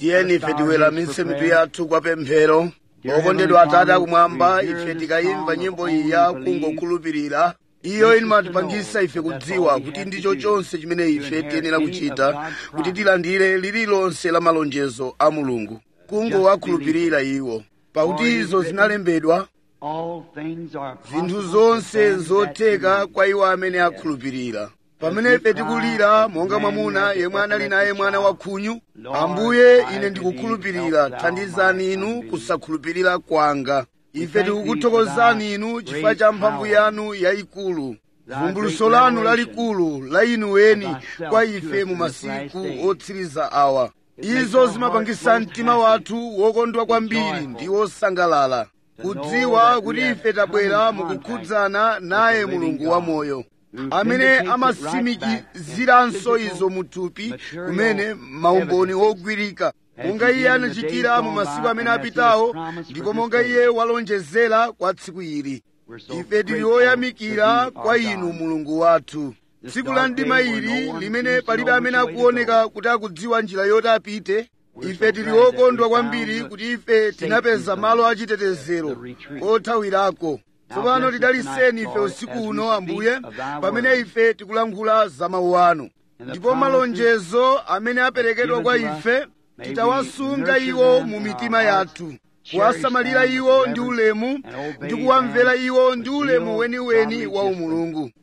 tiyeni ife tiweramitse mitu yathu kwa pemphero okondedwa atate akumwamba ife tikayimva nyimbo iyi ya kungokhulupirira iyo imatipangisa ife kudziwa kuti ndicho chonse chimene ife tiyenera kuchita kuti tilandire lililonse la malonjezo a mulungu kungowakhulupirira iwo pakuti izo zinalembedwa zinthu zonse zotheka kwa iwo amene akhulupirira pamene ife tikulira monga mwamuna yemwe anali naye mwana wa khunyu ambuye ine ndikukhulupirira thandizani inu kusakhulupirira kwanga ife tikukuthokozani inu chifukwa cha mphamvu yanu yayikulu vumbuluso lanu lalikulu la inu weni kwa ife mu masiku otsiriza awa izo zimapangisa mtima wathu wokondwa kwambiri ndi wosangalala kudziwa kuti ife tabwera mukukhudzana naye mulungu wamoyo amene amasimikiziranso izo muthupi kumene maumboni ogwirika monga iye anachitira mu masiku amene apitawo ndipo monga iye walonjezera kwa tsiku ili ife tili oyamikira kwa inu mulungu wathu tsiku la mdima ili limene palibe amene akuoneka kuti akudziwa njira yoti apite ife tili okondwa kwambiri kuti ife tinapeza malo achitetezero othawirako tsopano tidaliseni ife usiku uno ambuye pamene ife tikulankhula za mawu anu ndipo malonjezo amene aperekedwa kwa ife titawasunga iwo mu mitima yathu kuwasamalira iwo ndi ulemu ndi kuwamvera iwo ndi ulemu weniweni wa umulungu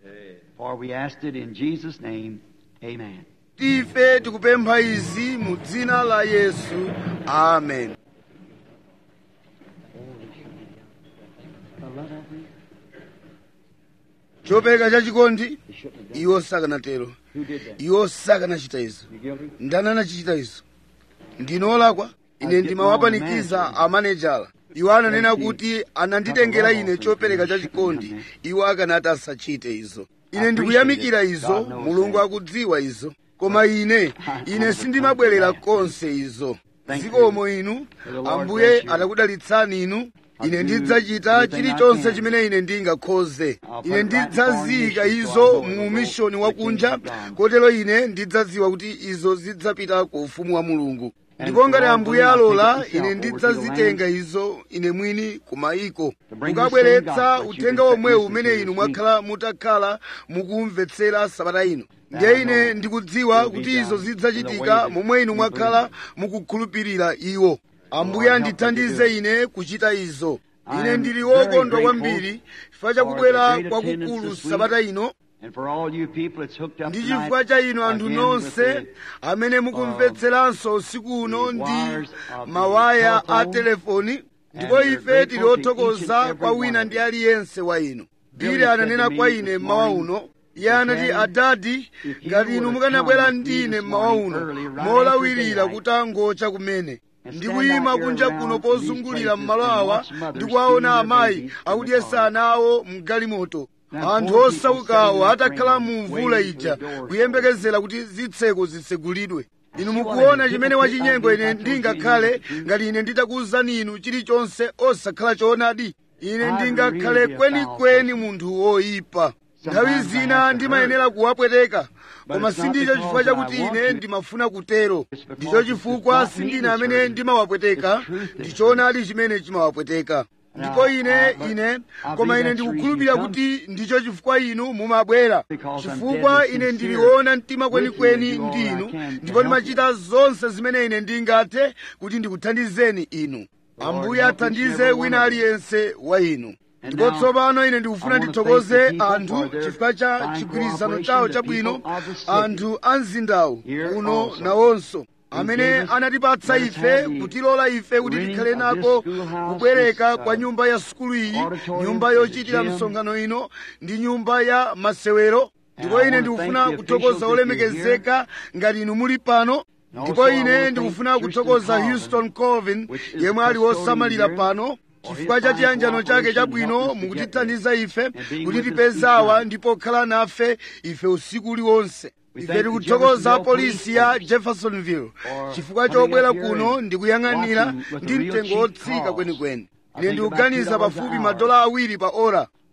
ife tikupempha izi mu dzina la yesu amen chopereka chachikondi iwo sakanatero iwo sakanachita izo ndani anachichita izo ndinolakwa ine ndimawapanikiza amanejala iwo ananena kuti ananditengera ine chopereka chachikondi iwo akanati asachite izo ine ndikuyamikira izo mulungu akudziwa izo koma ine ine sindimabwerera konse izo zikomo inu ambuye atakudalitsani inu ine ndidzachita chilichonse chimene ine ndingakhoze ine ndidzaziyika izo mu mishoni wakunja kotero ine ndidzadziwa kuti izo zidzapita ku ufumu wa mulungu ndipo ngati ambuye alola ine ndidzazitenga izo ine mwini ku mayiko kukabweretsa uthenga omwewu umene inu mwakhala mutakhala mukumvetsera sabata ino ndiye ine ndikudziwa kuti izo zidzachitika momwe inu mwakhala mukukhulupirira iwo ambuye andithandize ine kuchita izo ine ndili wokondwa kwambiri chifukwa chakubwera kwakukulu sabata ino ndi chifukwa cha inu anthu nonse amene mukumvetseranso usiku uno ndi mawaya a telefoni ndipo ife tili othokoza kwa wina ndi aliyense wa inu bili ananena kwa ine mmawa uno iye anati adadi ngati inu mukanabwera ndine mmawa uno molawirira kuti angocha kumene ndikuyima kunja kuno pozungulira m'malo awa ndikuwaona amayi akudyesa ana awo mgalimoto anthu osaukawo atakhala mu mvula ija kuyembekezera kuti zitseko zitsegulidwe inu mukuona chimene wachinyengo ine ndingakhale ngati ine nditakuwuzani inu chilichonse osakhala choonadi ine ndingakhale kwenikweni munthu woyipa nthawi zina ndimayenera kuwapweteka koma sindicho chifukwa chakuti ine ndimafuna kutero ndicho chifukwa sindine amene ndimawapweteka ndichoonadi chimene chimawapweteka ndipo ine ine koma ine ndikukhulupirira kuti ndicho chifukwa inu mumabwera chifukwa ine ndiliona mtima kwenikweni ndi inu ndipo ndimachita zonse zimene ine ndingathe kuti ndikuthandizeni inu ambuye athandize wina aliyense wa inu ndipo tsopano ine ndikufuna ndithokoze anthu chifukwa cha chigwirizano chawo chabwino anthu a mzindawu uno nawonso amene anatipatsa ife kutilola ife kuti tikhale nako kubwereka kwa nyumba ya sukulu iyi nyumba yochitira msonkhano ino ndi nyumba ya masewero ndipo ine ndikufuna kuthokoza olemekezeka ngati inu muli pano ndipo ine ndikufuna kuthokoza houston colvin yemwe ali wosamalira pano chifukwa cha chiyanjano chake chabwino mukutithandiza ife kuti tipezawa ndipo khala nafe ife usiku uliwonse ife tikuthokoza polisi ya jeffersonville chifukwa chobwera kuno ndikuyang'anira ndi mtengo wotsika kwenikweni ine ndikuganiza pafupi madola awiri pa ora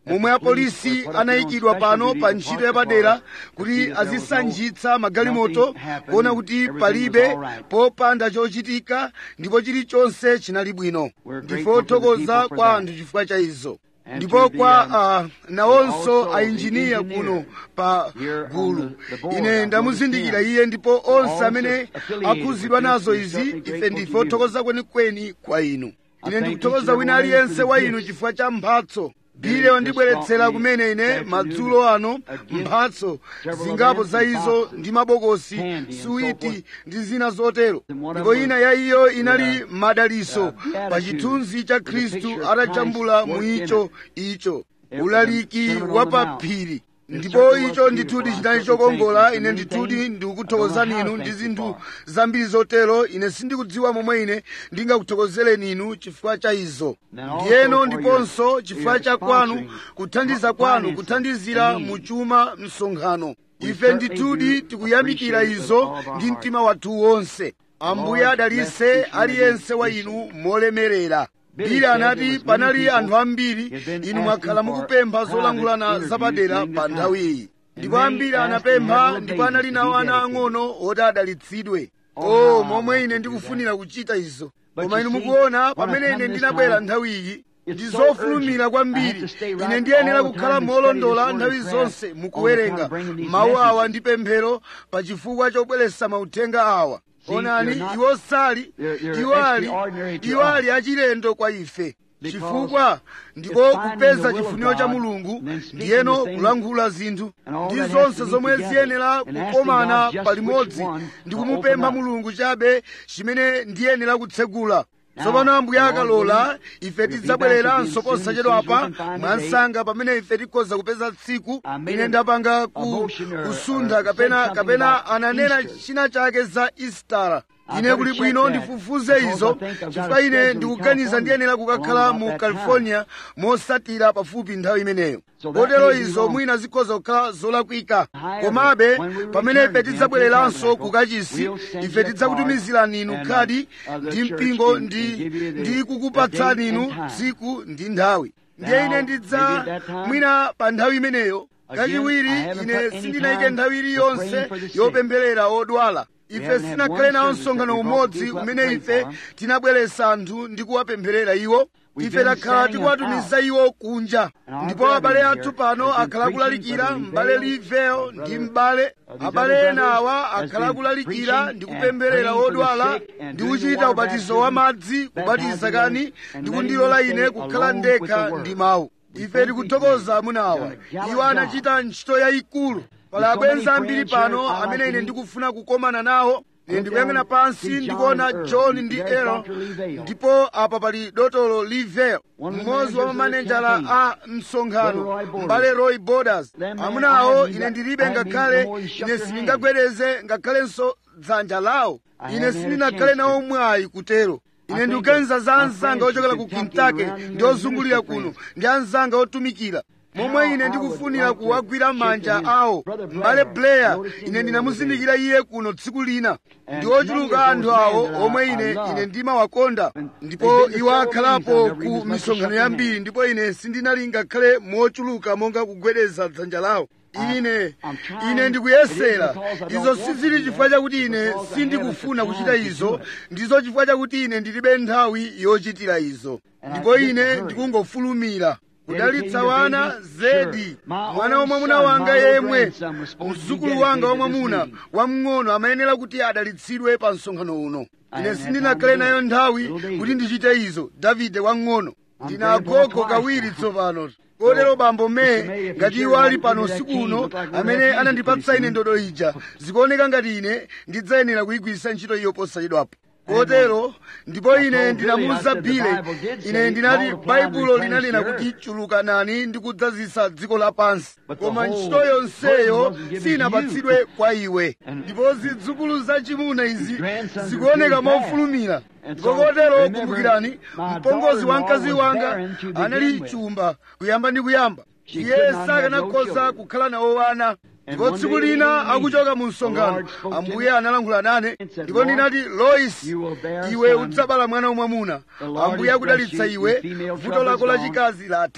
momwe apolisi anayikidwa pano pa ntchito yapadera kuti azisanjitsa magalimoto kuona kuti palibe popanda chochitika ndipo chilichonse chinali bwino ndife othokoza kwa anthu chifukwa cha izo ndipo kwa uh, nawonso ainjiniya kuno pa gulu ine ndamuzindikira iye ndipo onse amene akhuzidwa nazo izi ife ndife othokoza kwenikweni kwa inu ine ndikuthokoza wina aliyense wa inu chifukwa cha mphatso bile wandibweretsera kumene ine madzulo ano mphatso zingapo za izo ndi mabokosi suwiti ndi zina zotero ndipo ina ya iyo inali madaliso pa chithunzi cha khristu atajambula mu icho icho ulaliki wa pa phiri ndipo icho ndithudi chinali chokongola ine ndithudi ndikukuthokozani inu ndi zinthu zambiri zotero ine sindikudziwa momwe ine ndingakuthokozereni inu chifukwa cha izo ndiyeno ndiponso chifukwa cha kwanu kuthandiza kwanu kuthandizira mu chuma msonkhano ife ndithudi tikuyamikira izo ndi mtima wathu wonse ambuye adalise aliyense wa inu molemerera bili anati panali anthu ambiri inu mwakhala mukupempha zolangulana zapadera pa nthawi iyi ndipo ambiri anapempha ndipo anali nawo ana ang'ono oti adalitsidwe o momwe ine ndikufunira kuchita izo koma inu mukuona pamene ine ndinabwera nthawi iyi ndi zofulumira kwambiri ine ndiyenera kukhala molondola nthawi zonse mukuwerenga mawu awa ndi pemphero pa chifukwa chobweretsa mauthenga awa onani iwo sali iwo ali iwo ali achilendo kwa ife chifukwa ndiko kupeza chifuniro cha mulungu ndiyeno kulankhula zinthu ndi zonse zomwe ziyenera kukomana palimodzi ndi kumupempha mulungu chabe chimene ndiyenera kutsegula tsopano ambuye akalola ife tidzabwereranso posachedwapa mwansanga pamene ife tikhoza kupeza tsiku ine ndapanga ku, kusuntha kapena kapena ananena china chake za istara ine kuli bwino ndifufuze izo chifukwa ine ndikuganiza ndiyenera kukakhala mu california mosatira pafupi nthawi imeneyo kotero izo mwina zikhoza kukhala zolakwika komabe pamene ife tidzabwereranso ku kachisi ife tidzakutumizirani inu khadi ndi mpingo ndi, ndi kukupatsani inu tsiku ndi nthawi ndiye ine ndidza mwina pa nthawi imeneyo kachiwiri ine sindinayike nthawi iliyonse yopempherera odwala ife sinakhale nawo msonkhano umodzi umene ife tinabweretsa anthu ndi kuwapempherera iwo ife takhala tikuwatumiza iwo kunja ndipo abale athu pano akhala akulalikira m'bale liveo ndi m'bale abale ena awa akhala akulalikira ndi kupempherera odwala ndi kuchita ubatizo wa madzi kubatiza kani ndi kundilola ine kukhala ndekha ndi mawu ife tikuthokoza amuna awa iwo anachita ntchito yayikulu pali abwenzi ambiri pano amene ine ndikufuna kukomana nawo ine ndikuyang'ana pansi ndikuona john ndi aaron ndipo apa pali dotolo liveo mmodzi wa mamanejala a msonkhano m'bale roy borders amuna awo ine ndilibe ngakhale ine sindingagwedeze ngakhalenso dzanja lawo ine sindinakhale nawo mwayi kutero ine ndikuganiza za anzanga ochokera ku kentucky ndi ozungulira kuno ndi anzanga otumikira momwe ine ndikufunira kuwagwira manja awo m'bale blair ine ndinamuzindikira iye kuno tsiku lina ndi ochuluka anthu awo omwe ine ine ndimawakonda ndipo iwo akhalapo ku misonkhano yambiri ndipo ine sindinali ngakhale mochuluka monga kugwedeza dzanja lawo ine ine ndikuyesera izo sizili chifukwa chakuti ine sindikufuna kuchita izo ndizo chifukwa chakuti ine ndilibe nthawi yochitira izo ndipo ine ndikungofulumira kudalitsa wana zedi mwana wamwamuna wanga yemwe mzukulu wanga wamwamuna wamng'ono amayenera kuti adalitsidwe pa msonkhano uno ine sindinakhale nayo nthawi kuti ndichite izo davide wamng'ono ndina agogo kawiri tsopano kotero bambo mee ngati iwo ali pano usiku uno amene anandipatsa ine ndodo ija zikuoneka ngati ine ndidzayenera kuyigwiritsa ntchito iyo posachedwapo kotero ndipo ine ndinamuwuza bile ine ndinati baibulo linanena kuti chulukanani ndi kudzazisa dziko lapansi koma ntchito yonseyo sinapatsidwe kwa iwe ndipo zidzukulu zachimuna izi zikuoneka mofulumira ndipo kotero kumbukirani mpongozi wa mkazi wanga anali chumba kuyamba ndi kuyamba iye sakanakhoza kukhala nawo wana ndipo tsiku lina akuchoka mu msonkhano ambuye analankhula nane ndipo ndinati lois iwe udzabala mwana wamwamuna ambuye akudalitsa iwe vuto lako lachikazi latha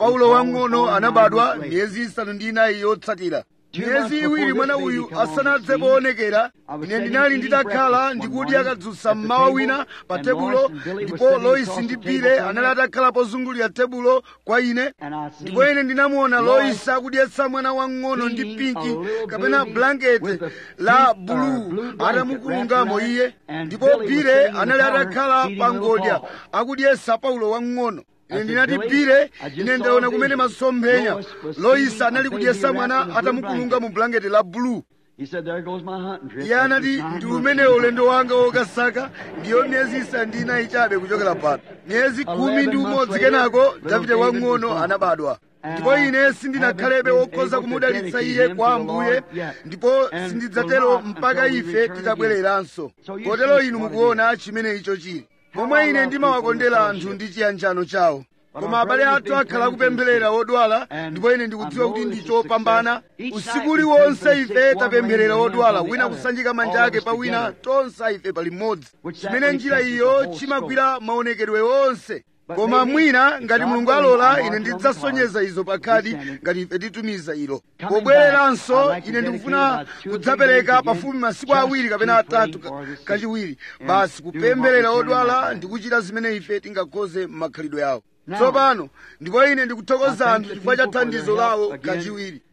paulo wang'ono anabadwa miyezi isanu ndi inayi yotsatira miyezi iwiri mwana uyu asanadze poonekera ine ndinali nditakhala ndikudya kadzutsa mmawa wina pa tebulo ndipo loisi ndi bile anali atakhala pozungulira tebulo kwa ine ndipo ine ndinamuona loisi akudyetsa mwana wang'ono ndi pinki kapena blanketi la buluu atamukulungamo iye ndipo bile anali atakhala pa ngodya akudyetsa paulo wang'ono ine ndinati bile ine ndaona kumene masomphenya loisi anali kudyetsa mwana atamukulunga mu blanketi la buluu iye anati ndi umenewo ulendo wanga wokasaka ndiyo miyezi isanu ndi inayi chabe kuchokera pano miyezi khumi ndi umodzi kenako davide wang'ono anabadwa ndipo ine sindinakhalebe wokhoza kumudalitsa iye kwa ambuye ndipo sindidzatero mpaka ife titabwereranso kotero inu mukuona chimene icho chili momwe ine ndimawakondera anthu ndi chiyanjano chawo koma abale athu akhala akupempherera wodwala ndipo ine ndikudziwa kuti ndi chopambana usiku uliwonse ife tapempherera wodwala wina kusanjika manja ake pa wina tonse ife pali mmodzi chimene njira iyo chimagwira maonekedwe onse koma mwina ngati mulungu alola ine ndidzasonyeza izo pakhadi ngati ife titumiza ilo pobwereranso ine ndikufuna kudzapereka pafupi masiku awiri kapena atatu kachiwiri basi kupempherera odwala ndi kuchita zimene ife tingakhoze m'makhalidwe yawo tsopano ndipo ine ndikuthokoza anthu chifukwa cha thandizo lawo kachiwiri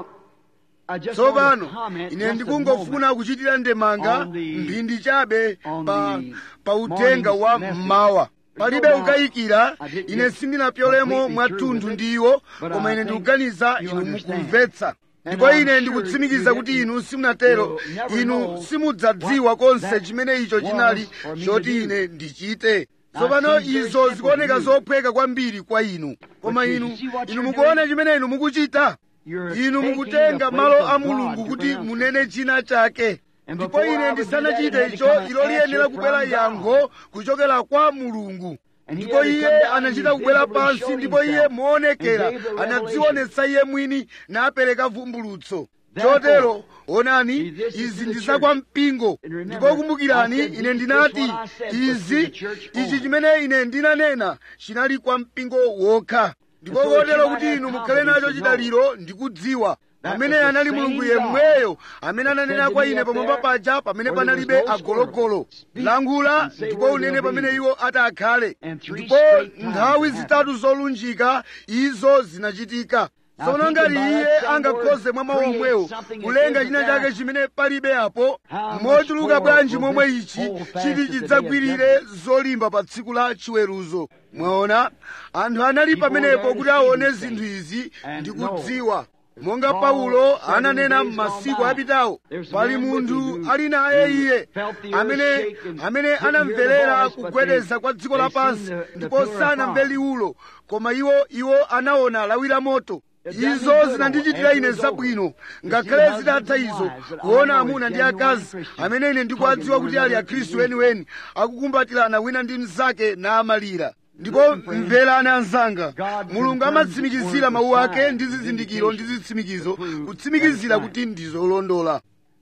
tsopano ine ndikungofuna kuchitira ndemanga mphindi chabe pa, pa uthenga wa mmawa palibe kukayikira ine sindinapyolemo mwathunthu ndi iwo koma ine ndikuganiza inu mukumvetsa ndipo ine ndikutsimikiza kuti inu simunatero inu simudzadziwa konse chimene icho chinali choti ine ndichite tsopano izo zikuoneka zophweka kwambiri kwa inu koma inu inu mukuona chimene inu mukuchita inu mukutenga malo a mulungu kuti munene china chake ndipo ine ndisanachite icho ilo liyenera kubwera yankho kuchokera kwa mulungu ndipo iye anachita kubwera pansi ndipo iye moonekera anadzionetsa iye mwini napereka vumbulutso chotero onani izi ndi zakwa mpingo ndipo kumbukirani ine ndinati izi ichi chimene ine ndinanena chinali kwa mpingo wokha ndipo kotero kuti inu mukhale nacho chidaliro ndikudziwa amene anali mulungu yemweyo amene ananena kwa ine pamwamba paja pamene panalibe agologolo langula ndipo unene pamene iwo atakhale ndipo nthawi zitatu zolunjika izo zinachitika tsono ngati iye angakhoze mwa mawu omwewo kulenga china chake chimene palibe apo mochuluka bwanji momwe ichi chiti chidzagwirire zolimba pa tsiku la chiweruzo mwaona anthu anali pamenepo kuti aone zinthu izi ndi kudziwa monga paulo ananena m'masiku apitawo pali munthu ali naye iye amene amene anamverera kugwedeza kwa dziko lapansi ndipo sanamve liwulo koma iwo iwo anaona lawi la moto izo zinandichitira ine zabwino ngakhale zitatha izo kuona amuna ndi akazi amene ine ndikuwadziwa kuti ali akhristu weniweni akukumbatirana wina ndi mnzake namalira ndipo mverani anzanga mulungu amatsimikizira mawu ake ndi zizindikiro ndi zitsimikizo kutsimikizira kuti ndizolondola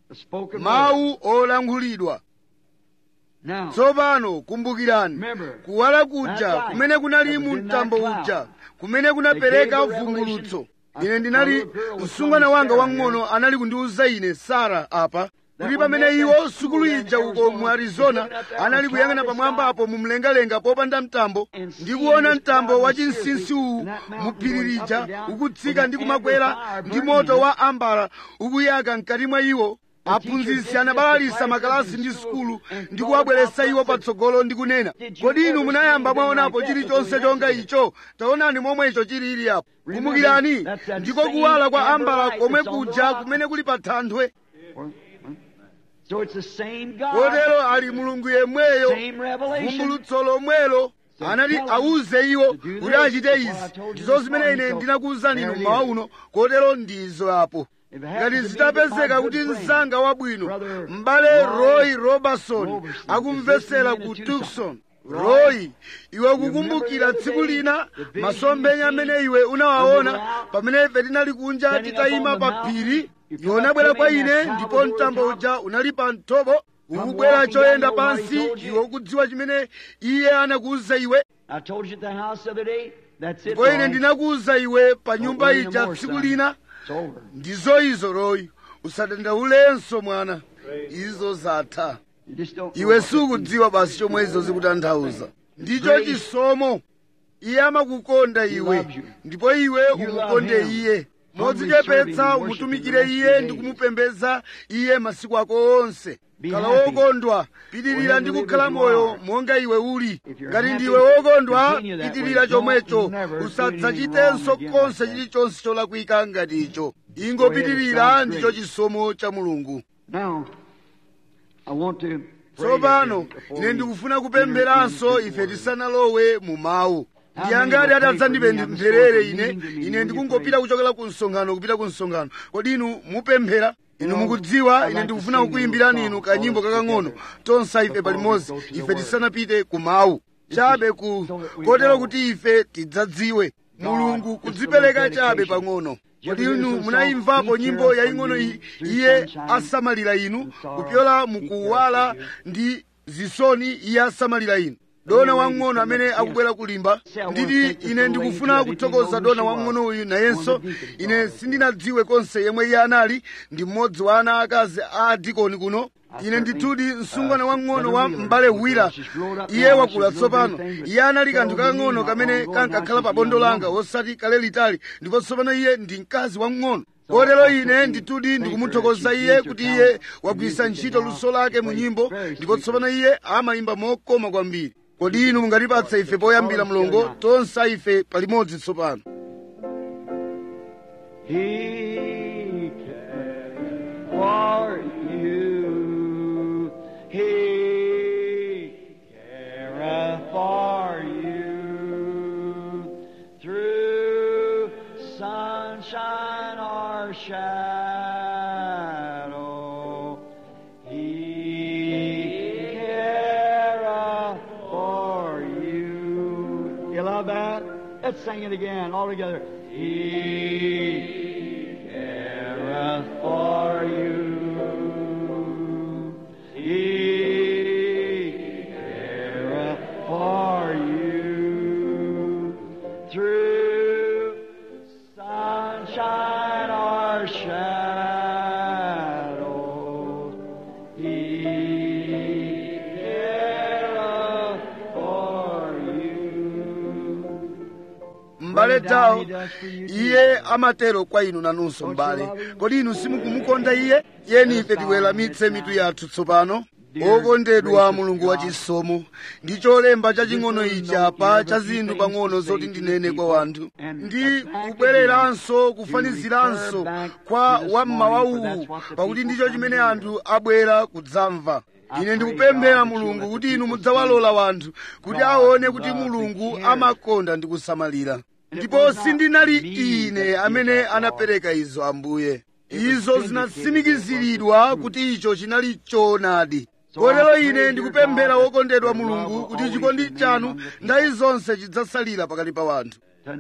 mawu olankhulidwa tsopano kumbukirani kuwala kuja kumene kunali mu mtambo uja kumene kunapereka vumbulutso ine ndinali msungwana wanga wang'ono anali kundiwuza ine sara apa kuti pamene iwo sukulu ija uko mu arizona anali kuyang'ana pamwamba apo mu mlengalenga popanda mtambo ndi kuona mtambo wa chinsinsi uwu mu phiri lija ukutsika ndi kumakwera ndi moto wa ambara ukuyaka mkati mwa iwo aphunzitsi anabalalisa makalasi ndi sukulu ndi kuwabweretsa iwo patsogolo ndi kunena kodi inu munayamba mwaonapo chilichonse chonga icho taonani momwe icho chilili apo kumbukirani ndiko kuwala kwa ambala komwe kuja kumene kuli pa thanthwe kotero ali mulungu yemweyo vumbulutso lomwelo anati awuze iwo kuti achite izi ndizo zimene ine ndinakuwuzani inu mmawa uno kotero ndizo apo ngati zitapezeka kuti mzanga wabwino m'bale roy robertson akumvetsera ku tucson roy iwe kukumbukira tsiku lina masomphenya amene iwe unawaona pamene ife tinali kunja titayima pa phiri iwe unabwera kwa ine ndipo mtambo uja unali pa mthobo ukubwera choyenda pansi iwe ukudziwa chimene iye anakuwuza iwe That's it, ndipo ine Roy. ndinakuwuza iwe pa nyumba worry no ija more, tsiku son. lina It's over. ndizo izo royi usadandaulenso mwana izo zatha You just don't know iwe what it means. sukudziwa basi chomwe izo zikutanthauza ndicho chisomo iye amakukonda iwe ndipo iwe umukonde iye modzichepetsa umutumikire iye ndi kumupembedza iye masiku ako onse khala wokondwa pitirira ndi kukhala moyo monga iwe uli ngati ndiwe wokondwa pitirira chomwecho usadzachitenso konse chilichonse cholakwika ngati icho ingopitirira ndicho chisomo cha mulungu Now, I want to pray tsopano again before ine we ndikufuna enter kupempheranso into the ife word. tisanalowe mu mawu ndiyangati atadzandipempherere ine ine ndikungopita kuchokera ku msonkhano kupita ku msonkhano kodi inu mupemphera inu mukudziwa ine ndikufuna kukuyimbirani inu kanyimbo kakang'ono tonse ife palimodzi ife tisanapite ku mawu chabe ku kotero kuti ife tidzadziwe mulungu kudzipereka chabe pang'ono kodi inu munayimvapo nyimbo yaying'ono iyi iye asamalira inu kupyola mukuwala ndi zisoni iye asamalira inu dona wamng'ono amene akubwera kulimba nditi ine ndikufuna kuthokoza dona wamng'ono uyu nayenso ine sindinadziwe konse yemwe iye anali ndi mmodzi wa ana akazi a adikoni kuno ine ndithudi msungwana wamng'ono wa m'bale wira iye wakula tsopano iye anali kanthu kakang'ono kamene kankakhala pa bondo langa osati kale litali ndipo tsopano iye ndi mkazi wamng'ono kotero ine ndithudi ndikumuthokoza iye kuti iye wagwiritsa ntchito luso lake mu nyimbo ndipo tsopano iye amayimba mokoma kwambiri kodi inu mungatipatse ife poyambira mlongo tonse ife palimodzi tsopano He cares for you. He careth for you through sunshine or shadow. He careth for you. You love that? Let's sing it again all together. He careth for you. He careth for you through sunshine or shadow. He careth for you. m'bale tawo iye amatero kwa inu nanunso m'bale kodi inu simukumukonda iye yeni ife tiweramitse mitu yathu tsopano okondedwa mulungu wachisomo ndi cholemba chaching'ono ichi apa cha zinthu pang'ono zoti ndinene kwa wanthu ndi kubwereranso kufaniziranso kwa wammawa uwu pakuti ndicho chimene anthu abwera kudzamva ine ndikupemphera mulungu kuti inu mudzawalola wanthu kuti aone kuti mulungu amakonda ndi kusamalira ndipo sindinali ine amene anapereka izo ambuye izo zinatsimikiziridwa kuti icho chinali choonadi kotero ine ndikupemphera wokondedwa mulungu kuti chikondi chanu ndayi zonse chidzasalira pakati pa wanthu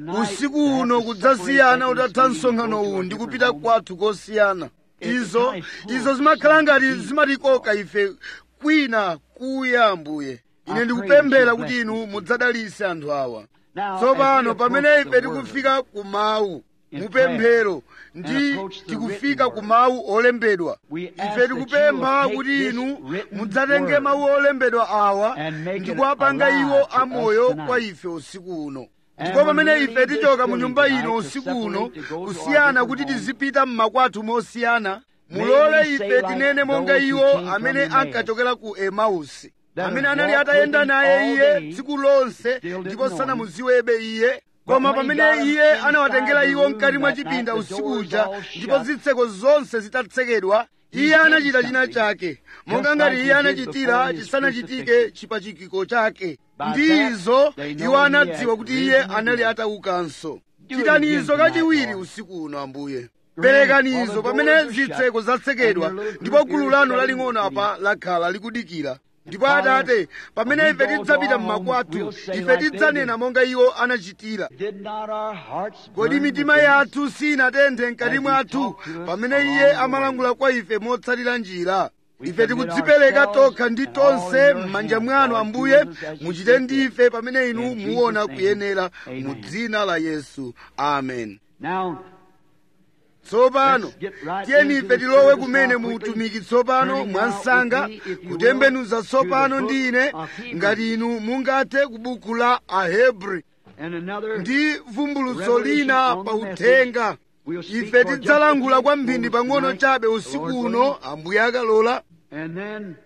usiku uno kudzasiyana utatha msonkhano uwu ndi kupita kwathu kosiyana izo izo zimakhala ngati zimatikoka ife kwina kuya ambuye ine ndikupemphera kuti inu mudzadalitse anthu awa tsopano pamene ife tikufika ku mawu mupemphero ndi tikufika ku mawu olembedwa ife tikupempha kuti inu mudzatenge mawu olembedwa awa ndi kuwapanga iwo amoyo kwa ife usiku uno ndipo pamene ife tichoka mu nyumba ino usiku uno kusiyana kuti tizipita mmakwathu mosiyana mulole ife tinene monga iwo amene ankachokera ku emausi amene anali atayenda naye iye tsiku lonse ndipo sanamuziwebe iye koma pamene iye anawatengera iwo mkati mwa chipinda usiku uja ndipo zitseko zonse zitatsekedwa iye anachita china chake monga ngati iye anachitira chisanachitike chipachikiko chake ndi izo iwo anadziwa kuti iye anali ataukanso chitani izo kachiwiri usiku uno ambuye perekani izo pamene zitseko zatsekedwa ndipo gulu lanu laling'ono apa lakhala likudikira ndipo atate pamene ife tidzapita mmakwathu ife tidzanena monga iwo anachitira Did not our hearts kodi burn mitima within us? yathu sinatenthe mkati mwathu pamene iye amalankhula kwa ife motsatira njira ife tikudzipereka tokha ndi tonse m'manja mwanu ambuye muchite ndife pamene inu muona kuyenera mu dzina la yesu amen Now, tsopano Let's get right tiyeni into ife the tilowe service kumene now mu quickly. utumiki tsopano Turning mwa now msanga with me, if you kutembenuza will, tsopano to the ndi book ine of Hebrews. ngati inu mungathe ku buku la ahebri and another ndi vumbulutso revelation lina on pa the message. uthenga We'll speak ife for just a tidzalankhula few kwamphindi moments pang'ono tonight, chabe the usiku Lord uno willing. ambuye akalola And then,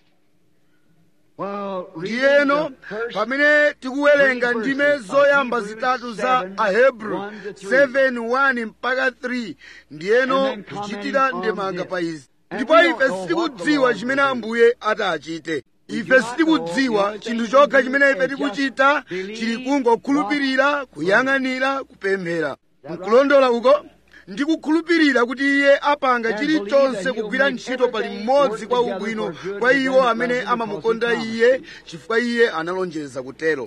well, reading ndiyeno the first pamene tikuwerenga three ndime verses of zoyamba Hebrews zitatu za 7, ahebru 1 to 3. 7 1 mpaka 3 ndiyeno And then comment kuchitira on ndemanga this. pa izi And ndipo we don't ife know sitikudziwa what the chimene Lord ambuye atachite We ife do not sitikudziwa know. chinthu The chokha only chimene thing ife we do is tikuchita just believe chili kungokhulupirira what kuyang'anira kupemphera that right? nkulondola uko ndikukhulupirira kuti iye apanga And chilichonse believe that he'll kugwira make ntchito pali everything mmodzi work kwa together ubwino for good kwa to iwo them that amene love him amamukonda because he iye promised. chifukwa iye analonjeza kutero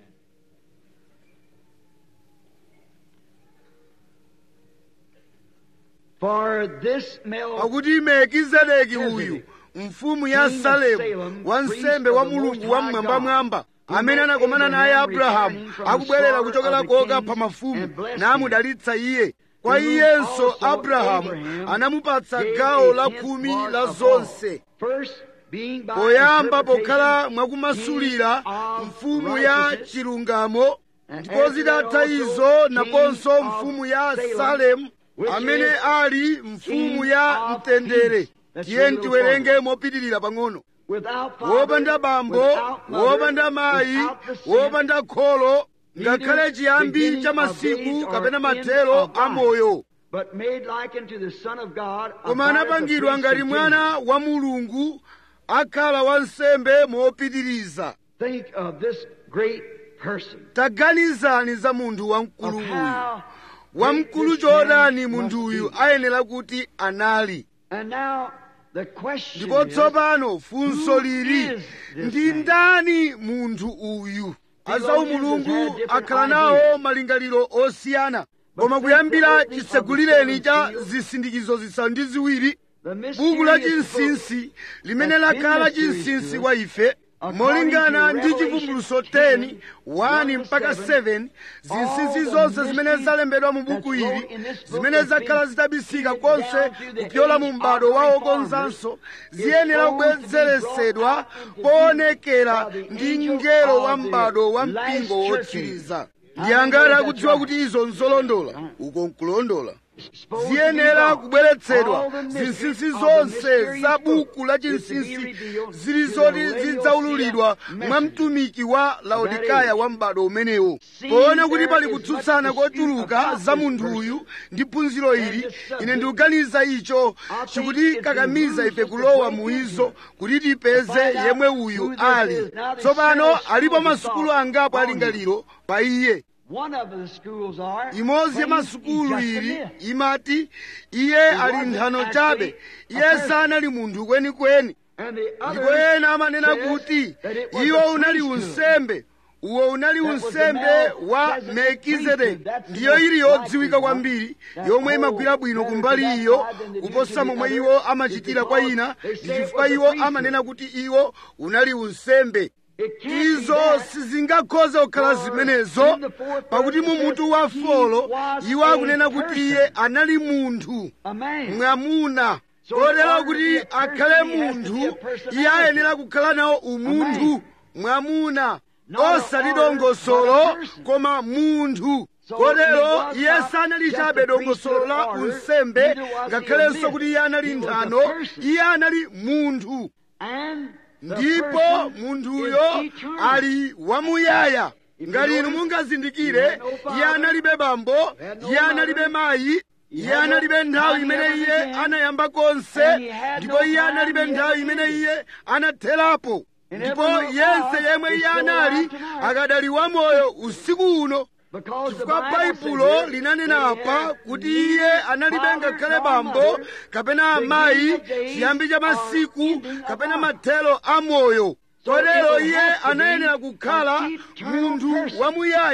For this male pakuti melkizedeki uyu mfumu ya King of salemu Salem, wansembe priest wa of the mulungu Most wa High mmwambamwamba God, amene who met anakomana naye Abraham abrahamu returning from akubwerera the kuchokera slaughter of the koka kings pa mafumu and blessed namudalitsa iye kwa To whom iyenso also abrahamu Abraham anamupatsa gave gawo a la tenth khumi part la of all. zonse First, being by poyamba interpretation, pokhala mwakumasulira king of mfumu ya righteousness, chilungamo And ndipo after zitatha that izo also naponso king of mfumu ya Salem, salemu which amene is ali mfumu king ya of mtendere peace. Let's tiye read a little tiwerenge further. mopitirira pang'ono without father, wopanda bambo without mother, wopanda mayi without the sin, wopanda kholo neither ngakhale chiyambi beginning cha of masiku days or kapena end mathero of a life, moyo but made like unto the Son of God, koma abideth the anapangidwa priest ngati continually. mwana wa mulungu akhala wansembe mopitiriza Think of this great person. taganizani za munthu wamkulu Of uyu how wamkulu great this man chotani must munthu uyu be. ayenera kuti anali And now the question ndipo is, tsopano funso who lili is this ndi man? ndani munthu uyu azawu Theologians mulungu have different akhala nawo ideas. malingaliro osiyana But koma since kuyambira the opening of the chisegulireni seven cha seals, zisindikizo zisanu ndi ziwiri the buku la mysterious book chinsinsi limene that's been lakhala mysterious chinsinsi to us, kwa ife according molingana to ndi Revelation chivumbuluso 10, 10 1 mpaka 7 zinsinsi all zonse the zimene mysteries zalembedwa mu buku that's wrote ili in this book zimene has zakhala been zitabisika sealed konse down through the kupyola mu age m'bado of wa reformers, okonzanso is ziyenera supposed to be kubwezeresedwa brought out into poonekera view by the ndi angels mngelo of wa the m'bado wa last mpingo churches. wotsiriza I ndi know angati that's akudziwa right. kuti izo nzolondola uko nkulondola supposed to be ziyenera brought. kubweretsedwa All the mysteries zinsinsi of the zonse mysterious za book buku la is to be chinsinsi revealed zili to zoti the zidzaululidwa Laodicea mwa messenger. mtumiki wa laodikaya wa m'bado umenewo See, poona kuti there pali is kutsutsana much dispute kochuluka about za this munthu person. uyu ndi phunziro ili this subject. ine ndikuganiza icho think chikutikakamiza it ife behooves kulowa us to mu break izo into kuti tipeze find out yemwe who uyu this ali is. Now there's tsopano several alipo schools of masukulu thought angapo on alingaliro pa iye One of the schools are imodzi ya claims masukulu he's just a ili myth. imati iye ali wasn't nthano actually chabe a iye person. sanali munthu kwenikweni And the ndipo others ena amanena says kuti that it was iwo a unali priesthood. unsembe uwo unali That was the unsembe wa Melchizedek melkizedeki priesthood. That's the ndiyo most ili yodziwika likely kwambiri one. yomwe That imagwira whole bwino better kumbali to that iyo side than they do kuposa to the momwe other iwo is amachitira kwa because ina they ndi say it chifukwa was a iwo priesthood. amanena kuti iwo unali unsembe It can't be izo that. sizingakhoze kukhala For zimenezo in the fourth pakuti verse mu it mutu says, wa "He folo was iwo a akunena kuti person." iye anali munthu A man. mwamuna So kotero in order to kuti be a person, akhale he has to be a munthu personality. iye ayenera kukhala nawo A umunthu man. mwamuna Not a osati order, but a dongosolo person. koma munthu So kotero he was iye not sanali just chabe a dongosolo la priesthood order, unsembe neither was he a ngakhalenso myth. kuti iye anali He was a nthano person. iye anali munthu And the ndipo person munthuyo is eternal. ali wamuyaya If ngati you inu notice, mungazindikire he had no father, iye analibe bambo had no iye analibe mother, mayi he iye had no analibe nthawi time imene ever iye began, anayamba konse and he had ndipo no iye time analibe he nthawi ever imene ended. iye anatherapo And ndipo everyone yense was yemwe is iye still anali alive tonight. akadali wamoyo usiku uno Because the chifukwa Bible baibulo says linanena that he apa had kuti neither iye analibe father ngakhale nor bambo mother, kapena beginning amayi of days chiyambi cha or masiku ending of kapena life. mathelo a moyo So kotero it would iye have to be anayenera kukhala an eternal munthu person. wamuyaya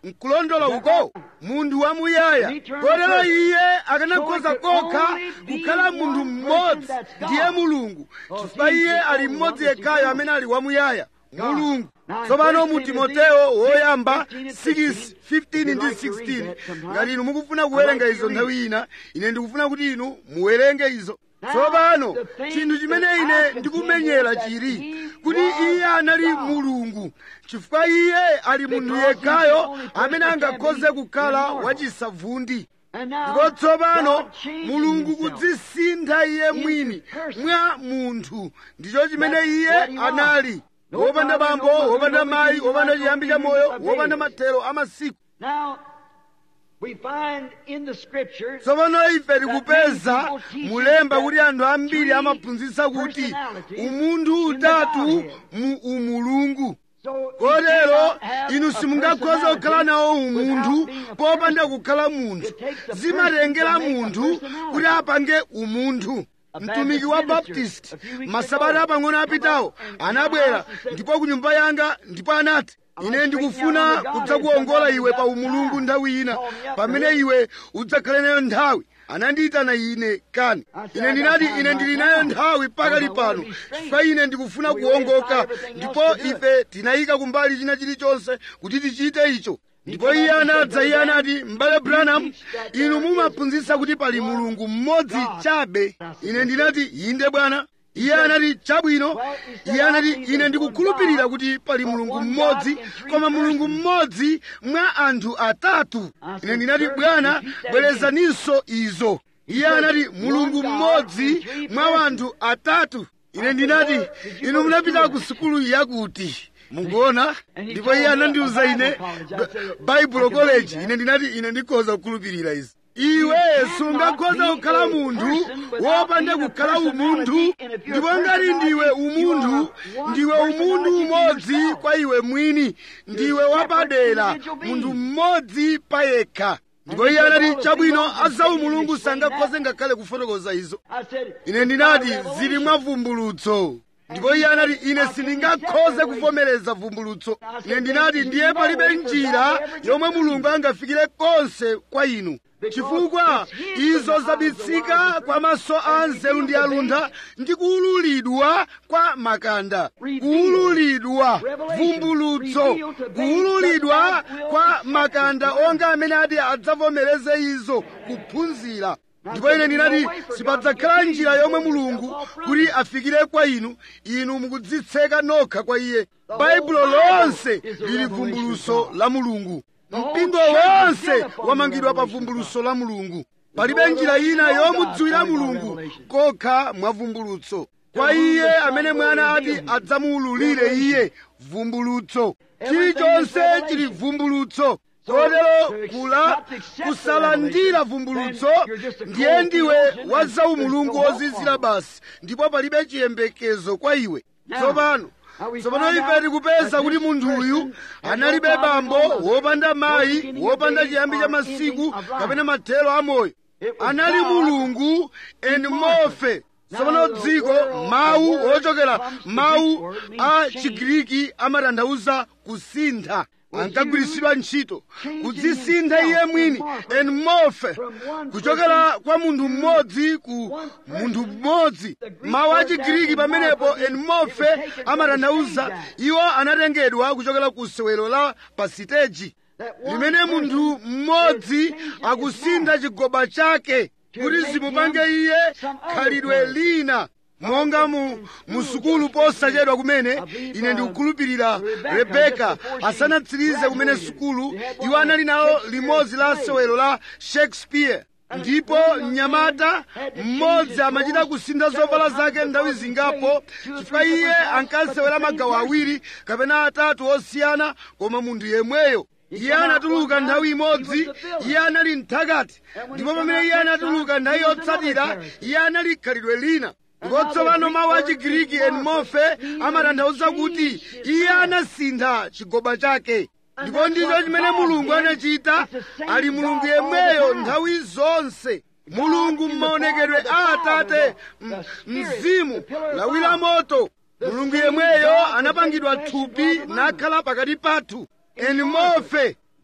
nkulondola uko munthu wamuyaya kotero iye akanakhoza kokha kukhala munthu mmodzi ndiye mulungu chifukwa iye ali mmodzi yekhayo amene ali wamuyaya mulungu tsopano mu timoteyo woyamba 6:15 ndi 16 ngati inu mukufuna kuwerenga izo nthawi ina ine ndikufuna kuti inu muwerenge izo tsopano chinthu chimene ine ndikumenyera chiri kuti iye anali mulungu chifukwa iye ali munthu yekhayo amene angakhoze kukhala wachisavundi ndipo tsopano mulungu kudzisintha iye mwini mwa munthu ndicho chimene iye anali wopanda bambo wopanda mayi wopanda chiyambi cha moyo wopanda mathero a masiku tsopano ife tikupeza mulemba kuti anthu ambiri amaphunzitsa kuti umunthu utatu mu umulungu kotero inu simungakhoza kukhala nawo umunthu popanda kukhala munthu zimatengera munthu kuti apange umunthu mtumiki wa baptist masabata apang'ono apitawo anabwera ndipo ku nyumba yanga ndipo anati ine ndikufuna kudzakuwongola iwe pa umulungu nthawi ina pamene iwe udzakhale nayo nthawi anandiyitana ine kani ine ndinati ine ndili nayo nthawi pakali pano chifukwa ine ndikufuna kuwongoka ndipo ife tinayika kumbali china chilichonse kuti tichite icho ndipo iye anadza iye anati m'bale branham inu mumaphunzitsa kuti pali mulungu mmodzi chabe ine ndinati inde bwana iye anati chabwino iye anati ine ndikukhulupirira kuti pali mulungu mmodzi koma mulungu mmodzi mwa anthu atatu ine ndinati bwana bwerezaninso izo iye anati mulungu mmodzi mwa anthu atatu ine ndinati inu munapita ku sukulu yakuti mukuona ndipo iye anandiuza ine baibulo college ine ndinati ine ndikhoza kukhulupirira izi iwe sungakhoza kukhala munthu wopanda kukhala umunthu ndipo ngati ndiwe umunthu ndiwe umunthu umodzi kwa iwe mwini ndiwe wapadera munthu mmodzi payekha ndipo iye anati chabwino azawu mulungu sangakhoze ngakhale kufotokoza izo ine ndinati zili mwa vumbulutso ndipo iye anati ine sindingakhoze kuvomereza vumbulutso ine ndinati ndiye palibe njira yomwe mulungu angafikire konse kwa inu chifukwa izo zabisika kwa maso a nzeru ndi aluntha ndi kuwululidwa kwa makanda kuwululidwa vumbulutso kuwululidwa kwa makanda onga amene ati adzavomereze izo kuphunzira ndipo ine ndinati sipadzakhala njira yomwe mulungu kuti afikire kwa inu inu mukudzitseka nokha kwa iye baibulo lonse lili vumbuluso la mulungu mpingo wonse wamangidwa pa vumbuluso la mulungu palibe njira ina yomudziwira mulungu kokha mwa vumbulutso kwa iye amene mwana ati adzamuwululire iye vumbulutso chilichonse chili vumbulutso kotero kula kusalandira vumbulutso ndiye ndiwe wa zaumulungu wozizira basi ndipo palibe chiyembekezo kwa iwe tsopano tsopano ife tikupeza kuti munthuyu analibe bambo wopanda mayi wopanda chiyambi cha masiku kapena mathero amoyo anali mulungu eni mofe tsopano dziko mawu ochokera mawu a chigiriki amatanthauza kusintha ankagwiritsidwa ntchito kudzisintha iye mwini eni mofe kuchokera kwa munthu mmodzi ku munthu mmodzi mawu a chigiriki pamenepo eni mofe amatanthauza iwo anatengedwa kuchokera ku sewero la pasiteji limene munthu mmodzi akusintha chigoba chake kuti zimupange iye khalidwe lina monga mu musukulu posachedwa kumene ine ndikukhulupirira rebeka asanatsirize kumene sukulu iwo anali nawo limodzi la sewero la shakespeare ndipo mnyamata mmodzi amachita kusintha zovala zake nthawi zingapo chifukwa iye ankasewera magawo awiri kapena atatu osiyana koma munthu yemweyo iye anatuluka nthawi imodzi iye anali mthakati ndipo pamene iye anatuluka nthawi yotsatira iye anali khalidwe lina ndipo tsopano mawu a chigiriki enmofe amatanthauza kuti iye anasintha chigoba chake ndipo ndicho chimene mulungu anachita ali mulungu yemweyo nthawi zonse mulungu m'maonekedwe a atate mzimu lawi la moto mulungu yemweyo anapangidwa thupi nakhala pakati pathu enmofe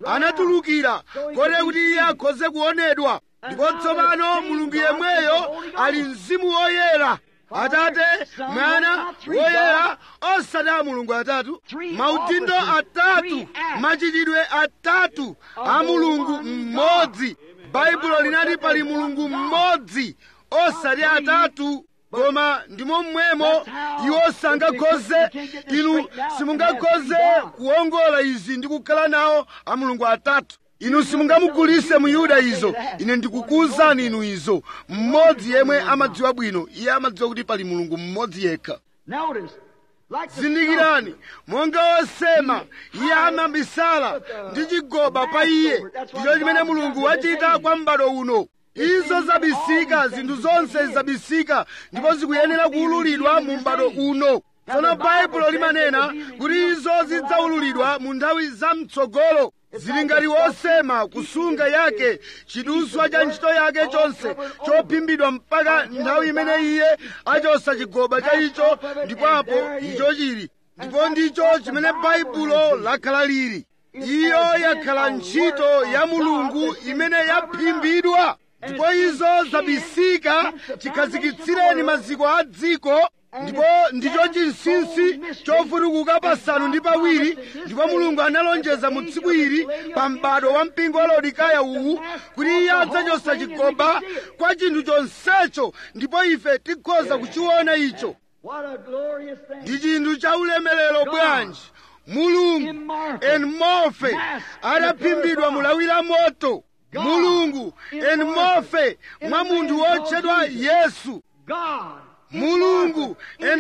anatulukira kotero kuti iye akhoze kuonedwa ndipo tsopano mulungu yemweyo ali mzimu woyera atate mwana woyera osati a mulungu atatu maudindo atatu machitidwe atatu a mulungu mmodzi baibulo linati pali mulungu mmodzi osati atatu koma ndimo mmwemo iwo sangakhoze inu simungakhoze kuwongola izi ndi kukhala nawo a mulungu atatu inu simungamugulise muyuda izo ine ndikukuwuzani inu izo mmodzi yemwe amadziwa bwino iye amadziwa kuti pali mulungu mmodzi yekha Notice, like the zindikirani monga wosema iye amabisala ndi chigoba pa iye ndicho chimene mulungu wachita kwa m'bado uno izo zabisika zinthu zonse zabisika ndipo zikuyenera kuwululidwa mu m'bado uno tsono baibulo limanena kuti izo zidzaululidwa mu nthawi zamtsogolo zili ngati wosema kusunga yake chiduswa cha ntchito yake chonse chophimbidwa mpaka nthawi imene iye achosa chigoba cha icho ndipo apo icho chili ndipo ndicho chimene baibulo lakhala lili iyo yakhala ntchito ya mulungu imene yaphimbidwa ndipo izo zabisika chikhazikitsireni maziko a dziko ndipo ndicho chinsinsi chofutukuka pasanu ndi pawiri ndipo mulungu analonjeza mu tsiku ili pa m'bado wa mpingo wa laodikaya uwu kuti iye adzachosa chigoba kwa chinthu chonsecho ndipo ife tikhoza kuchiona icho What a glorious thing. ndi chinthu cha ulemerero bwanji mulungu enmofe adaphimbidwa mulawi la moto mulungu enmofe mwa munthu wotchedwa yesu God. mulungu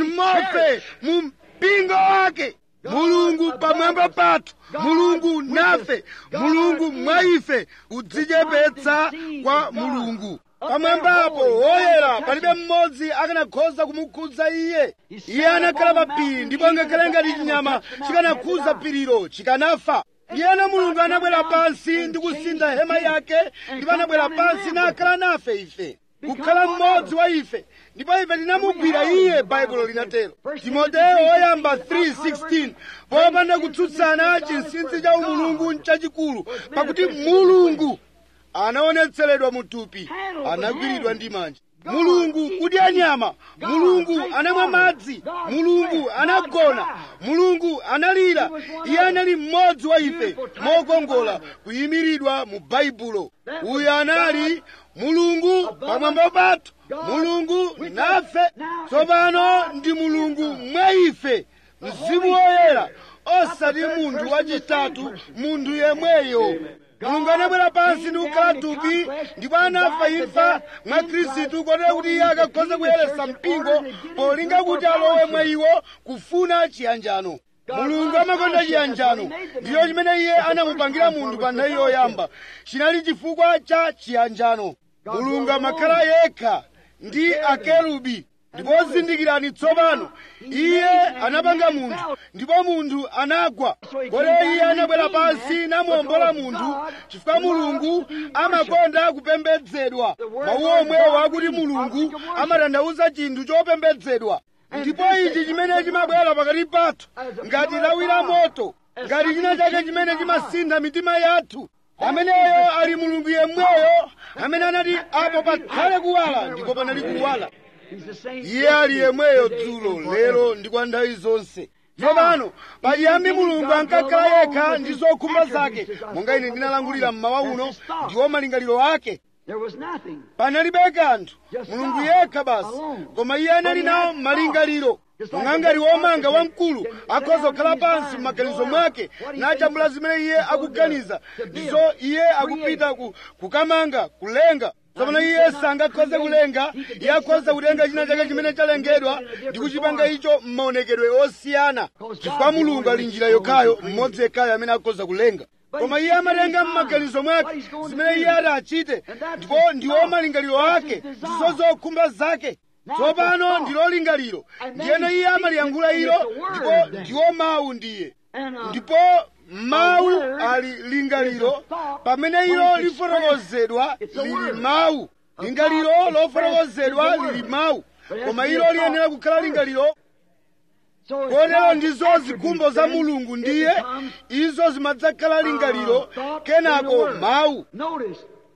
enmofe mu mpingo wake mulungu pamwamba pathu mulungu nafe mulungu mwa ife kudzichepetsa kwa mulungu pamwambapo woyera palibe mmodzi akanakhoza kumukhudza iye iye anakhala pa phiri ndipo ngakhale ngati chinyama chikanakhudza phirilo chikanafa ndiyena mulungu anabwera pansi ndi kusintha hema yake ndipo anabwera pansi nakhala nafe ife kukhala mmodzi wa ife ndipo ife tinamugwira iye baibulo linatero timoteyo woyamba 3:16 popanda kutsutsana chinsinsi cha umulungu nchachikulu pakuti mulungu anaonetseredwa mu thupi anagwiridwa ndi manja mulungu kudya nyama mulungu anamwa madzi mulungu anagona mulungu analira iye anali mmodzi wa ife mokongola kuyimiridwa mu baibulo uyu anali mulungu pamwamba pathu mulungu nafe tsopano ndi mulungu mwa ife mzimu woyera osati munthu wachitatu munthu yemweyo mulungu anabwera pansi ndi kukhala thupi ndipo anafa imfa mwa khristu kotero kuti iye akakhoza kuyeretsa mpingo polinga kuti alowe mwa iwo kufuna chiyanjano mulungu amakonda chiyanjano ndiyo chimene iye anamupangira munthu pa nthawi yoyamba chinali chifukwa cha chiyanjano mulungu amakhala yekha ndi akerubi ndipo zindikirani tsopano iye anapanga munthu ndipo munthu anagwa kotero iye anabwera pansi namuwombola munthu chifukwa mulungu amakonda kupembedzedwa mawu omwewo akuti mulungu amatanthauza chinthu chopembedzedwa ndipo ichi chimene chimabwera pakati pathu ngati lawi la moto ngati china chake chimene chimasintha mitima yathu ameneyo ali mulungu yemweyo amene anati apo pakhale kuwala ndipo panali kuwala He's the same. iye ali yemweyo dzulo lero ndi kwa nthawi zonse tsopano pachiyambi mulungu ankakhala yekha ndi zokhumba zake monga ine ndinalangulira mmawa uno ndiwo malingaliro ake There was nothing. panalibe kanthu mulungu yekha basi koma iye anali nawo malingaliro mung'angati womanga wamkulu akhoza kukhala pansi m'maganizo mwake nachambula zimene iye akuganiza ndizo iye akupita ku, kukamanga kulenga tsopano iye sangakhoze kulenga iye akhoza kutenga china chake chimene chalengedwa ndi kuchipanga icho m'maonekedwe osiyana chifukwa mulungu ali njira yokhayo mmodzi yekhayo amene akhoza kulenga koma iye amatenga m'maganizo mwake zimene iye ati achite ndipo ndiwo malingaliro ake ndizo zokhumba zake tsopano ndilo lingaliro ndiyeno iye amaliyankhula ilo ndipo ndiwo mawu ndiye And uh, ndipo mawu ali lingaliro pamene ilo lifotokozedwa lili mawu lingaliro lofotokozedwa lili mawu koma ilo liyenera kukhala lingaliro So it's kotero God's ndizo attributes, zikhumbo za then mulungu it ndiye becomes, izo zimadzakhala lingaliro uh, thought in the kenako Word. mawu Notice,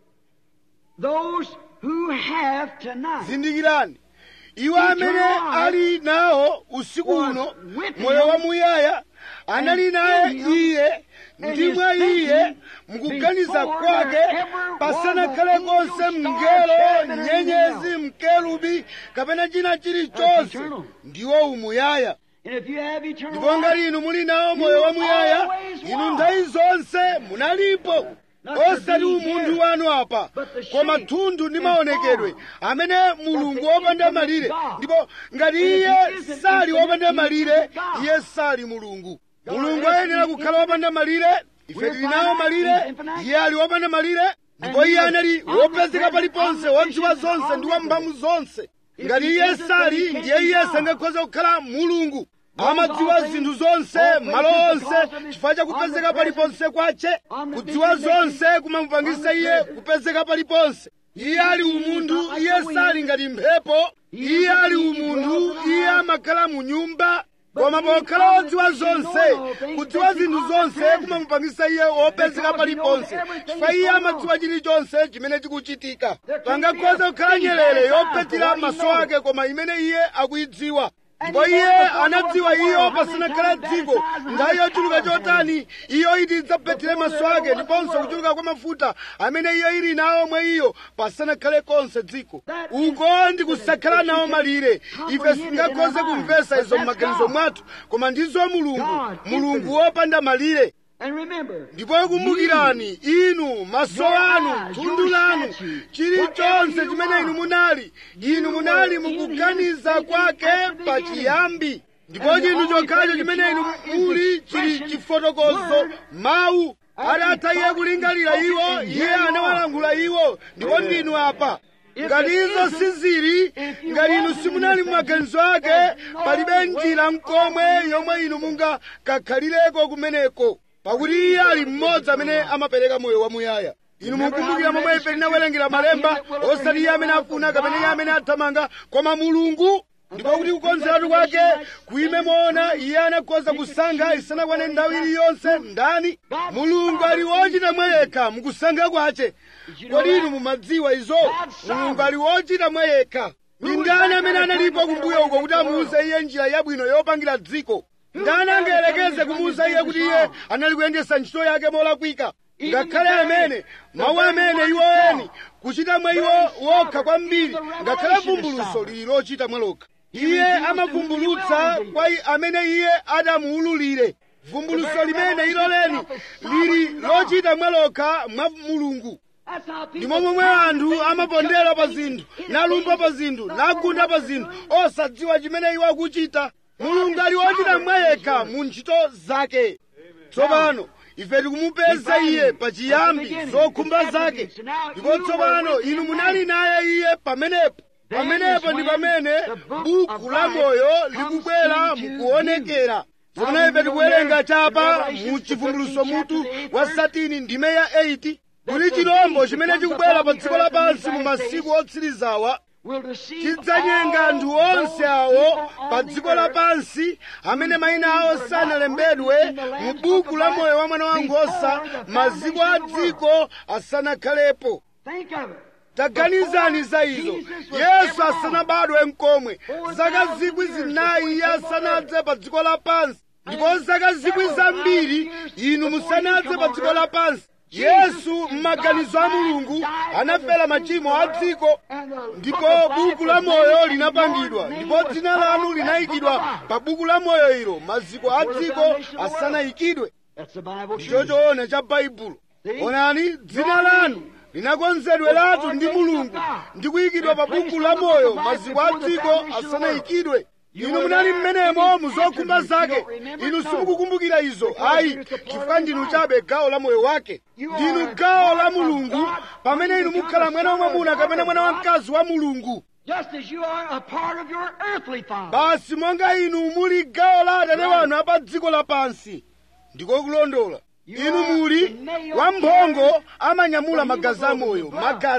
those who have tonight zindikirani iwo amene ali nawo usiku uno moyo wamuyaya anali naye iye ndi mwa iye mukuganiza kwake pasanakhale konse mngelo nyenyezi mkerubi kapena china chilichonse ndiwo umuyaya And if you have eternal ndipo life, ngati inu muli nawo moyo wamuyaya inu nthawi zonse munalipo osati umunthu wanu apa koma thunthu ndi maonekedwe amene mulungu wopanda malire ndipo ngati iye sali wopanda malire iye sali mulungu mulungu ayenera kukhala wopanda malire ife tili nawo malire iye ali wopanda malire ndipo iye anali wopezeka paliponse wodziwa zonse ndi wamphamvu zonse ngati iye sali ndiye iye sangakhoza kukhala mulungu amadziwa zinthu zonse malo onse chifukwa chakupezeka paliponse kwace kudziwa zonse kumamupangisa iye kupezeka paliponse iye ali umunthu iye sali ngati mphepo iye ali umunthu iye amakhala mu nyumba koma pokhala wodziwa zonse kudziwa zinthu zonse kumamupangisa iye wopezeka paliponse chifukwa iye amadziwa chilichonse chimene chikuchitika pangakhoza kukhala nyerere yopetera maso ake koma imene iye akuyidziwa ndipo iye anadziwa iyo pasanakhala dziko nthawi yochuluka chotani iyo iti idzapetire maso ake ndiponso kuchuluka kwa mafuta amene iyo ili nawo mwa iyo pasanakhale konse dziko uko ndi kusakhala nawo malire ife singakhoze kumvesa izo m'maganizo mwathu koma ndizo mulungu mulungu wopanda malire and remember, ndipo kumbukirani inu maso anu thundu lanu chilichonse chimene inu munali inu munali mukuganiza kwake pachiyambi ndipo chinthu chokhacho chimene inu muli chili chifotokozo mawu adatha iye kulingalira iwo iye anawalankhula iwo ndipo ndinu apa ngati izo sizili ngati inu simunali mumaganizo ake palibe njira mkomwe yomwe inu mungakakhalireko kumeneko pakuti iye ali mmodzi amene amapereka moyo wamuyaya inu mukumbukira momwe ife tinawerengera malemba osati iye amene afuna kapena iye amene athamanga koma mulungu ndipo kuti kukonzeratu kwake kuime moona iye anakhoza kusankha isanakwane nthawi iliyonse ndani mulungu ali wochita mwa yekha mukusankha kwace kodi inu mumadziwa izo mulungu ali wochita mwa yekha ndi ndani amene analipo kumbuyo uko kuti amuuze iye njira yabwino yopangira dziko ndani angayerekeze kumuuza iye kuti iye anali kuyendesa ntchito yake molakwika ngakhale amene mawu amene iwo eni kuchita mwa iwo wokha kwambiri ngakhale vumbuluso lili lochita mwa lokha iye amavumbulutsa kwa i- amene iye adamuululire vumbuluso limene ilo leni lili lochita mwa lokha mwa mulungu that's how people ndimo momwe anthu amapondera pa zinthu nalumba pa zinthu nagunda pa zinthu osadziwa chimene iwo akuchita mulungu ali wochita mwa yekha mu ntchito zake tsopano ife tikumupeza iye pachiyambi zokhumba zake ndipo tsopano inu munali naye iye pamenepo pamenepo ndi pamene buku la moyo likubwera mukuonekera tsopano ife tikuwerenga chapa mu chivumbuluso mutu wa satini ndime ya 8 kuli chirombo chimene chikubwera pa dziko lapansi mu masiku otsirizawa will deceive chidzanyenga all anthu onse those awo people pa on the dziko earth. lapansi amene mayina awo sanalembedwe mu buku la moyo wa mwana wankhosa maziko a dziko asanakhalepo Think of it. taganizani za izo yesu asanabadwe mkomwe zaka zikwi zinayi iye asanadze pa dziko lapansi ndipo zaka zikwi zambiri inu musanadze pa dziko lapansi yesu m'maganizo a mulungu anafera machimo a dziko And the ndipo book of life buku la was moyo made, and linapangidwa your name ndipo was dzina put lanu on that linayikidwa book of life. pa buku la moyo ilo maziko a dziko asanayikidwe That's the Bible. ndicho truth. choona cha baibulo onani dzina lanu linakonzedweratu ndi mulungu ndi kuyikidwa pa buku la moyo maziko a dziko asanayikidwe inu munali mmenemo muzokhumba zake inu simukukumbukira izo ayi chifukwa ndinu chabe gawo la moyo wake ndinu gawo la mulungu pamene inu mukhala mwana wamwamuna kapena mwana wamkazi wa mulungu Just as you are a part of your earthly father. basi monga inu muli gawo la atate wanu apa dziko lapansi ndiko kulondola inu muli wamphongo amanyamula magazi amoyo magazi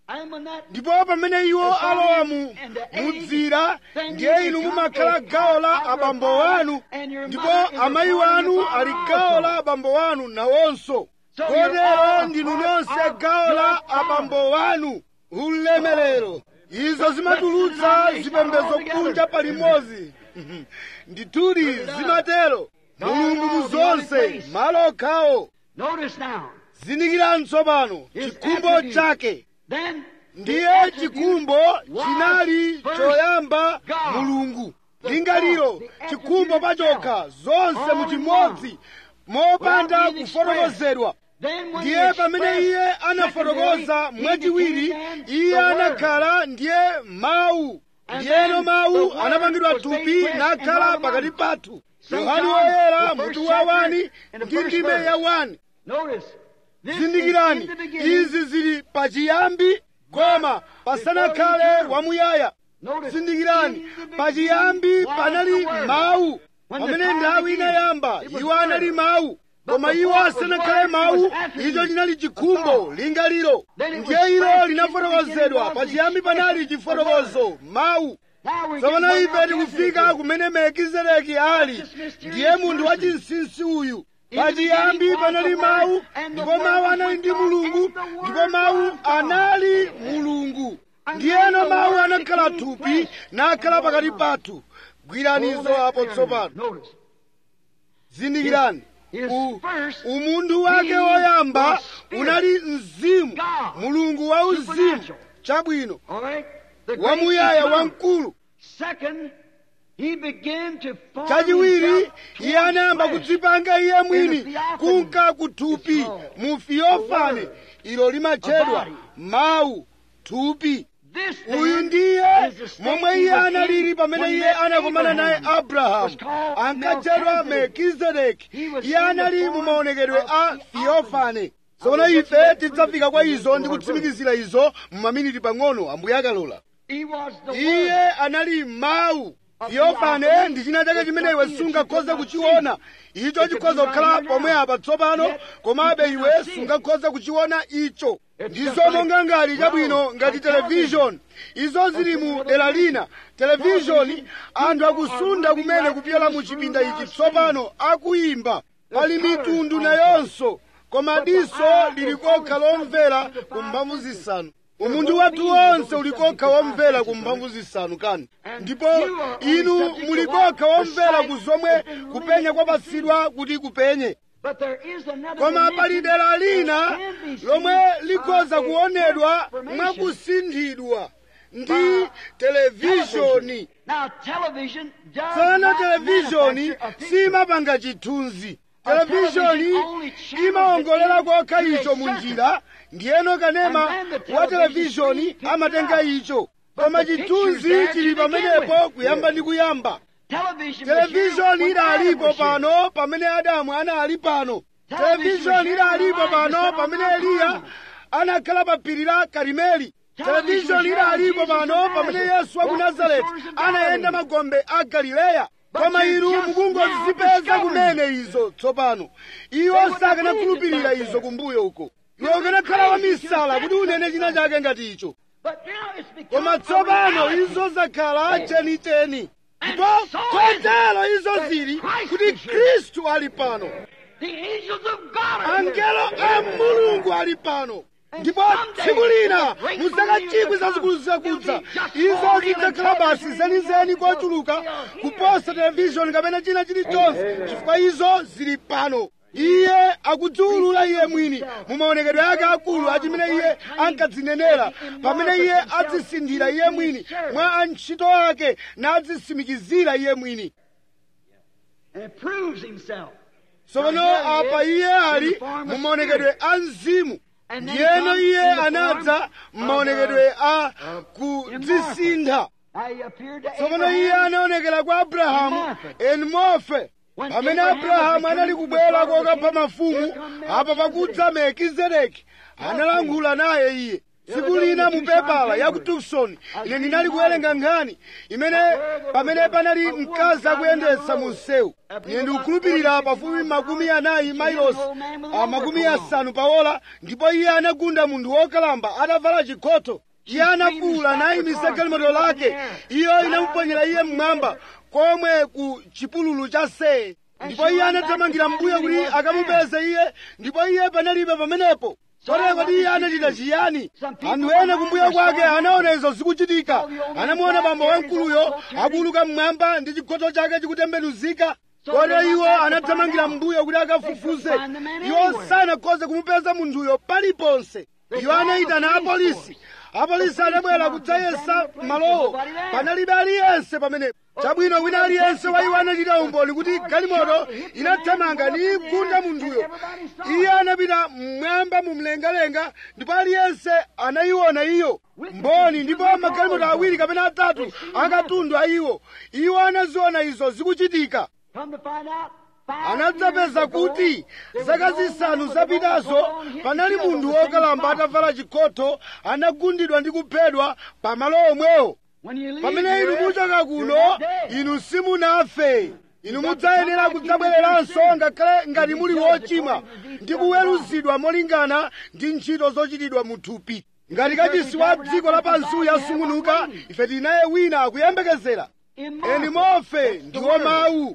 And when that ndipo pamene iwo alowa mu mudzira ndiye inu mumakhala gawo la abambo wanu ndipo amayi wanu ali gawo la abambo wanu nawonso kotero ndinu nonse gawo la abambo wanu ulemerero izo zimatulutsa zipembedzo kunja palimodzi ndithudi zimatero mulungu mu zonse malo okhawo Notice now. zindikirani tsopano chikhumbo chake Then ndiye chikhumbo chinali choyamba mulungu lingaliro chikhumbo pachokha zonse muchimodzi mopanda kufotokozedwa then when ndiye he pamene expressed iye anafotokoza secondary, he mwachiwiri became iye the Word. anakhala ndiye mawu And ndiyeno then mawu the Word anapangidwa was made thupi flesh and nakhala dwelt pakati among us. pathu Saint yohani John, woyera the mutu first wa chapter wani and the ndi first ndime verse. ya wani Notice. This is zindikirani in the beginning. izi zili pachiyambi koma pasanakhale wamuyaya Notice. zindikirani in the beginning pachiyambi was panali the Word. mawu When the pamene time nthawi began, inayamba it was iwo anali Word. mawu But koma the iwo Word was asanakhale Word, it mawu was attribute, icho chinali a chikhumbo thought. lingaliro Then it was ndiye ilo expressed in the linafotokozedwa beginning was pachiyambi expressed panali the chifotokozo mawu Now we tsopano get ife where tikufika Melchizedek kumene melkizedeki ali This mysterious ndiye munthu wa person. chinsinsi uyu In the pachiyambi beginning was panali the mawu Word, and the ndipo Word mawu was anali with ndi God, mulungu and the Word ndipo mawu was God. anali mulungu And ndiyeno then the mawu Word anakhala became thupi flesh nakhala and pakati dwelt among us. pathu gwiranizo Hold that apo there. tsopano Notice. zindikirani His U- first umunthu wake being woyamba was spirit. unali mzimu God. mulungu wa uzimu Supernatural. chabwino All right? The great wamuyaya eternal. wamkulu Second, he began to form chachiwiri himself iye towards anayamba flesh. kudzipanga iye mwini In the theophany. kunka kuthupi It's called mu theophany the word. ilo limatchedwa A body. mawu thupi This uyu then ndiye is the state momwe he iye was analili in pamene when iye met anakumana naye Abraham. abrahamu Was called ankatchedwa melkizedeki He was iye in the anali mu form maonekedwe of a theophany. theophany tsono I will ife get to that tidzafika kwa further. izo ndi kutsimikizira izo mu maminiti pang'ono ambuye akalola He was the iye Word. anali mawu Of theophany theophany, ndi china chake was chimene iwe something that you sungakhoza could not kuchiona see. icho It could chikhoza be right kukhala here pomwe now. apa tsopano Yet, komabe you iwe cannot see it. sungakhoza kuchiona icho It's ndizo just like monga ngati chabwino road, ngati like television izo zili mu dera lina televishoni anthu akusunda kumene kupyola mu chipinda ichi tsopano akuyimba pali mitundu nayonso koma diso lili kokha lomvera ku mphamvu zisanu umunthu wathu wonse uli kokha womvera ku mphamvu zisanu kani ndipo inu muli kokha womvera ku zomwe kupenya kwapatsidwa kuti kupenye But there is another koma pali dimension dera that lina can be seen lomwe likhoza by a kuonedwa transformation. mwakusinthidwa ndi televishoni Now, television does tsopano not televishoni manufacture a picture. simapanga chithunzi A televishoni television only channels imaongolera it kokha into a icho mu circuit. njira ndiyeno kanema And then the wa television televishoni screen picks amatenga it up. icho But koma the picture's chithunzi there to chili begin pamenepo with. kuyamba ndi kuyamba Television televishoni material when Adam idalipo was here. pano pamene adamu anali pano Television televishoni idalipo material pano Elijah pamene sat on eliya Mount anakhala pa phiri la karimeli Television televishoni idalipo Jesus pano of pamene Nazareth yesu wa ku walked the nazareti shores of anayenda Galilee. magombe a galileya But koma you inu just mukungozipeza now kumene izo tsopano iwo They would sakanakhulupirira have believed it izo back kumbuyo uko You iwe ukanakhala crazy to wamisala have kuti said unene something china like chake ngati icho But now it's become koma a tsopano reality. izo zakhala chenicheni And ndipo so is it kotero izo that zili Christ kuti is here. khristu ali pano The angels of God are here. angelo a mulungu ali pano ndipo tsiku lina muzaka chikwi zazikulu zakudza izo zidzakhala basi zenizeni kochuluka kuposa televishoni kapena china chilichonse chifukwa izo zili pano iye akudziwulula iye mwini mu maonekedwe ake akulu achimene iye ankadzinenera pamene iye adzisindira iye mwini mwa antchito ake nadzisimikizira iye mwini And it proves himself. tsopano apa iye ali mu maonekedwe a mzimu ndiyeno iye anadza m'maonekedwe a kudzisintha Now he appeared to tsopano iye Abraham. anaonekera kwa abrahamu enmofe pamene abrahamu anali kubwera kokapha mafumu apa pakudza melkizedeki analankhula naye iye tsiku lina mu pepala ya ku tucson ine ndinali kuwerenga nkhani imene pamene panali mkazi akuyendetsa mu msewu ine ndikukhulupirira pafupi makumi anayi mailosi a makumi asanu paola ndipo iye anagunda munthu wokalamba atavala chikhoto iye anafuwula nayimitsa galimoto lake iyo inamuponyera iye mmwamba komwe ku chipululu cha seye ndipo iye anathamangira mbuyo kuti akamupeze iye ndipo iye panalibe pamenepo kotero kodi iye anachita chiyani anthu ena kumbuyo kwake anaona izo zikuchitika anamuona bambo wamkuluyo akuluka mmwamba ndi chikhoto chake chikutembenuzika kotero iwo anathamangira mbuyo kuti akafufuze iwo sanakhoze kumupeza munthuyo paliponse iwo anayitana apolisi apolisi anabwera kudzayesa malowo panalibe aliyense pamenepo chabwino wina aliyense wa iwo anachita umboni kuti galimoto inathamanga ndi kugunda munthuyo iye anapita mmwamba mu mlengalenga ndipo aliyense anayiona iyo mboni ndipo magalimoto awiri kapena atatu akatundu a iwo iwo anaziona izo zikuchitika anadzapeza kuti zaka zisanu zapitazo panali munthu wokalamba atavala chikhoto anagundidwa ndi kuphedwa pamalo omwewo pamene inu muchoka kuno inu simunafe inu mudzayenera kudzabwereranso ngakhale ngati muli wochimwa ndi kuweruzidwa molingana ndi ntchito zochitidwa mu thupi ngati kachisi wa dziko lapansi yasungunuka ife tinaye wina akuyembekezera eni mofe ndiwo mawu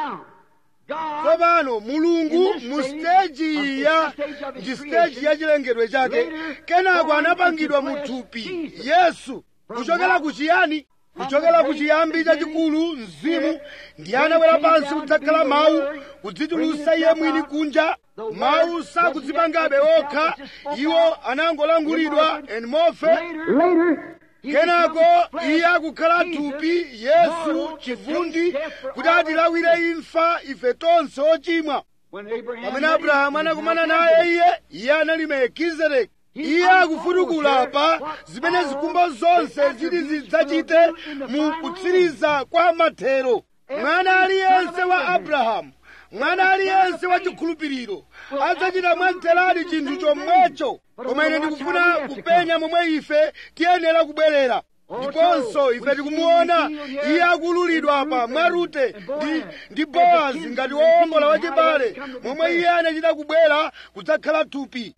tsopano mulungu mu siteji ya ndi siteji ya chilengedwe chake kenako anapangidwa mu thupi yesu kuchokera kuchiyani kuchokera kuchiyambi chachikulu mzimu ndiye anabwera pansi kudzakhala mawu kudzitulutsa iye mwini kunja mawu sakudzipangabe okha iwo anangolangulidwa eni mofe kenako iye akukhala thupi yesu chivundi kuti atilawire imfa ife tonse ochimwa pamene abrahamu anakumana naye iye iye anali melkizedeki iye akufutukula pa zimene zikumbo zonse ziti zidzachite mu kutsiriza kwa mathero mwana aliyense wa abrahamu mwana aliyense wa chikhulupiriro adzachita mwamtheradi chinthu chomwecho koma ine ndikufuna kupenya momwe ife tiyenera kubwerera ndiponso ife tikumuona iye akululidwa apa mwa rute ndi, ndi boazi ngati wowombola wachibale momwe iye anachita kubwera kudzakhala thupi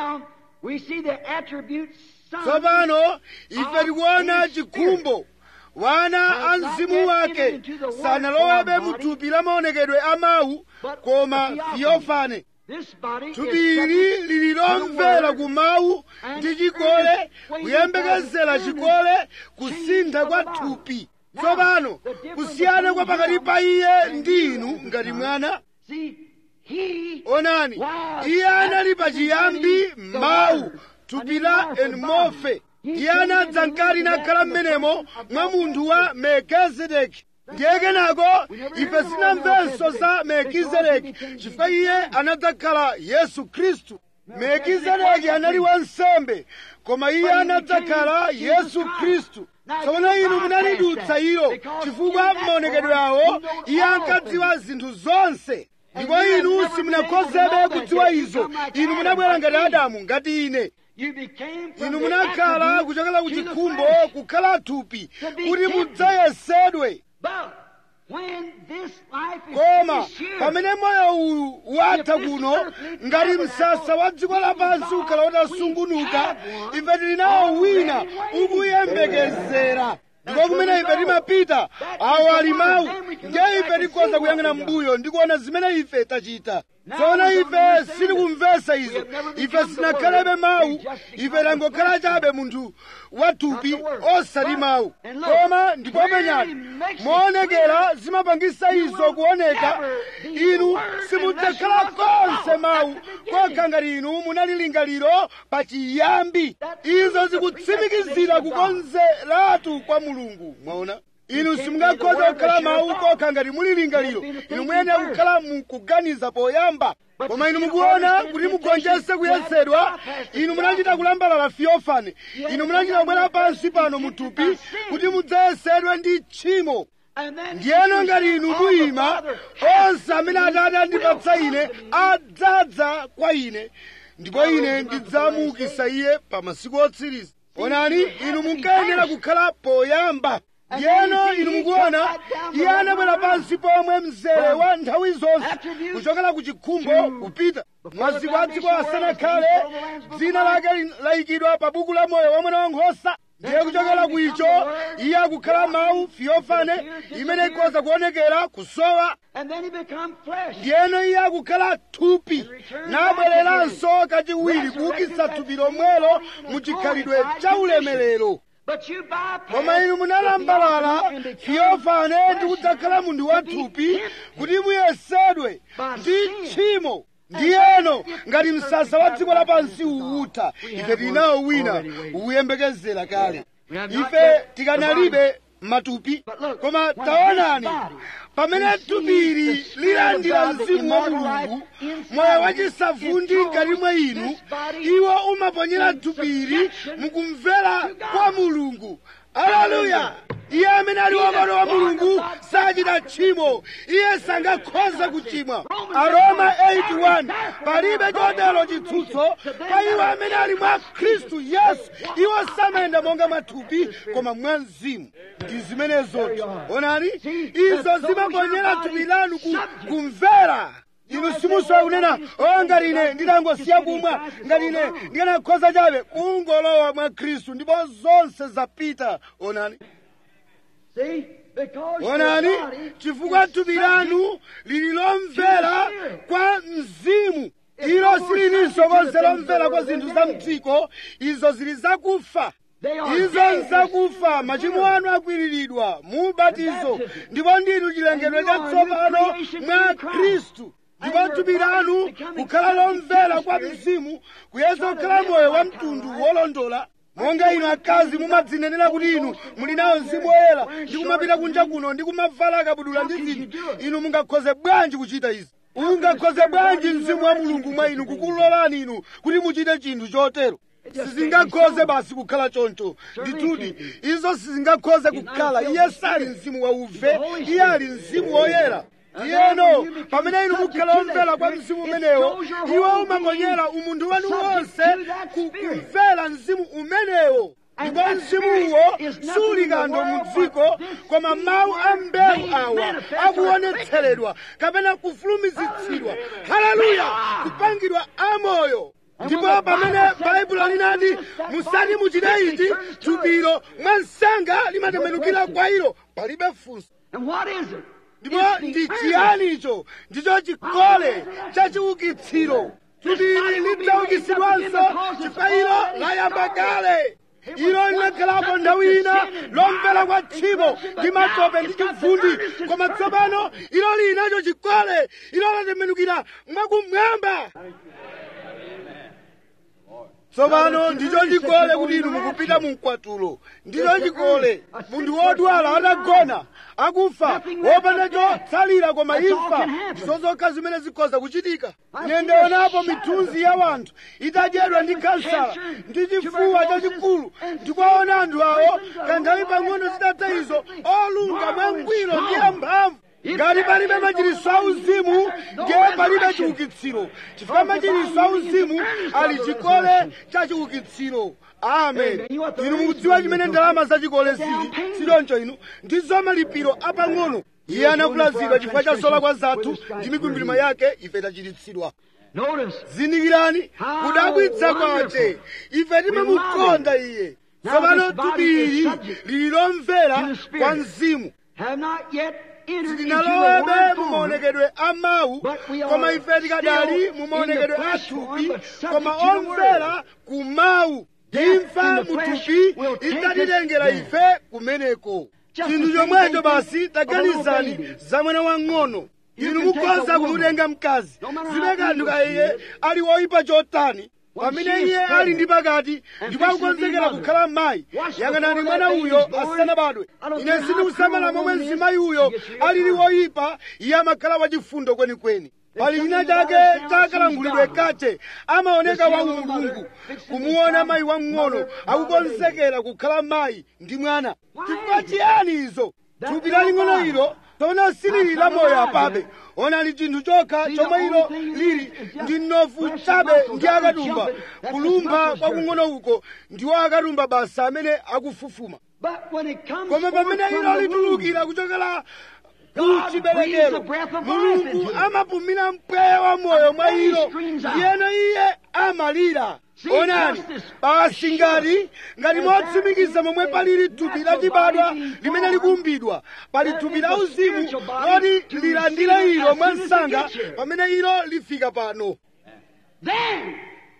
tsopano ife tikuona chikhumbo wana a mzimu wake sanalowebe mu thupi la maonekedwe a mawu koma theofane thupi ili lili lomvera ku mawu ndi chikole kuyembekezera chikole kusintha kwa thupi tsopano kusiyana kwa pakati pa iye ndi inu ngati mwana onani iye anali pachiyambi mawu thupi la enmofe iye anadza mkati nakhala m'menemo mwa munthu wa melkizedeki ndiye kenako ife sinamvenso za melkizedeki chifukwa iye anadzakhala yesu khristu melkizedeki anali wansembe koma iye anadzakhala yesu khristu tsopano inu munalidutsa ilo chifukwa m'maonekedwe awo iye ankadziwa zinthu zonse ndipo inu simunakhozebe kudziwa izo inu munabwera ngati adamu ngati ine inu munakhala kuchokera ku chikhumbo kukhala thupi kuti mudzayesedwe koma pamene moyo uwu watha kuno ngati msasa wa dziko lapansi ukhala utasungunuka ife tili nawo wina ukuyembekezera ndipo kumene ife timapita awo ali mawu ndiye ife tikhoza kuyang'ana mbuyo ndi kuona zimene ife tachita tsono ife sitikumvesa izo ife sinakhalebe mawu ife tangokhala chabe munthu wathupi osati mawu koma ndipopenyani moonekera zimapangisa izo kuoneka inu simudzakhala konse mawu kokha ngati inu munali lingaliro pa chiyambi izo zikutsimikizira kukonzeratu kwa mulungu mwaona inu simungakhoza kukhala mawu kokha ngati muli lingaliro inu muyenera kukhala mukuganiza poyamba koma inu mukuona kuti mugonjese kuyesedwa inu munachita kulambalala fiofane inu munachita kubwera pansi pano muthupi kuti mudzayesedwe ndi tchimo ndiyeno ngati inu muyima onse amene atate andipatsa ine adzadza kwa ine ndipo ine ndidzamuukitsa iye pa masiku otsiriza onani inu munkayenera kukhala poyamba ndiyeno inu mukuona iye anabwera pansi pomwe mzere wa nthawi zonse kuchokera ku chikhumbo kupita maziko a dziko asanakhale dzina lake layikidwa pa buku la moyo wa mwana wankhosa ndiye kuchokera ku icho iye akukhala mawu fiyofane imene ikhoza kuonekera kusowa And then he become flesh. ndiyeno iye akukhala thupi nabwereranso kachiwiri kuukitsa thupi lomwelo mu chikhalidwe cha ulemerero But you bypass koma inu munalambalala fiyofane ndi kudzakhala munthu wa thupi kuti muyesedwe ndi tchimo ndiyeno ngati msasa wa dziko lapansi uwutha ife tilinawo wina uwuyembekezera kale ife tikanalibe matupi koma taonani pamene thupili lilandira mzimu wa mulungu moyo wachisavundi mkati mwa inu iwo umaponyera thupili mukumvera kwa mulungu aleluya iye amene ali wamano wa mulungu sachita tchimo iye sangakhoza kuchimwa aroma 81 palibe chotero chitsutso pa iwo amene ali mwa khristu yesu iwo samayenda monga mwathupi koma mwa mzimu ndi zimenezoti onani izo zimaponyera thupi lanu ku- kumvera inu simusowa kunena o ngati ine ndinangosiya kumwa ngati ine ndikanakhoza chabe kungolowa mwa khristu ndipo zonse zapita onani See? Because your onani body chifukwa is thupi subject lanu lili lomvera kwa mzimu ilo silininso konse lomvera kwa zinthu za mdziko izo zili zakufa izo nzakufa machimo anu akwiriridwa mu ubatizo ndipo ndinu chilengedwe chatsopano mwa khristu ndipo thupi lanu kukhala lomvera kwa mzimu kuyesa kukhala moyo wa mtundu wolondola monga inu akazi mumadzinenera kuti inu muli nawo mzimu woyera ndi kumapita kunja kuno ndi kumavala akabudula ndi zinthu inu mungakhoze bwanji kuchita izi ungakhoze bwanji mzimu wa mulungu mwa inu kukulolani inu kuti muchite chinthu chotero sizingakhoze basi kukhala choncho ndithudi izo sizingakhoze kukhala iye sali mzimu wa uve iye ali mzimu woyera iyeno pamene inu mukhala omvera kwa mzimu umenewo iwo umaponyera umunthu wanu wonse ku- kumvera mzimu umenewo ndipo mzimuwo suli kando mu dziko koma mawu a mbewu awa akuonetseredwa kapena kufulumizitsidwa haleluya kupangidwa amoyo ndipo pamene baibulo linati musati muchite ichi thupilo mwa msanga limatembenukira kwa ilo palibe funso And what is it? ndipo ndi chiyani icho ndicho chikole cha chiukitsiro thupili lidzaukitsidwanso chifukwa ilo layamba kale ilo linakhalapo nthawi ina lomvera kwa tchimo ndi matope ndi chivundi koma tsopano ilo linacho chikole ilo latembenukira mwakumwamba tsopano ndicho chikole kuti inu mukupita mu mkwatulo ndicho chikole munthu wodwala atagona akufa wopanda chotsalira koma imfa ndizo zokha zimene zikhoza kuchitika ine ndaonapo mithunzi ya wanthu itadyedwa ndi kansala ndi chifuwa chachikulu ndikuwaona anthu awo kanthawi pang'ono zitatha izo olunga mwangwiro ndi amphamvu ngati palibe machiritso auzimu ndiye palibe chiukitsiro chifukwa machiritso auzimu ali chikole cha chiukitsiro amen inu mukudziwa chimene ndalama zachikole zili sichoncho inu ndizo malipiro apang'ono iye anavulazidwa chifukwa cha zolakwa zathu ndi mikwingwirima yake ife tachiritsidwa Notice. zindikirani kudabwitsa kwace ife timamukonda iye tsopano thupili lili lomvera kwa mzimu Have not yet entered into the tinalowebe word mu form. maonekedwe a mawu But we are koma ife tikadali still mu in maonekedwe the a flesh thupi form, but subject koma to the omvera ku mawu Death in imfa the mu flesh thupi will take idzatitengera us ife kumeneko Just chinthu the same chomwecho thing basi of a little taganizani baby. za mwana wang'ono You inu can take mukhoza a woman, kumutenga mkazi no matter how zimene kanthu evil ka she iye is, ali woyipa chotani when pamene she is iye ali pregnant ndi pakati and ndipo fixing to be akukonzekera mother, kukhala mayi watch yang'anani before mwana that baby uyo is born. asanabadwe I don't ine care how sindikusamala cruel a momwe woman is, mzimayi uyo she gets real alili kind. woyipa iye amakhala wachifundo kwenikweni pali china something chake about her chakalangulidwe she's kache amaoneka The wa seal of the mulungu mother, fixing to kumuona become mayi wamng'ono mother, akukonzekera kukhala mayi ndi mwana Why chifukwa is it? chiyani izo That thupi little laling'ono body ilo tona silili la moyo apabe onali chinthu chokha chomwe ilo lili ndi mnofu chabe ndi akatumba kulumpha kwakung'ono uko ndiwo akatumba basa amene akufufuma But when it comes koma forth pamene from ilo the womb, litulukira kuchokera God ku breathes the chiberekero breath of life mulungu into it. amapumira mpweya wa moyo mwa And then he ilo screams out. ndiyeno iye amalira See, onani justice. basi ngati ngati And motsimikiza that momwe is palili a thupi natural lachibadwa body being limene born. likuumbidwa pali That thupi is la a uzimu spiritual body loti to lilandire receive it ilo as mwa soon as it msanga gets here. pamene ilo lifika pano Then,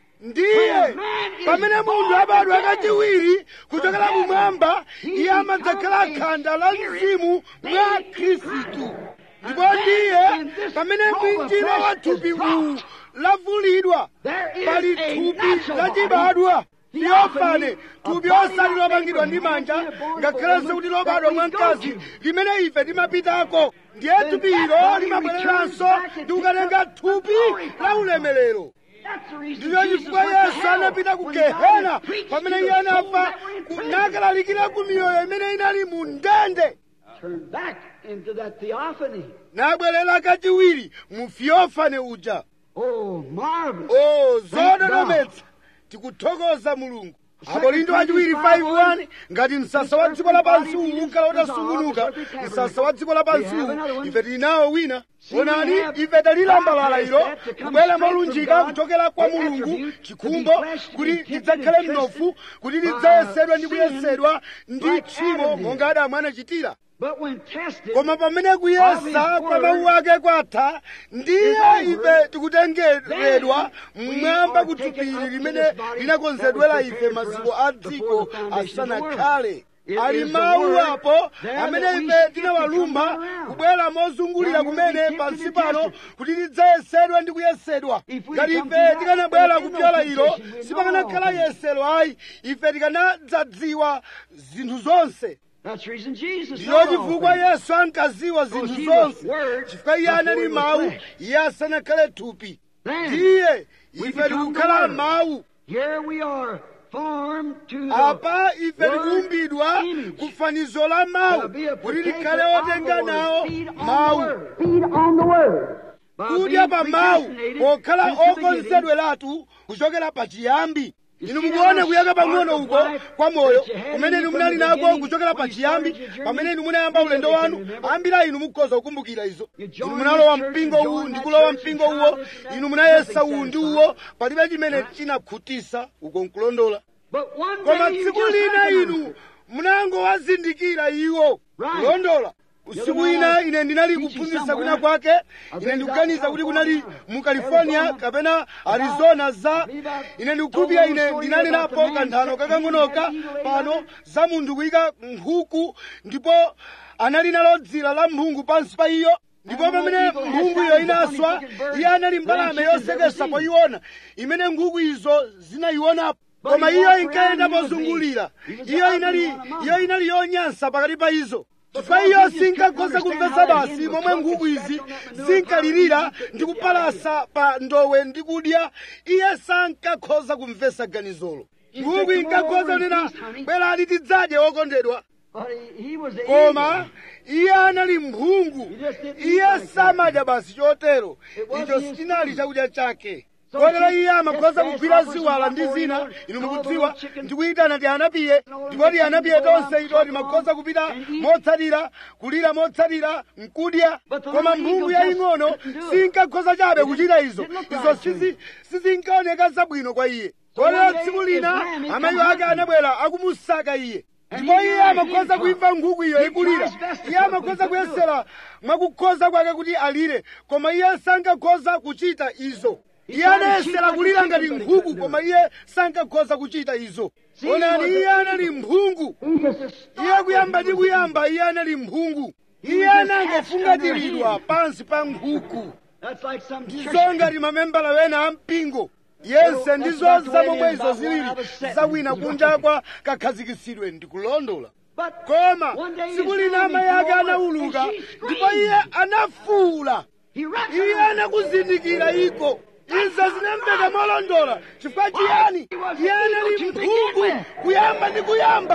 ndiye When a man is pamene munthu born abadwa again kachiwiri kuchokera from kumwamba heaven, iye he amadzakhala becomes a khanda la spirit mzimu mwa made in khristu And ndipo then ndiye when this pamene robe of mwinjiro flesh wa is thupi dropped, uwu lavulidwa there is pali a thupi natural lachibadwa body, theophane theophany, thupi a body osati not lopangidwa made ndi from manja hands, born of a ngakhalenso woman, kuti that lobadwa we mwa go mkazi to. limene ife timapitako ndiye Then thupi that ilo body limabwereranso returns back and ndi kukatenga takes up the thupi glory la from ulemerero that's the reason ndiyo Jesus chifukwa went to yesu hell anapita ku when he died gehena and preached pamene to iye the souls anafa that were in ku- prison. nakalalikira ku miyoyo imene inali mu ndende Turn back into that theophany. nabwerera kachiwiri mu theophane uja Oh, marvelous. o Thank zododometsa tikuthokoza mulungu akorinto achiwiri 5:1 ngati msasa wa dziko lapansi uwu ukhala utasungunuka msasa wa dziko lapansi uwu ife tili nawo wina onani ife talilambalala ilo kubwera molunjika kuchokera kwa mulungu chikhumbo kuti lidzakhale mnofu kuti lidzayesedwa ndi kuyesedwa ndi tchimo monga adamu anachitira But when tested, koma pamene kuyesa kwa mawu ake kwatha ndiye ife tikutengeredwa mmwamba kuthupiri limene linakonzedwera ife maziko a dziko asanakhale ali mawu apo amene ife tinawalumba kubwera mozungulira kumene pansi pano kuti lidzayesedwa ndi kuyesedwa ngati ife tikanabwera kupyola ilo sipakanakhala yesero ayi ife tikanadzadziwa zinthu zonse that's the reason Jesus ndiyo said all chifukwa things. yesu ankaziwa zinthu he was zonse word chifukwa iye anali before he was mawu flesh. iye asanakhale thupi Then, ndiye we ife become the tikukhala word. mawu Here we are, formed to the apa ife word tikuumbidwa image. kufanizo la mawu To be a kuti partaker likhale of the otenga word. nawo Feed on the mawu word. Feed on the word. By kudya being pa mawu predestinated pokhala since the beginning, okonzedweratu kuchokera pachiyambi You inu see mukuona that kuyaka spark pang'ono of uko life kwa moyo that you had kumene in inu you munali from the nako beginning kuchokera when you pachiyambi started your journey? pamene inu munayamba You ulendo can wanu remember. ambiri a inu mukhoza kukumbukira izo You inu joined munalowa the church, mpingo you uwu joined ndi that kulowa church, mpingo you uwo tried this and inu that, munayesa nothing uwu ndi satisfied. uwo palibe chimene Right. chinakhutisa uko nkulondola But one koma day you tsiku just lina recognize inu it. munangowazindikira iwo Right. kulondola usiku ina ine ndinali Teaching kuphunzitsa somewhere. kwina kwake I've ine been ndikuganiza out kuti kunali California. mu california Arizona. kapena arizona za believe I've ine ndikukhulupirira told the ine story ndinanenapo about the man kanthano that kakang'onoka had evil pano laid za munthu kuyika nkhuku ndipo anali nalo dzira la mphungu pansi pa iyo ndipo And pamene when evil has mphungu iyo found the inaswa funny looking bird, iye anali mbalame branches never yosekesa seen. poiona imene nkhuku izo zinayionapo But koma he iyo walked inkayenda around, he was pozungulira the- he was the iyo ugly inali one among iyo them. inali yonyansa pakati pa izo But chifukwa God, iyo he just sinkakhoza couldn't kumvetsa understand how basi that hen momwe would nkhuku cluck and izi scratch on that manure zinkalirira pile. ndi kupalasa pa ndowe ndi kudya iye sankakhoza kumvetsa ganizolo nkhuku "Come inkakhoza over and kunena feast, honey." bwerani tidzadye wokondedwa But he, he was the koma angel. iye anali mphungu He just didn't eat iye like samadya basi chotero It wasn't icho his sinali food. chakudya chake So kotero he- iye amakhoza yes, kugwira grasshoppers ziwala and ndi zina buffalo, inu all the mukudziwa little chicken- ndikuyitana ti anapiye all the ndikoti little anapiye chickens go tonse out, itoti come makhoza along kupita and eat. motsatira kulira motsatira nkudya But the koma little mphungu eagle yaying'ono just couldn't do it. sinkakhoza chabe It kuchita didn't- izo didn't look izo right to sizi- him. sizinkaoneka zabwino kwa iye So kotero one day tsiku his lina ram had amayi come ake hunting. anabwera akumusaka iye And ndipo he iye knew he amakhoza didn't kuimva nkhuku iyo He ikulira tries best to iye cook, amakhoza but he couldn't do kuyesera mwakukhoza kwake kuti alire koma iye sankakhoza kuchita izo He iye tried to anayesera cheat like kulira a ngati chicken, but he nkhuku couldn't do koma it. iye sankakhoza kuchita izo See, he onani was iye a- anali mphungu He just to start iye kuyamba with, ndi he was kuyamba iye anali mphungu He iye was just anangofungatiridwa hatched pansi pa nkhuku That's like some church ndizo ngati mamembala wena ampingo yense Well, ndizo that's about the way zamomwe it is izo about zilili one out of seven. zawina kunja kwa kakhazikitsidwe ndikulondola But koma one day tsiku his lina family amayi ake called anawuluka and she ndipo iye screamed. anafuwula He iye recognized anakuzindikira iko izo zinamveka molondola chifukwa chiyani iye anali mphungu kuyamba ndi kuyamba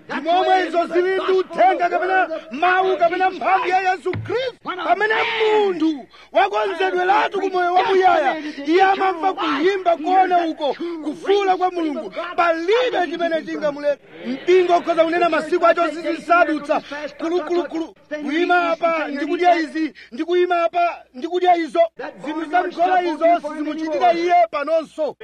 momwe izo zili ndi uthenga kapena mawu kapena mphamvu ya yesu khristu pamene munthu wakonzedweratu ku moyo wamuyaya iye amamva kuyimba kuona uko kufuula kwa mulungu palibe chimene chingamuleta mpingo ukhoza kunena masiku acho zizisadutsa kulukulukulu kuyima apa ndikudya izi ndikuyima apa ndikudya izo zinthu zamkhola izo sizimuchitika iye panonso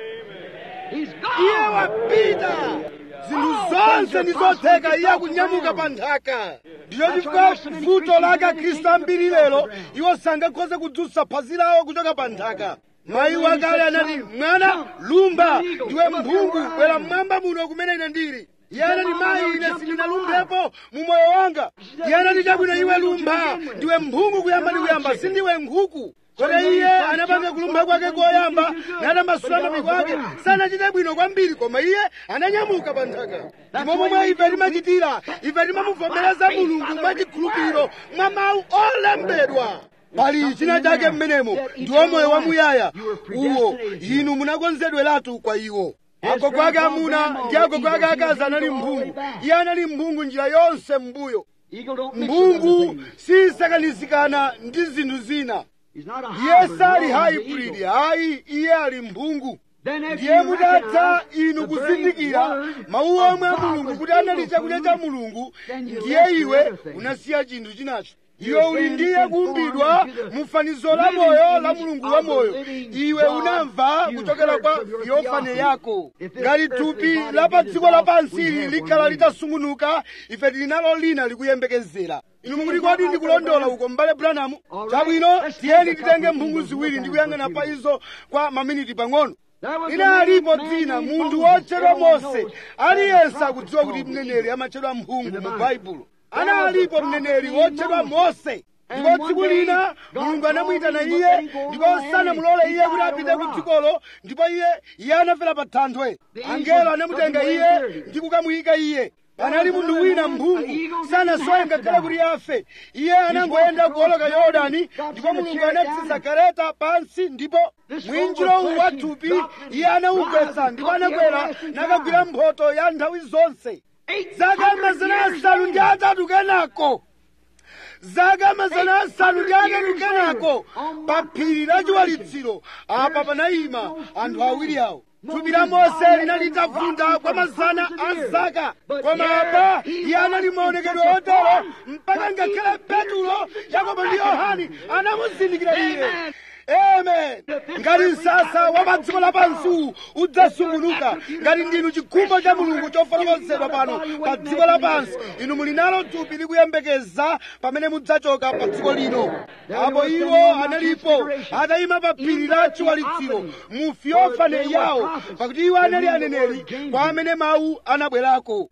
iye wapita zinthu zonse ndi zotheka iye akunyamuka pa nthaka ndicho chifukwa vuto lake akhristu ambiri lero iwo sangakhoze kudzutsa phazi lawo kuchoka pa nthaka mayi wakale anati mwana lumba ndiwe mphungu bwera mmwamba muno kumene ine ndili iye anati mayi ine sindinalumbepo mu moyo wanga iye anati chabwino iwe lumba ndiwe mphungu kuyamba ndi kuyamba sindiwe nkhuku kodi iye anapanga kulumba kwake koyamba natambasula mapiko ake sanachite bwino kwambiri koma iye ananyamuka pa nthaka ndipo momwe ife timachitira ife timamuvomereza mulungu mwachikhulupiriro mwa mawu olembedwa pali china chake mmenemo ndiwo moyo wamuyaya uwo inu munakonzedweratu kwa iwo agogo ake amuna ndi agogo ake akazi anali mphungu iye anali mphungu njira yonse m'mbuyo mphungu sisakanizikana ndi zinthu zina iye sali hybrid hayi iye ali mphungu ndiye mutatha inu kuzindikira mawu omwe a mulungu kuti anali chakudya cha mulungu ndiye iwe unasiya chinthu chinacho iwe uli ndiye kuumbidwa mu fanizo la moyo la mulungu wa moyo iwe unamva kuchokera kwa yofane yako ngati thupi la pa dziko lapansi ili likhala litasungunuka ife tili nalo lina likuyembekezera inu mukuti kodi ndikulondola uko m'bale branamu chabwino tiyeni titenge mphungu ziwiri ndi kuyang'ana pa izo kwa maminiti pang'ono ina alipo dzina munthu wotchedwa mose aliyense akudziwa kuti mneneri amatchedwa mphungu mu baibulo ana alipo mneneri wotchedwa mose ndipo tsiku lina mulungu anamuyitana iye ndipo sanamulole iye kuti apite ku dzikolo ndipo iye iye anafera pa thanthwe angelo anamutenga iye ndi kukamuyika iye panali munthu wina mphungu sanasowe ngakhale kuti afe iye anangoyenda kuoloka yorodani ndipo mulungu anatsitsa kareta pansi ndipo mwinjiro uwu wa thupi iye anawugwetsa ndipo anakwera nakagwira mphoto ya nthawi zonse zaka mazana asanu ndi atatu kenako zaka mazana asanu ndi atatu kenako pa phiri la chiwalitsiro apa panayima anthu awiri awo thupi la mose linali litavunda kwa mazana a zaka koma apa iye anali maonekedwe otero mpaka ngakhale petulo yakobo ndi yohani anamuzindikira iye amen ngati msasa wa pa dziko lapansi udzasungunuka ngati ndinu chikhumbo cha mulungu chofotokozedwa pano pa dziko lapansi inu muli nalo thupi likuyembekeza pamene mudzachoka pa dziko lino apo iwo analipo atayima pa phiri la chiwalitsiro mu fiofane yawo pakuti iwo anali aneneri kwa amene mawu anabwerako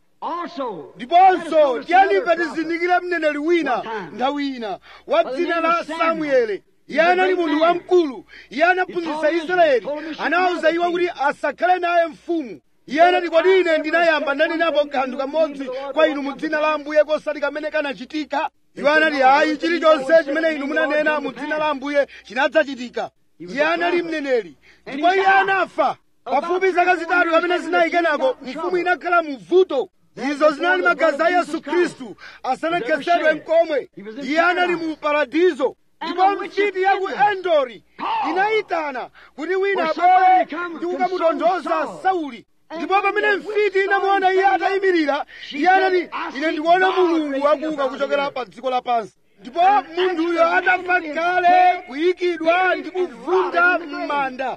ndiponso tiyenife tizindikire mneneri wina nthawi ina wa dzina la samuele iye anali munthu wamkulu iye anaphunzitsa israeli anawawuza iwo kuti asakhale naye mfumu iye anati kodi ine ndinayamba ndanenapo kanthu kamodzi kwa inu mu dzina la ambuye kosati kamene kanachitika iwo anati ayi chilichonse chimene inu munanena mu dzina la ambuye chinadzachitika iye anali mneneri ndipo iye anafa pafupi zaka zitatu kapena zinayi kenako mfumu inakhala mu vuto izo zinali magazi a yesu khristu asanakhetsedwe mkomwe iye anali mu paradizo ndipo mfiti ya ku endori inayitana kuti wina abwere ndi kukamutonthoza sauli ndipo pamene mfiti inamuona iye atayimirira iye anati ine ndikuona mulungu akuuka kuchokera pa dziko lapansi ndipo munthuyo atafa kale kuyikidwa ndi kuvunda m'manda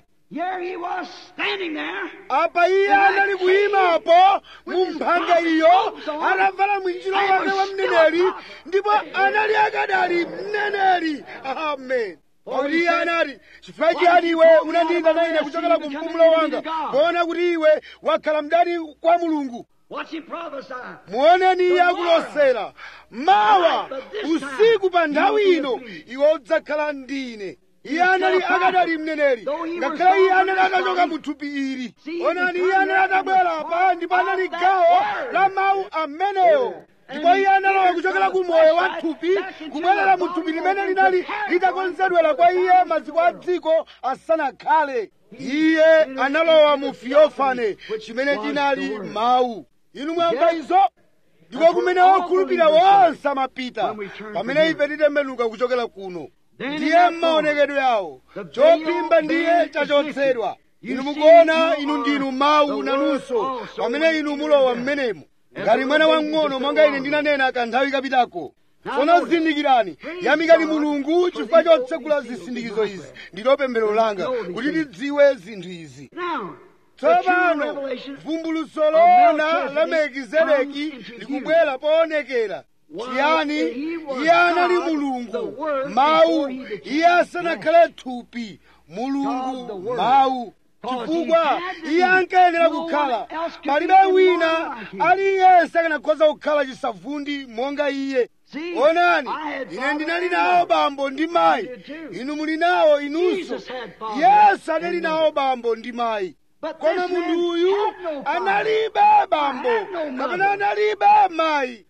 apa iye anali kuyimapo mu mphanga iyo atavala mwinjiro wake wa mneneri ndipo anali akadali mneneri amen pakuti iye anati chifukwa chiyani iwe unandiyitana ine kuchokera ku mpumulo wanga poona kuti iwe wakhala mdani kwa mulungu muoneni iye akulosera mawa usiku pa nthawi ino iwe udzakhala ndine iye anali akadali mneneri ngakhale iye anali atachoka mu thupi ili onani iye anali atabwera pa ndipo anali gawo la mawu amenewo ndipo iye analowa kuchokera ku moyo wa thupi kubwerera mu thupi limene linali litakonzedwera kwa iye maziko a dziko asanakhale iye analowa mu fiofane chimene chinali mawu inu mwamva izo ndiko kumene okhulupirira wonse amapita pamene ife titembenuka kuchokera kuno ndiye m'maonekedwe yawo chophimba ndiye chachotsedwa inu mukuona inu ndinu mawu nanunso pamene inu mulowa m'menemo ngati mwana wamng'ono monga ine ndinanena kanthawi kapitako tsono zindikirani yamikani mulungu chifukwa chotsegula zisindikizo izi ndilo pemphero langa kuti tidziwe zinthu izi tsopano vumbulutso loona la melkizedeki likubwera poonekera chiyani iye anali mulungu mawu iye asanakhale thupi mulungu mawu chifukwa iye ankayenera kukhala palibe wina aliyense akanakhoza kukhala chisavundi monga iye onani ine ndinali nawo bambo ndi mayi inu muli nawo inunso yesu anali nawo bambo ndi mayi koma munthu uyu analibe bambo kapena analibe mayi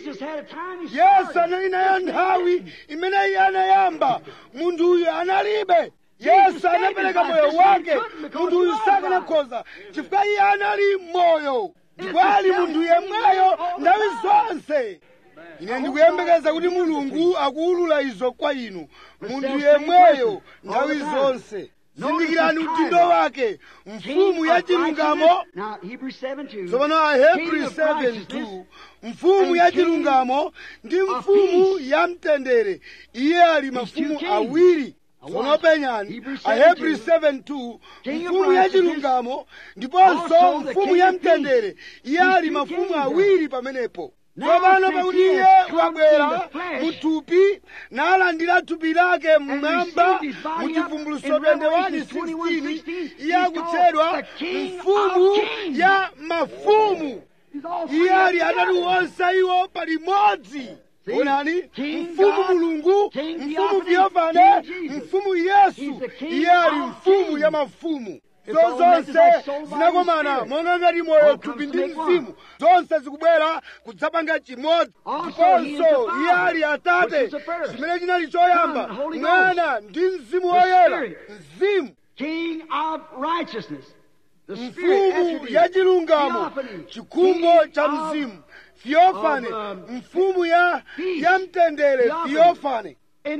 yesu anali nayo nthawi imene iye anayamba munthu uyu analibe yesu anapereka moyo wake munthu uyu sakanakhoza chifukwa iye anali moyo ndipo ali munthu yemweyo nthawi zonse ine ndikuyembekeza kuti mulungu akuwulula izo kwa inu munthu yemweyo nthawi zonse zindikirani udindo wake mfumu ya chilungamo tsopano ahebri 7:2 mfumu ya chilungamo ndi mfumu ya mtendere iye ali mafumu awiri tsono penyani ahebri 7:2 mfumu ya chilungamo ndiponso mfumu ya mtendere iye ali mafumu awiri pamenepo tsopano pakuti iye wabwera muthupi nalandira thupi lake mmwamba mu chivumbulutso 21:16 iye akutchedwa mfumu ya mafumu iye ali atatu onse iwo palimodzi onani mfumu mulungu mfumu theofane mfumu yesu iye ali mfumu ya mafumu zo zonse zinakomana monga ngati moyo thupi ndi mzimu zonse zikubwera kudzapanga chimodzi ndiponso iye ali atate chimene chinali choyamba mwana ndi mzimu woyera mzimu mfumu ya chilungamo chikhumbo cha mzimu theofane mfumu ya ya mtendere theofane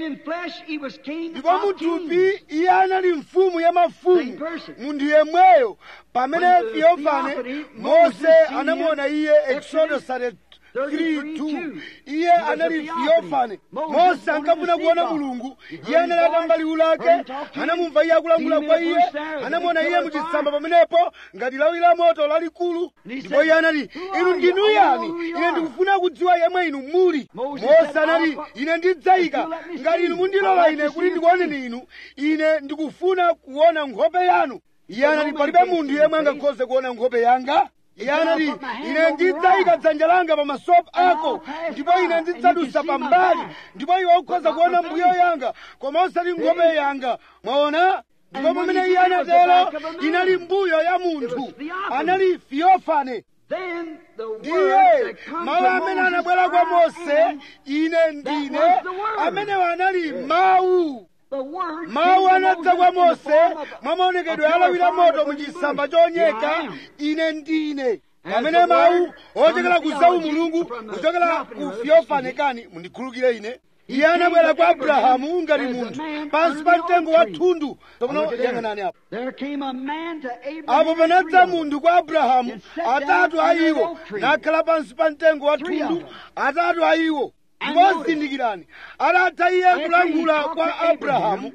ndipo muthupi iye anali mfumu ya mafumu munthu yemweyo pamene theofane mose anamuona iye exodus 3:2 iye anali theofane mose ankafuna kuona mulungu iye anali atamba liwu lake anamumva iye akulankhula kwa iye anamuona iye muchitsamba pamenepo ngati lawi la moto lalikulu ndipo iye anati inu ndinu yani ine ndikufuna kudziwa yemwe inu muli mose anati ine ndidzayika ngati inu mundilola ine kuti ndikuoneni inu ine ndikufuna kuona nkhope yanu iye anati palibe munthu yemwe angakhoze kuona nkhope yanga iye anati ine ndidzayika dzanja langa pamaso ako ndipo ine ndidzadusa pambali ndipo iwe ukhoza kuona mbuyo yanga koma osati nkhope yanga mwaona ndipo pamene iye anatero inali mbuyo ya munthu anali theofane ndiye mawu amene anabwera kwa mose ine ndine amenewo anali mawu mawu anadza kwa mose mwa maonekedwe alawira moto muchisamba chonyeka ine ndine pamene mawu ochokera ku zawu mulungu kuchokera ku theofane kani mundikhulukire ine iye anabwera kwa abrahamu ngati munthu pansi pa mtengo wa thundu topano yang'anani apo apo panadza munthu kwa abrahamu atatu a iwo nakhala pansi pa mtengo wa thundu atatu a iwo ndipo zindikirani atatha iye kulankhula kwa abrahamu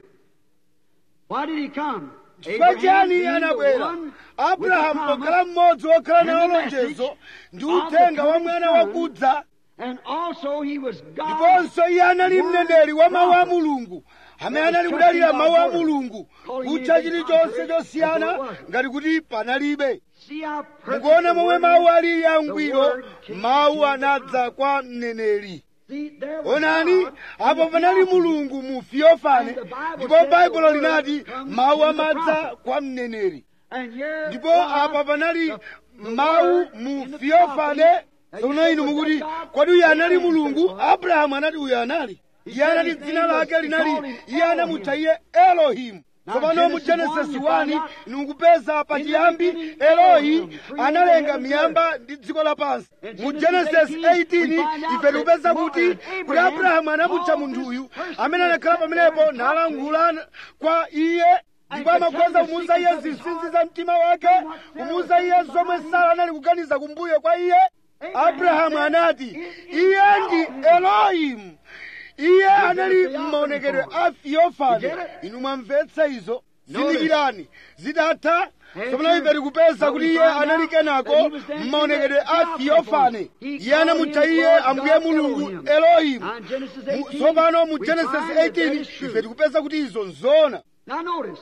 chifukwa chiyani iye anabwera abrahamu pokhala mmodzi wokhala nawo lonjezo ndi uthenga wa mwana wakudza ndiponso iye anali mneneri wa mawu a mulungu amene anali kudalira mawu a mulungu kutcha chilichonse chosiyana ngati kuti panalibe mukuona momwe mawu alili angwiro mawu anadza kwa mneneri onani apo panali mulungu mu theofane ndipo baibulo linati mawu amadza kwa mneneri ndipo apa panali mawu mu theofane tsono inu mukuti kodi uyu anali mulungu abrahamu anati uyu anali iye anati dzina lake linali iye anamutcha iye elohimu tsopano mu genesis 1 nikupeza pachiyambi eloyi analenga miyamba ndi dziko lapansi mu genesis 18 ife tikupeza kuti kuti abrahamu anamutcha munthuyu amene anakhala pamenepo nalangula kwa iye ndipo amakhoza kumuuza iye zinsinsi za mtima wake kumuuza iye zomwe sara anali kuganiza kumbuyo kwa iye abrahamu anati iye ndi elohimu iye anali m'maonekedwe a theophany inu mwamvetsa izo zindikirani zitatha tsopano ife tikupeza kuti iye anali kenako m'maonekedwe a theophany iye anamutcha iye ambuye mulungu elohimu Mu- tsopano mu genesis 18 ife tikupeza kuti izo nzoona Now notice,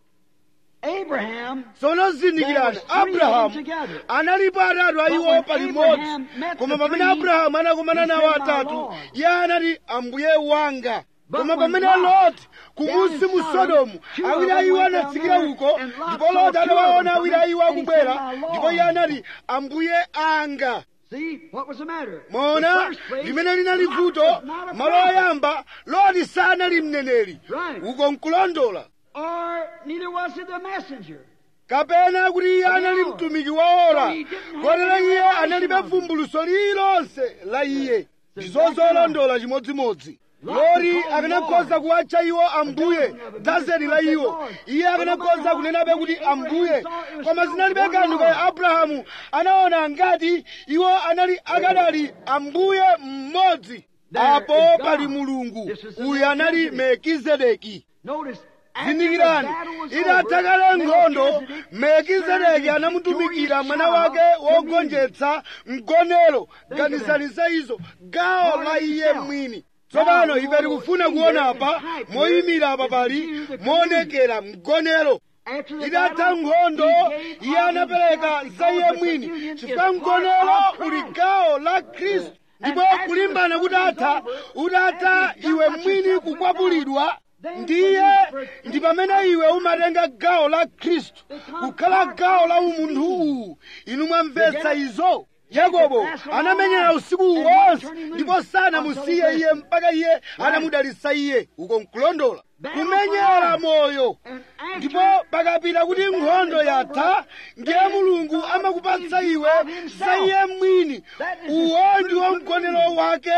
Abraham tsono zindikirani abrahamu analipo atatu a iwo palimodzi koma pamene abrahamu anakumana nawo atatu iye anati ambuye wanga koma pamene loti kumusi mu sodomu awiri a iwo anatsikira uko ndipo loti anawaona awiri a iwo akubwera ndipo iye anati ambuye anga See, what was the matter? mwaona The first place, limene linali Lot vuto was not a malo prophet, oyamba loti sanali mneneri Right. uko nkulondola Or neither was he the messenger. kapena kuti iye anali mtumiki waora So he didn't have kotero any iye revelation analibe of it. vumbuluso lililonse la iye So ndizozolondola chimodzimodzi Lot lori to call akanakhoza Lord. kuwatcha iwo ambuye dozen of them dazeni la said iwo Lord. iye But no akanakhoza matter kunenabe how kuti Abraham ambuye saw it was koma still zinalibe one kanthu Lord. ka abrahamu anaona ngati iwo anali akadali ambuye mmodzi There apo is God. pali mulungu This is the uyu anali melkizedeki Notice, after the zindikirani battle was itatha over, kale nkhondo Melchizedek melkizedeki turned anamutumikira his mwana child wake to wogonjetsa mgonero Think of ganizaniza izo gawo Lord la iye himself. mwini tsopano Now, ife tikufuna see kuona here apa in type moyimira apa here pali is the moonekera mgonero After the itatha battle, nkhondo he gave iye of anapereka himself za iye because the mwini union is chifukwa part mgonero of uli Christ. gawo la khristu ndipo after kulimbana the kutatha battle is over, utatha after you iwe got mwini yourself kukwapulidwa then ndiye when you ndi pamene iwe umatenga gawo la khristu kukhala gawo la umunthu uwu inu mwamvetsa izo yakobo anamenyera usiku wonse ndipo sanamusiye iye mpaka iye anamudalitsa iye uko nkulondola kumenyera moyo And ndipo after pakapita kuti nkhondo yatha ndiye mulungu amakupatsa iwe za iye mwini uwo ndiwo mgonero wake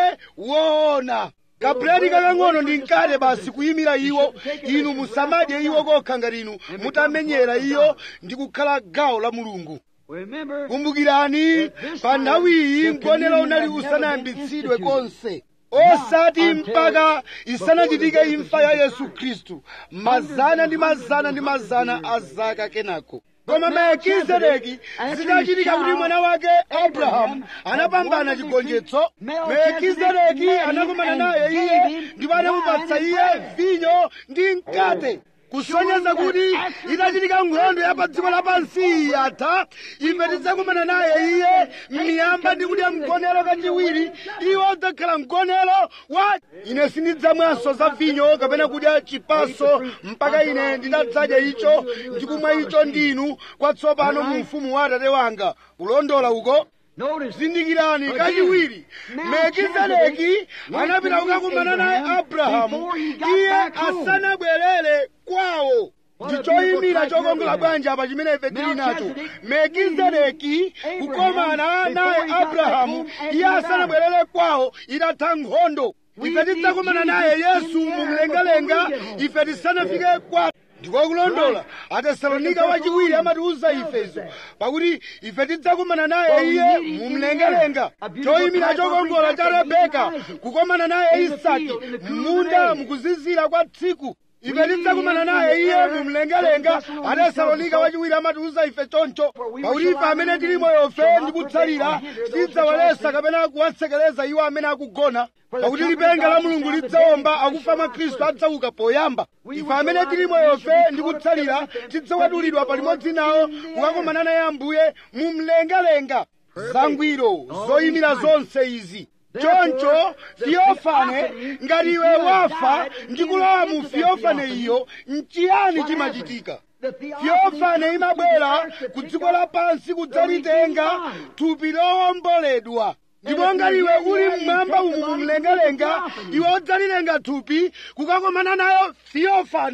woona kabuledi kakang'ono ndi mkate basi kuyimira iwo inu musamadye iwo kokha ngati inu mutamenyera iyo ndi kukhala gawo la mulungu remember, kumbukirani pa nthawiyi mgonero unali usanayambitsidwe konse osati mpaka isanachitike imfa ya yesu khristu mazana ndi mazana ndi mazana a zaka kenako koma melkizedeki zitachitika kuti mwana wake abrahamu anapambana chigonjetso melkizedeki anakumana naye iye ndipo anamupatsa iye vinyo ndi mkate kusonyeza kuti itachitika nkhondo ya pa dziko lapansi yatha ife tidzakumana naye iye m'miyamba ndi kudya mgonero kachiwiri iwo udzakhala mgonero wa ine sindidzamwanso za vinyo kapena kudya chipaso mpaka ine nditadzadya icho ndikumwa icho ndinu kwatsopano mu ufumu wa atate wanga kulondola uko notice, zindikirani kachiwiri melkizedeki anapita kukakumana naye abrahamu iye asanabwerere kwawo ndi choyimira chokongola bwanji apa chimene ife tili nacho melkizedeki kukomana naye abrahamu iye asanabwerere kwawo itatha nkhondo ife tidzakumana naye yesu mumlengalenga ife tisanafike kwawo ndikokulondola atesalonika wachiwiri amatiuza ife izo pakuti ife tidzakumana naye iye mumlengalenga choyimira chokongola cha rebeka kukomana naye isaki munda mukuzizira kwa tsiku ife tidzakumana naye iye mumlengalenga atesalonika wachiwiri amatiuza ife choncho pakuti ife amene tili moyofe ndi kutsalira tidzawalesa kapena kuwatsekereza iwo amene akugona pakuti lipenga la mulungu lidzawomba akufa mwa khristu adzauka poyamba ife amene tili moyofe ndi kutsalira tidzawadulidwa palimodzi nawo kukakomana naye ambuye mumlengalenga zangwiro zoyimira zonse izi choncho fiyofane ngati iwe wafa ndi kulowa mu fiyofane iyo nchiyani chimachitika fiyofane imabwera ku dziko lapansi kudzalitenga thupi lowomboledwa ndipo ngati iwe uli mmwamba umu mumlengalenga iwe udzalitenga thupi kukakomana nayo fiyofane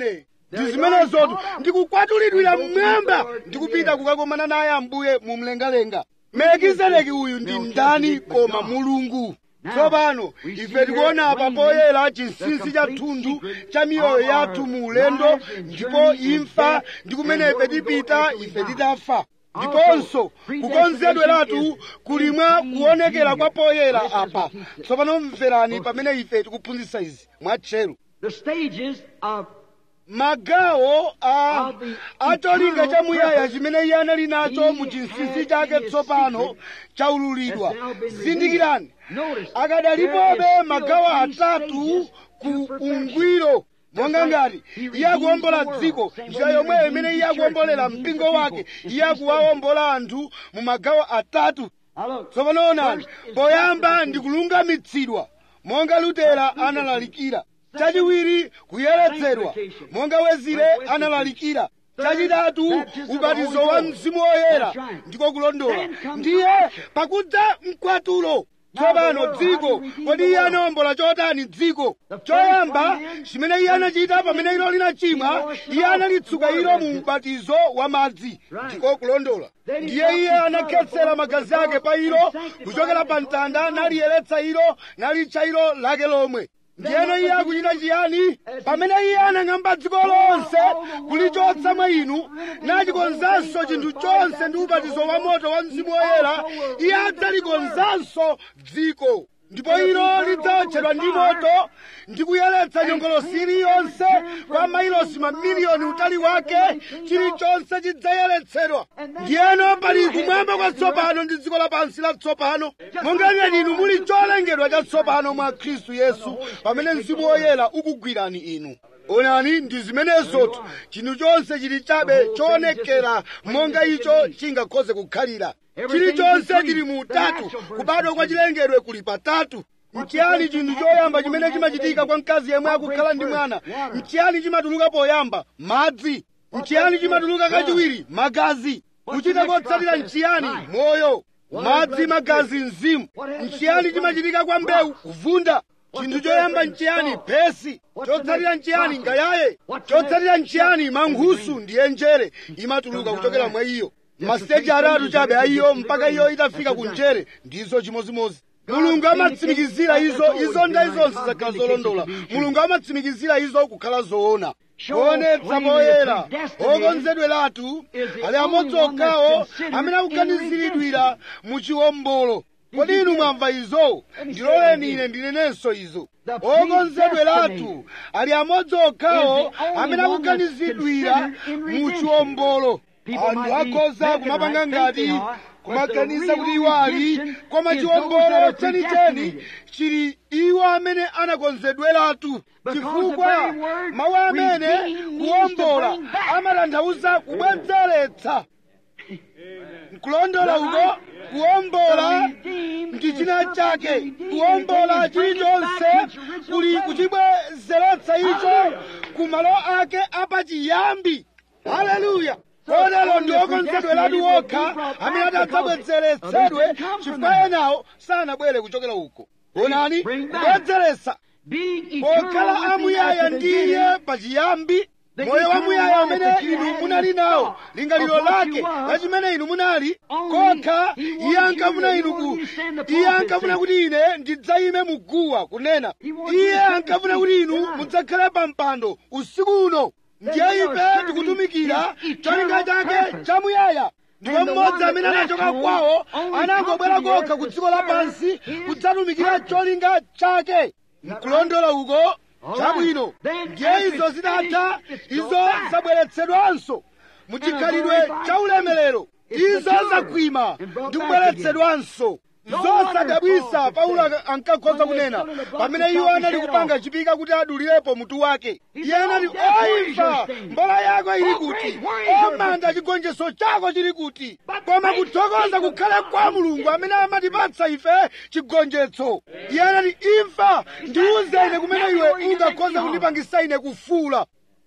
ndi zimenezotu ndikukwatulidwira mmwamba ndikupita kukakomana naye ambuye mu mlengalenga melekizedeki uyu ndi ndani koma mulungu tsopano ife tikuona apa poyera chinsinsi cha thunthu cha miyoyo yathu mu ulendo ndipo imfa ndi kumene ife tipita ife titafa ndiponso kukonzedweratu kuli mwa kuonekera kwa poyera apa tsopano mverani pamene ife tikuphunzitsa izi mwatcheru The stages of magawo a acholinga chamuyaya chimene iye anali nacho mu chinsinsi chake tsopano chaululidwa zindikirani akadalipobe magawo atatu ku ungwiro monga ngati iye akuwombola dziko njira yomweyo imene iye akuwombolera mpingo wake iye akuwawombola anthu mu magawo atatu Now look, tsopano onani poyamba ndi kulungamitsidwa monga lutera analalikira chachiwiri kuyeretsedwa monga wezire analalikira chachitatu ubatizo wa mzimu woyera ndiko kulondola ndiye pakudza mkwatulo tsopano dziko kodi iye anawombola chotani dziko choyamba chimene iye anachita pamene ilo linachimwa iye analitsuka ilo mu ubatizo wa madzi ndiko kulondola ndiye iye anakhetsera magazi ake pa ilo kuchokera pa mtanda naliyeretsa ilo nalitcha ilo lake lomwe ndiyeno iye akuchita chiyani pamene iye anang'amba dziko lonse kulichotsa mwa inu nachikonzanso chinthu chonse ndi ubatizo wa moto wa mzimu woyera iye adzalikonzanso dziko ndipo ilo lidzawotchedwa ndi moto ndi kuyeretsa nyongolosi iliyonse kwa mailosi mamiliyoni utali wake chilichonse chidzayeretsedwa ndiyeno pali kumwamba kwatsopano ndi dziko lapansi latsopano monga ngati inu muli cholengedwa chatsopano mwa khristu yesu pamene mzimu woyera ukugwirani inu onani ndi zimenezotu chinthu chonse chili chabe choonekera monga icho chingakhoze kukhalira chilichonse chili mu utatu kubadwa kwa chilengedwe kuli patatu nchiyani chinthu choyamba chimene chimachitika kwa mkazi yemwe akukhala ndi mwana nchiyani chimatuluka poyamba madzi nchiyani chimatuluka kachiwiri magazi kuchita kotsatira nchiyani moyo madzi magazi mzimu nchiyani chimachitika kwa mbewu kuvunda chinthu choyamba nchiyani phesi chotsatira nchiyani ngayaye chotsatira nchiyani mankhusu ndiye njere imatuluka kuchokera mwa iyo masiteji atatu chabe aiyo mpaka iyo itafika ku njere ndizo chimozimozi mulungu amatsimikizira izo izo nda izonse zakhala zolondola mulungu amatsimikizira izo kukhala zoona kuonetsa poyera okonzedweratu ali amodzi okhawo amene akuganiziridwira mu chiwombolo kodi inu mwamva izo ndiloleni ine ndinenenso izo okonzedweratu ali amodzi okhawo amene akuganizidwira mu chiwombolo anthu akhoza kumapanga ngati kumaganiza kuti iwo ali koma chiwombolo chenicheni chili iwo amene anakonzedweratu chifukwa mawu amene kuwombola amatanthauza kubwezeretsa nkulondola uko kuwombola ndi china chake kuwombola chilichonse kuli kuchibwezeretsa icho ku malo ake apachiyambi haleluya kotero ndi okonzedweratu okha amene adzabwezeretsedwe chifukwa enawo sanabwere kuchokera uko onani kubwezeretsa pokhala amuyaya ndiye pachiyambi moyo wamuyaya amene inu munali nawo lingaliro lake la chimene inu munali kokha iye ankafuna inu ku iye ankafuna kuti ine ndidzayime muguwa kunena iye ankafuna kuti inu mudzakhale pa mpando usiku uno ndiye ife tikutumikira cholinga chake chamuyaya ndipo mmodzi amene anachoka kwawo anangobwera kokha ku dziko lapansi kudzatumikira cholinga chake nkulondola uko chabwino ndiye izo zitatha izo zabweretsedwanso muchikhalidwe cha ulemerero izo zakwima ndi kubweretsedwanso zosadabwisa paulo ankakhoza kunena pamene iwo anali kupanga chipika kuti adulirepo mutu wake iye anati oimfa mbola yako ili kuti omanda chigonjetso chako chili kuti koma kuthokoza kukhale kwa mulungu amene amatipatsa ife chigonjetso iye anati imfa ndiuze ine kumene iwe ungakhoza kundipangisa ine kufuula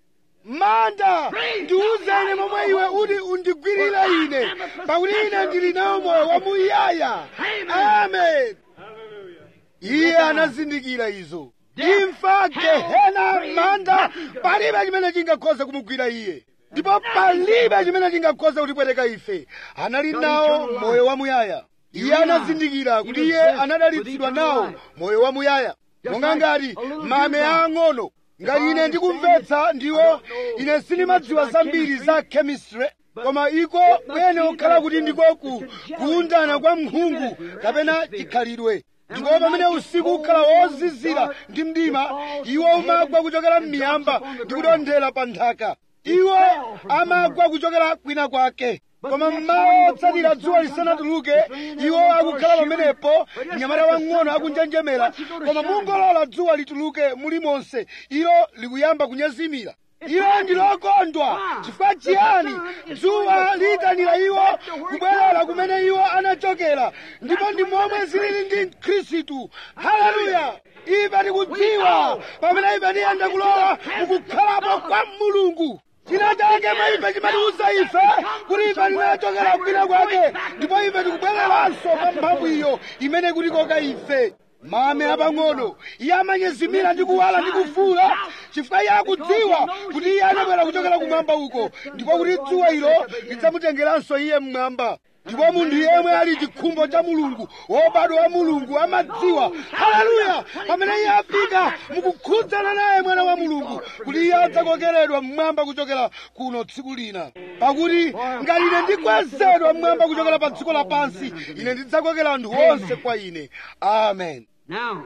manda ndiuze ine momwe iwe uti undigwirire ine pakuti ine ndili nawo moyo wamuyaya amen iye anazindikira izo imfa gehena manda palibe chimene chingakhoza kumugwira iye ndipo palibe chimene chingakhoza kutipweteka ife anali nawo moyo wamuyaya iye anazindikira kuti iye anadalitsidwa nawo moyo wamuyaya monga ngati mame ang'ono ngati ine ndikumvetsa ndiwo ine sindimadziwa zambiri za chemistry koma iko kwene okhala kuti ndiko ku kuundana kwa mphungu kapena chikhalidwe ndipo pamene usiku ukhala wozizira ndi mdima iwo umagwa kuchokera m'miyamba ndi kutonthera pa nthaka iwo amagwa kuchokera kwina kwake koma mmawa otsatira dzuwa lisanatuluke iwo akukhala pamenepo mnyamata wang'ono akunjenjemera koma mungolola dzuwa lituluke mulimonse ilo likuyamba kunyezimira ilo ndilokondwa chifukwa chiyani dzuwa liyitanira iwo kubwerera kumene iwo anachokera ndipo ndi momwe zilili ndi khristu haleluya ife tikudziwa pamene ife tiyenda kulowa mukukhalapo kwa mulungu china chake mwa ife chimatiuza ife kuti ife tinachokera kwina kwake ndipo ife tikubwereranso pa mphamvu iyo imene kutikoka ife mame apang'ono iye amanyezimira ndi kuwala ndi kufuula chifukwa iye akudziwa kuti iye anabwera kuchokera kumwamba uko ndipo kuti dzuwa ilo lidzamutengeranso iye mmwamba ndipo munthu yemwe ali chikhumbo cha mulungu wobadwa wa mulungu amadziwa haleluya pamene iye afika mukukhudzana naye mwana wa mulungu kuti iye adzakokeredwa mmwamba kuchokera kuno tsiku lina pakuti ngati ine ndikwezedwa mmwamba kuchokera pa dziko lapansi ine ndidzakokera anthu onse kwa ine amen Now,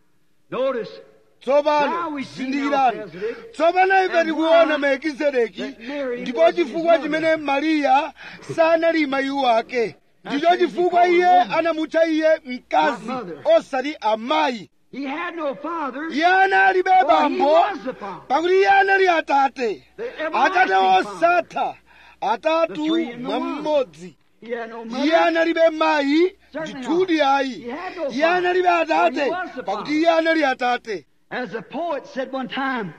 notice, tsopano zindikirani tsopano ife tikuona melkizedeki ndipo chifukwa chimene mariya sanali mayi wake ndicho chifukwa iye anamutcha iye mkazi osati amayi he had no father, iye analibe for he bambo was the father. pakuti iye anali atate The atate everlasting osatha atatu The three in the mwa one. mmodzi He had no iye mother. analibe mayi Certainly ndithudi not. ayi He had no iye father, analibe for he atate was the pakuti father. iye anali atate As a poet said one time,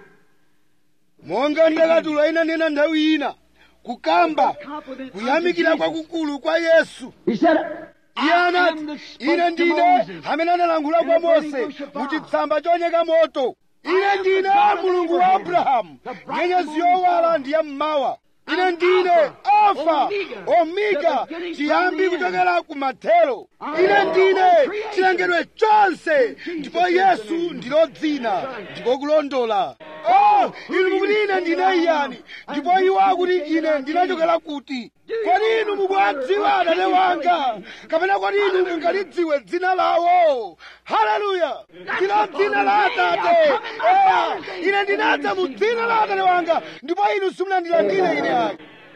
monga ndakatulo inanena nthawi ina kukamba compliment kuyamikira unto Jesus. kwakukulu kwa yesu He said, iye I am anati that spoke ine to ndine Moses. amene analankhula in kwa the burning mose bush of mu fire. chitsamba choyaka moto ine am the ndine God of mulungu wa Abraham, abrahamu the bright nyenyezi morning yowala star. ndi ya mmawa ine I'm ndine Alpha, alfa Omega, omega the beginning chiyambi from the end. kuchokera ku mathero I ine am ndine all creation. chilengedwe chonse Jesus ndipo is the yesu name. ndilo dzina That's right. ndiko kulondola oh inu mukuti ine ndine yani ndipo iwo akuti ine ndinachokera kuti kodi inu mukuwadziwa atate wanga kapena kodi inu mungalidziwe dzina lawo haleluya ndilo dzina la atate eya ine ndinadza mu dzina la atate wanga ndipo inu simunandilandire ine ayi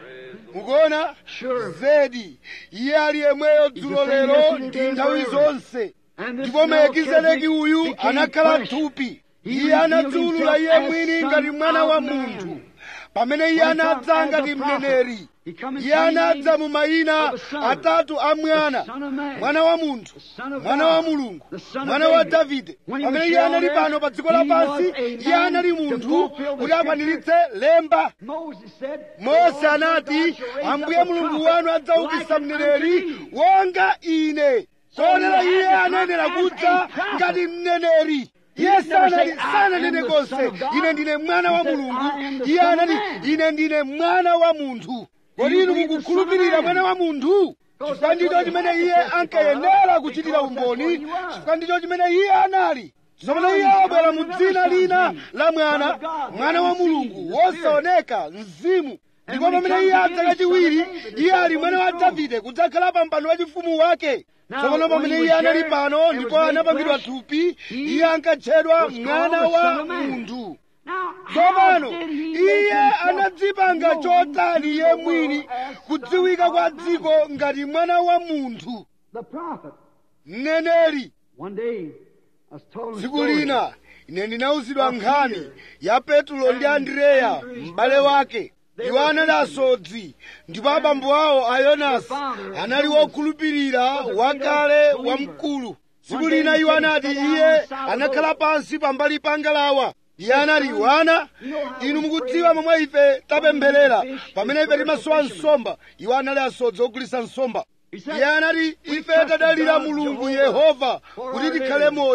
mukuona Sure. zedi iye ali yemweyo dzulo lero ndi nthawi zonse And this ndipo melkizedeki uyu became anakhala flesh. thupi He iye revealed anadziulula himself iye as mwini son ngati mwana of wa man. munthu pamene iye When he anadza come as ngati a prophet, mneneri he come in iye three anadza names mu mayina of a son. atatu a mwana The son of man. mwana wa munthu The son of mwana God. wa mulungu The son of mwana wa David. davide When he was pamene iye here on anali earth, pano pa dziko he lapansi was a iye man anali to munthu fulfill the kuti akwaniritse lemba Moses said, mose "The Lord anati your God shall raise ambuye up a mulungu prophet wanu adzaukitsa like unto mneneri me." wonga ine kotero he iye had to anenera come as kudza a prophet. ngati mneneri iye didn't never sanali say, "I sananene am the konse son of God." ine ndine mwana wa He said, mulungu "I am the iye son of anati man." ine ndine mwana wa munthu kodi you inu believe the mukukhulupirira son of man? mwana wa munthu Because chifukwa that's ndicho what he chimene had to iye testify ankayenera of, kuchitira because that's umboni what he was. chifukwa ndicho chimene iye anali tsopano Now iye he's abwera come mu in another dzina son's lina name, la mwana Son of God, mwana wa unseen, mulungu the Spirit. wosaoneka mzimu And ndipo when he pamene comes iye again, adza he's kachiwiri son of David, iye the ali son mwana wa of throne. davide kudzakhala pa mpando wa chifumu wake Now, tsopano when pamene he iye was anali there pano and ndipo was made anapangidwa flesh, thupi he iye ankatchedwa was called mwana the Son wa of Man. munthu Now, how tsopano did he make iye himself anadzipanga known chotani to iye the mwini world as kudziwika Son kwa of Man? dziko ngati mwana wa munthu The prophet. mneneri One day, I was told a tsiku story. lina ine ndinawuzidwa Of nkhani Peter ya petulo ndi and andreya Andrew's m'bale brother. wake They iwo were anali Christians. asodzi ndipo abambo awo a yonasi Their father, anali Jonas, wokhulupirira was a great wakale believer. wamkulu tsiku One day lina he iwo said he anati sat down iye on the side of the anakhala boat. pansi pambali pa ngalawa iye anati son, wana you know how inu we mukudziwa pray momwe ife tapempherera when we fish pamene is ife timasowa fishermen. nsomba iwo anali asodzi ogulitsa nsomba He said, iye anati "We ife trust tadalira God, mulungu Jehovah, yehova for kuti our tikhale living." moyo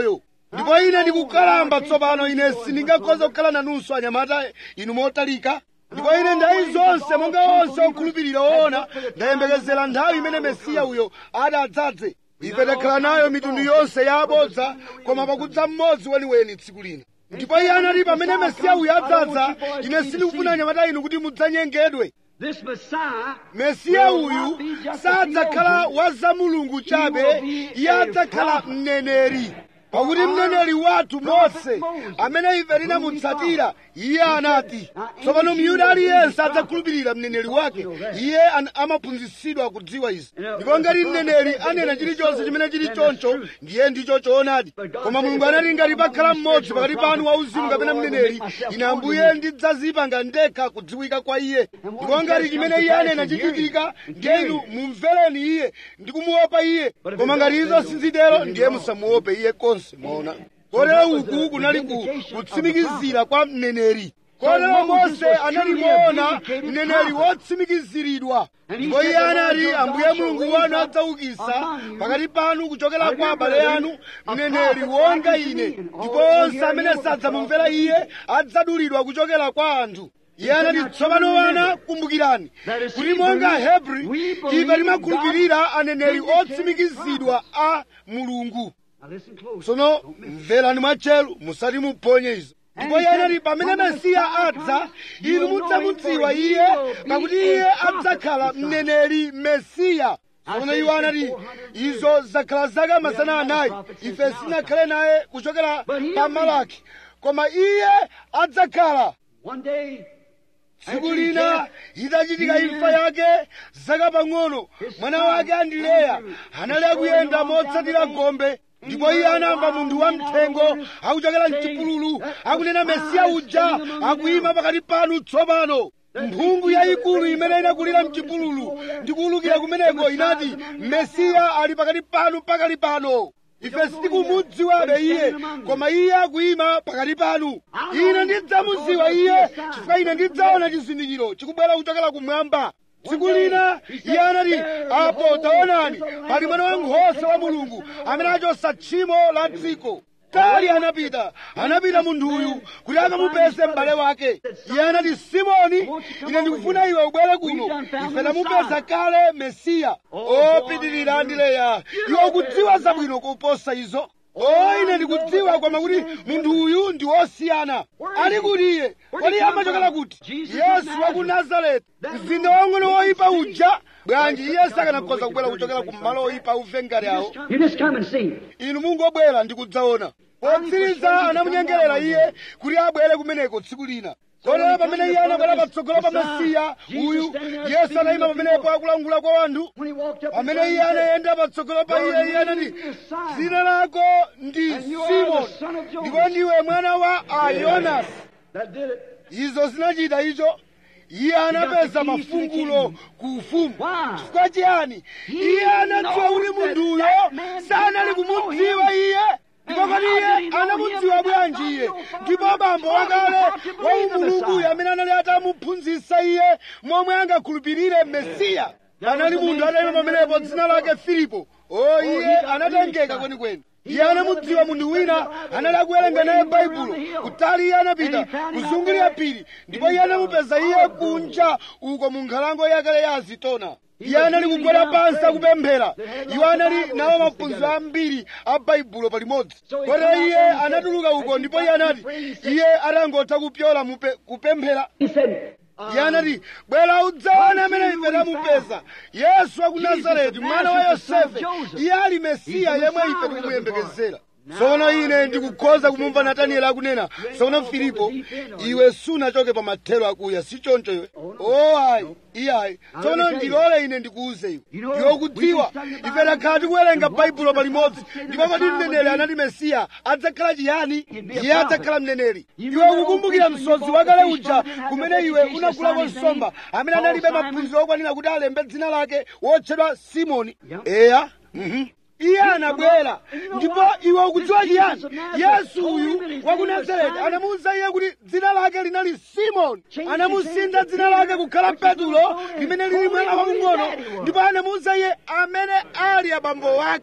ndipo ine ndikukalamba tsopano ine sindingakhoza kukhala nanunso anyamata inu motalika ndipo ine nthawi zonse monga onse okhulupirira woona ndayembekezera nthawi imene mesiya uyo adzadze ife takhala nayo mitundu yonse ya abodza koma pakudza mmodzi weniweni tsiku lino ndipo iye anati pamene mesiya uyo adzadza ine sindikufuna anyamata inu kuti mudzanyengedwe This Messiah mesiya will uyu not be just a sadzakhala theologian. wa za mulungu chabe iye adzakhala mneneri pakuti mneneri wathu mose amene ife tinamutsatira iye anati tsopano myuda aliyense adzakhulupirira mneneri wake iye an- amaphunzitsidwa kudziwa izi ndipo ngati mneneri anena chilichonse chimene chili choncho ndiye ndicho choonadi koma mulungu anati ngati pakhala mmodzi pakati panu wauzimu kapena mneneri ine ambuye ndidzazipanga ndekha kudziwika kwa iye ndipo ngati chimene iye anena chichitika ndiye inu mumvereni iye ndi kumuopa iye koma ngati izo sizitero ndiye musamuope iye konse mwaona kotero uku kunali ku kutsimikizira kwa mneneri kotero mose analimuona mneneri wotsimikiziridwa ndipo iye anati ambuye mulungu wanu adzaukitsa pakati panu kuchokera kwa abale anu mneneri wonga ine ndipo onse amene sadzamumvera iye adzadulidwa kuchokera kwa anthu iye anati tsopano wana kumbukirani kuti monga hebri ife timakhulupirira aneneri otsimikizidwa a mulungu Now listen close. tsono mverani mwatcheru musati muphonye izo ndipo iye anati pamene mesiya adza inu mudzamudziwa iye pakuti iye adzakhala mneneri mesiya tsono iwo anati izo zakhala zaka mazana anayi ife sinakhale naye kuchokera pa malaki koma iye adzakhala One day, tsiku lina itachitika imfa yake zaka pang'ono mwana wake andileya anali akuyenda motsatira gombe ndipo iye anamva munthu wamthengo akuchokera mchipululu akunena mesiya uja akuyima pakati panu tsopano mphungu yayikulu imene inakulira mchipululu ndikuwulukira kumeneko inati mesiya ali pakati panu pakali pano ife sitikumudziwabe iye koma iye akuyima pakati panu ine ndidzamudziwa iye chifukwa ine ndidzaona chizindikiro chikubwera kuchokera kumwamba tsiku lina iye anati apo taonani pali mwana wankhosa wa mulungu amene achotsa tchimo la dziko kali anapita anapita munthuyu kuti akamupeze m'bale wake iye anati simoni ine ndikufuna iwe ubwere kuno ife tamupeza kale mesiya opitirira andileya iwe ukudziwa zabwino kuposa izo o ine ndikudziwa koma kuti munthu uyu ndi wosiyana ali kuti iye kodi amachokera kuti yesu wa ku nazareti mzinda wang'ono woyipa uja bwanji iye sakanakhoza kubwera kuchokera ku malo oyipa auve ngati awo you just come and see. inu mungobwera ndi kudzaona potsiriza anamunyengerera iye kuti abwere kumeneko tsiku lina kotero pamene iye anabwera patsogolo pa mesiya uyu yesu anayima pamenepo akulangula kwa wanthu When he walked up, pamene iye anayenda patsogolo pa iye iye anati dzina lako ndi simoni ndipo ndiwe mwana wa ayonasi that did it. izo zinachita icho iye anapeza mafungulo ku ufumu Why? chifukwa chiyani iye anadziwa kuti munthuyo sanali kumudziwa iye ndipo kodi iye anamudziwa bwanji iye ndipo bambo wakale wa umulunguyo amene anali atamuphunzitsa iye momwe angakhulupirire mesiya anali munthu atayima pamenepo dzina lake filipo o iye anatengeka kwenikweni iye anamudziwa munthu wina anali akuwerenga naye baibulo kutali iye anapita kuzungulira phiri ndipo iye anamupeza iye kunja uko mu nkhalango yakale ya azitona iye anali kugwera pansi akupemphera iwo anali nawo maphunziro ambiri a baibulo palimodzi kotero iye anatuluka uko ndipo iye anati iye atangotha kupyola mupe- kupemphera He said, iye anati bwera udzaona amene ife tamupeza yesu wa ku nazareti mwana wa yosefe iye ali mesiya yemwe ife tikumuyembekezera tsono ine ndikukhoza kumumva natanieli akunena tsono filipo iwe sunachoke pa mathero akuya si choncho iwe o ayi iye ayi tsono ndilole ine ndikuuze iwe iwe ukudziwa ife takhala tikuwerenga baibulo palimodzi ndipo kodi mneneri anati mesiya adzakhala chiyani iye adzakhala mneneri iwe ukukumbukira msodzi wakale uja kumene iwe unakulako nsomba amene analibe maphunziro okwanira kuti alembe dzina lake wotchedwa simoni eya mhm iye anabwera ndipo iwe ukudziwa chiyani yesu uyu wa ku nazareti anamuwuza iye kuti dzina lake linali simoni anamusintha dzina lake kukhala petulo limene lili mwana wamng'ono ndipo anamuwuza iye amene ali abambo wake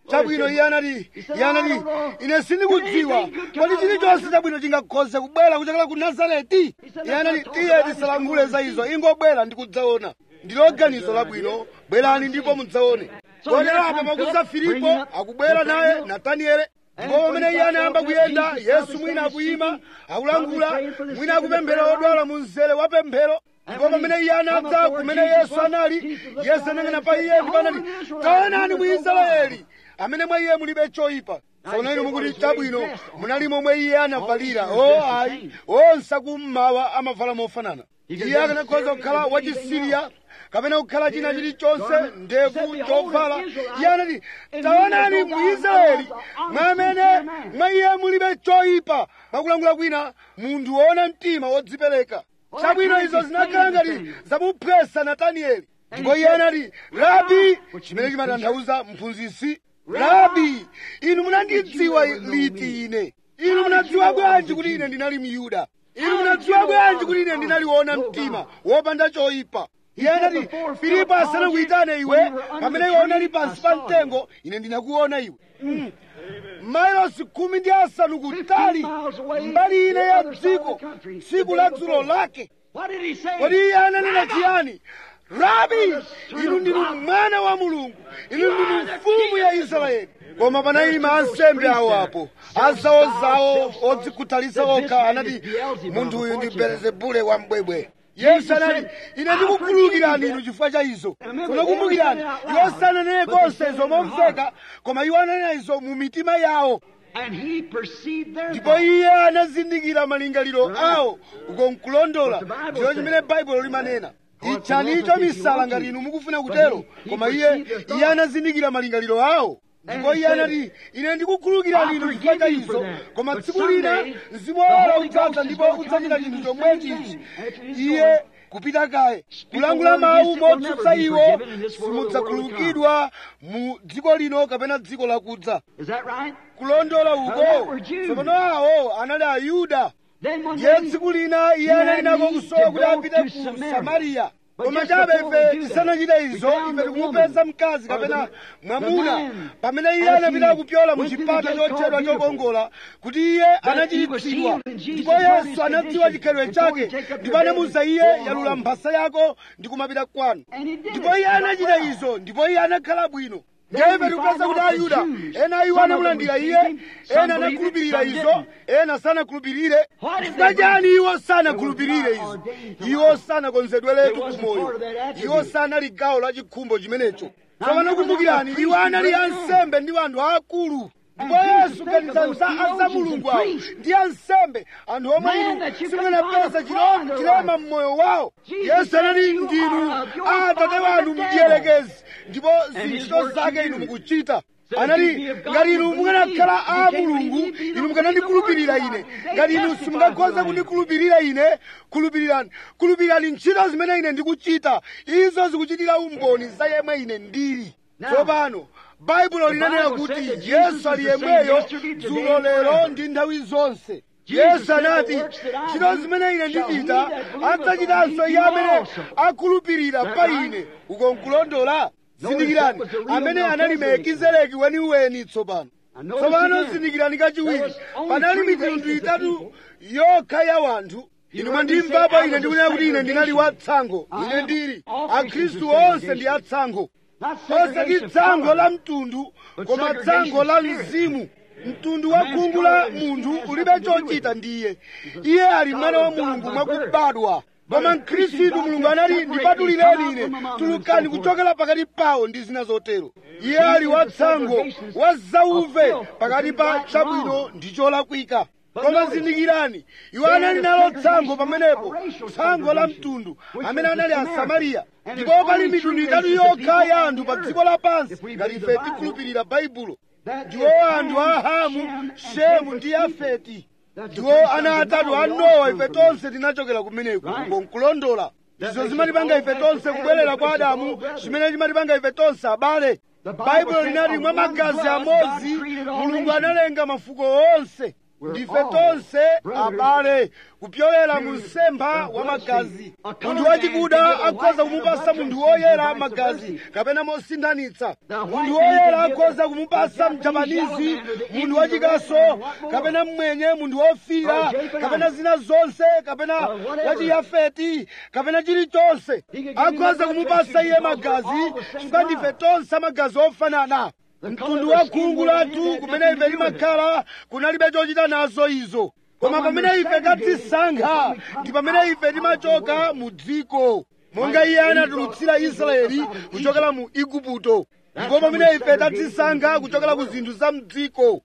chabwino iye anati iye anati ine sindikudziwa kodi chilichonse chabwino chingakhoze kubwera kuchokera ku nazareti iye anati tiye tisalankhule za izo ingobwera ndikudzaona ndilo ganizo labwino bwerani ndipo mudzaone kotero apa makuza filipo akubwera naye nataniele ndipo pamene iye anayamba kuyenda yesu mwina akuyima akulankhula mwina akupemphera odwala mu mzere wa pemphero ndipo pamene iye anadza kumene yesu anali yesu anang'ana pa iye ndipo anati taonani mu israeli amene mwa iye mulibe choyipa tsono inu mukuti chabwino munali momwe iye anavalira o ayi onse akummawa amavala mofanana iye akanakhoza kukhala wachisiriya kapena kukhala china chilichonse ndevu chovala iye anati taonani mu israeli mwamene mwa iye mulibe choyipa mwakulankhula kwina munthu woona mtima wodzipereka chabwino izo zinakhala ngati zamuphwesa natanieli ndipo iye anati rabi chimene chimatanthauza mphunzitsi rabi inu munandidziwa liti ine inu munadziwa bwanji kuti ine ndinali myuda inu munadziwa bwanji kuti ine ndinali woona mtima wopanda choyipa iye anati filipo asanakuyitane iwe pamene iwe unali pansi pa mtengo ine ndinakuona iwe Mm. mailosi khumi ndi asanu kutali mbali ine ya dziko tsiku la dzulo lake What did he say? kodi iye ananena chiyani rabi inu ndinu mwana wa mulungu inu ndinu mfumu ya israeli koma panayima ansembe awo apo azawozawo odzikhuthalitsa okha anati munthu uyu ndi belezebule wa mbwebwe yesu anati ine ndikukhululukirani inu chifukwa cha izo tsono kumbukirani iwo sananene konse izo momveka koma iwo ananena izo mu mitima yawo And he perceived their ndipo thoughts. iye anazindikira malingaliro awo uko nkulondola ndiyo chimene baibulo limanena itchanicho misala ngati inu mukufuna kutero koma iye iye anazindikira malingaliro awo ndipo iye anati ine ndikukhululukirani inu chifukwa cha izo koma tsiku lina mzimu woyera udzaza ndipo udzachita chinthu chomwechi ichi iye kupita kaye kulangula mawu motsutsa iwo simudzakhululukidwa mu dziko lino kapena dziko lakudza Is that right? kulondola uko tsopano awo anali ayuda Then one ndiye day, tsiku lina iye anali nako kusowa kuti apite ku samariya koma chabe ife tisanachite izo ife tikumupeza mkazi kapena mwamuna pamene iye anapita kupyola mu chipata chotchedwa chokongola kuti iye anachiritsidwa ndipo yesu anadziwa chikhalidwe chake ndipo anamuwuza iye yalula mphasa yako ndi kumapita kwanu and he did ndipo it. iye anachita izo ndipo iye anakhala bwino ndiye ife tikupeza kuti ayuda ena iwo anamulandira iye ena anakhulupirira izo ena sanakhulupirire chifukwa chani iwo sanakhulupirire izo iwo sanakonzedweretu kumoyo iwo sanali gawo la chikhumbo chimenecho tsopano kumbukirani iwo anali ansembe ndi anthu aakulu ndipo yesu ganizani za aza mulungu awo ndi ansembe anthu omwe inu simunapeza chilom- chilema mmoyo wawo yesu anati ndinu atate wanu mdierekezi ndipo zintchito zake inu mukuchita anati ngati inu mukanakhala a mulungu inu mukanandikhulupirira ine ngati inu simungakhoza kundikhulupirira ine khulupirirani khulupirirani ntchito zimene ine ndikuchita izo zikuchitira umboni za yemwe ine ndili tsopano baibulo linanena kuti yesu ali yemweyo dzulo lero ndi nthawi zonse yesu anati ntchito zimene ine ndichita adzachitanso iye amene akhulupirira pa ine uko nkulondola zindikirani amene anali melekizedeki weniweni tsopano tsopano zindikirani kachiwiri panali mitundu itatu yokha ya wanthu inu mwandimvapo ine ndikunena kuti ine ndinali watsango ine ndili akhristu onse ndi atsango Not osati segregation of tsango color. la mtundu koma tsango la mzimu mtundu wa khungu la munthu ulibe chochita ndi iye iye ali mwana wa mulungu mwakubadwa koma mkhristu mulungu anati ndipatulireni ine tulukani kuchokera pakati pawo ndi zina zotero iye ali watsango wa zauve pakati pa chabwino ndi cholakwika koma zindikirani iwo anali nalo tsango pamenepo tsango la mtundu amene anali asamariya ndipo pali mitundu itatu yokha ya anthu pa dziko lapansi ngati ife tikhulupirira baibulo ndiwo anthu a hamu shemu ndi yafeti ndiwo ana atatu a nowa ife tonse tinachokera kumeneku nkulondola izo zimatipanga ife tonse kubwerera kwa adamu chimene chimatipanga ife tonse abale baibulo linati mwa magazi amodzi mulungu analenga mafuko onse ndife tonse abale kupyolera mu msempha wa magazi munthu wachikuda akhoza kumupasa munthu woyera magazi kapena mosinthanitsa munthu woyera akhoza kumupasa mjapanizi munthu wachikaso kapena mmwenye munthu wofira kapena zina zonse kapena wachiyafeti kapena chilichonse akhoza kumupasa iye magazi chifukwa ndife tonse amagazi ofanana mtundu wa khungu lathu kumene ife limakhala kunalibe chochita nazo izo koma pamene ife tadzisankha ndi pamene ife timachoka mu dziko monga iye anatulutsira israeli kuchokera mu igupto ndipo pamene ife tadzisankha kuchokera ku zinthu za mdziko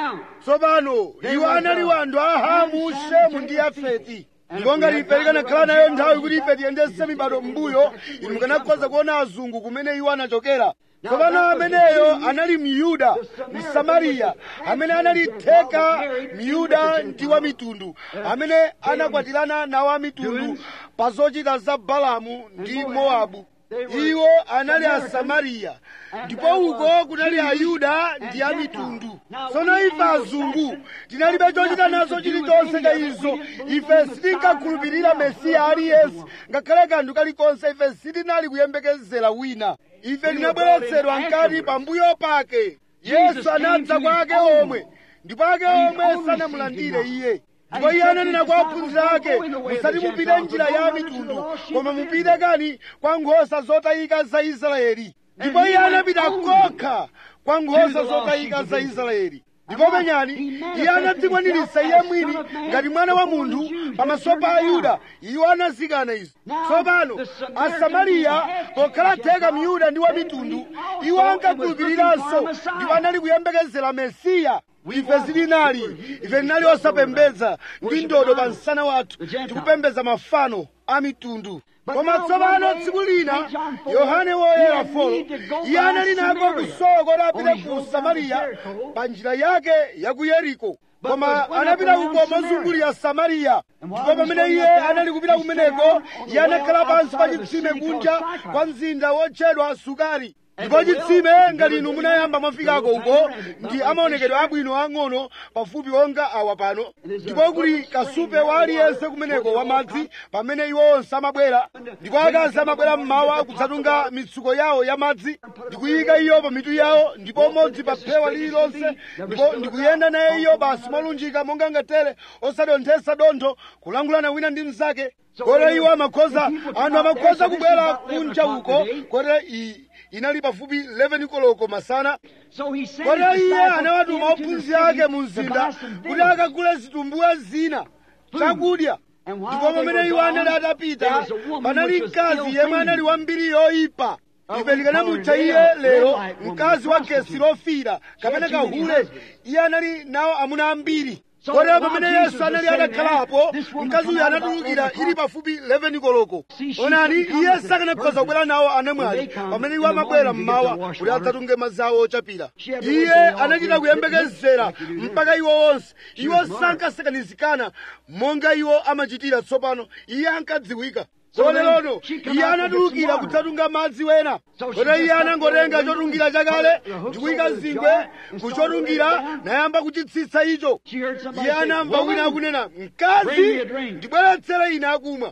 tsopano iwo anali wanthu a hamu shemu ndi yafeti ndipo ngati ife tikanakhala nayo nthawi kuti ife tiyendese mibado m'mbuyo inu mukanakhoza kuona azungu kumene iwo anachokera tsopano ameneyo anali myuda msamariya amene anali theka myuda ndi wa mitundu amene anakwatirana nawo a mitundu pa zochita za balamu ndi mowabu iwo anali asamariya ndipo uko kunali ayuda ndi a mitundu tsono ife azungu tinalibe chochita nazo chilichonse cha izo ife sitinkakhulupirira mesiya aliyense ngakhale kanthu kalikonse ife sitinali kuyembekezera wina ife tinabweretsedwa mkati pambuyo pake yesu anadza kwa ake omwe ndipo ake omwe sanamulandire iye ndipo iye ananena kwa ophunzira ake musati mupite njira ya mitundu koma mupite kani kwa nkhosa zotayika za israeli ndipo iye anapita kokha kwa nkhosa zotayika za israeli ndipo penyani iye anadzikwaniritsa iye mwini ngati mwana wa munthu pamaso pa ayuda iwo anazikana izo tsopano asamariya pokhala theka myuda ndi wa mitundu iwo ankakhulupiriranso ndipo anali kuyembekezera mesiya ife sitinali ife tinali osapembedza ndi ndodo pa msana wathu tikupembedza mafano a mitundu koma tsopano tsiku lina yohane woyera folo iye anali nako kusowa kuti apite ku samariya pa njira yake ya ku yeriko koma anapita uko mozungulira samariya ndipo pamene iye anali kupita kumeneko iye anakhala pansi pa chitsime kunja kwa mzinda wotchedwa sukari ndipo chitsime ngati inu munayamba mwafikako uko ndi amaonekedwe abwino ang'ono pafupi onga awa pano ndipo kuli kasupe wa aliyense kumeneko wamadzi pamene iwo onse amabwera ndipo akazi amabwera mmawa kudzatunga mitsuko yawo ya madzi ndikuyika iyo pa mitu yawo ndipo modzi pa phewa lililonse ndipo ndikuyenda naye iyo basi molunjika monga ngatere osadonthesa dontho kulangulana wina ndi mnzake kotero iwo amakhoza anthu amakhoza kubwera kunja uko kotero iyi inali pafupi 11 koloko masana kotero iye anawatuma ophunzira ake mu mzinda kuti akagule zitumbuwa zina chakudya ndipo pamene iwo anali atapita panali mkazi yemwe anali wambiri yoyipa ife tikanamutcha iye lero mkazi wa gesi lofira kapena kahule iye anali nawo amuna ambiri kotero pamene yesu anali atakhalapo mkazi uyu anatulukira ili pafupi 11 koloko onani iye sakanakhoza kubwera nawo anamwali pamene iwo amabwera mmawa kuti adzatunge madzi awo ochapira iye anachita kuyembekezera mpaka iwo onse iwo sankasakanizikana monga iwo amachitira tsopano iye ankadziwika koterono iye anatulukira kudzatunga madzi wena kotero iye anangotenga chotungira chakale ndikuyika zingwe kuchotungira nayamba kuchitsitsa icho iye anamva wina akunena mkazi ndibweretsere ine akumwa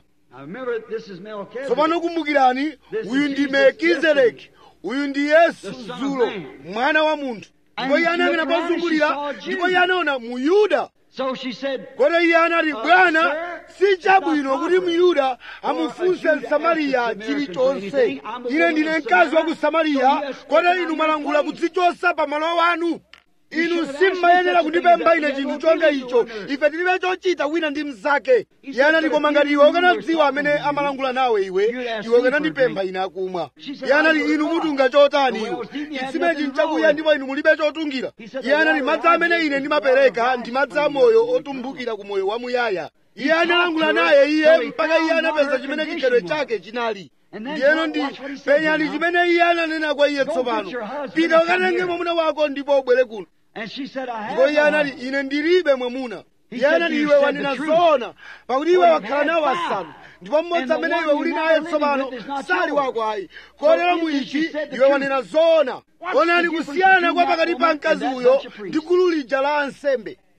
tsopano kumbukirani uyu ndi melkizedeki uyu ndi yesu dzulo mwana wa munthu ndipo iye anayang'ana pozungulira ndipo iye anaona muyuda kotero iye anati bwana si chabwino kuti myuda amufunse msamariya chilichonse ine ndine mkazi wa ku samariya kotero inu mwalangula kudzichosa pa malo wanu inu simmayenera kundipempha ine chinthu chonga icho ife tilibe chochita wina ndi mnzake iye anati koma ngati iwe ukanadziwa amene amalangula nawe iwe iwe ukanandipempha ine akumwa iye anati inu mutunga chotani iwe chitsimechi nchakuya ndipo inu mulibe chotungira iye anati madzi amene ine ndimapereka ndi madzi amoyo otumphukira ku moyo wamuyaya iye analangula naye iye mpaka iye anapeza chimene chikhalidwe chake chinali ndiyeno ndi penyani chimene iye ananena kwa iye tsopano pita ukatenge mwamuna wako ndipo ubwere kuno ndipo iye anati ine ndilibe mwamuna iye anati iwe wanena zoona pakuti iwe wakhala nawo asanu ndipo mmodzi amene iwe uli naye tsopano sali wako ayi kotero mu ichi iwe wanena zoona onani kusiyana kwa pakati pa mkazi uyo ndi gulu lija la ansembe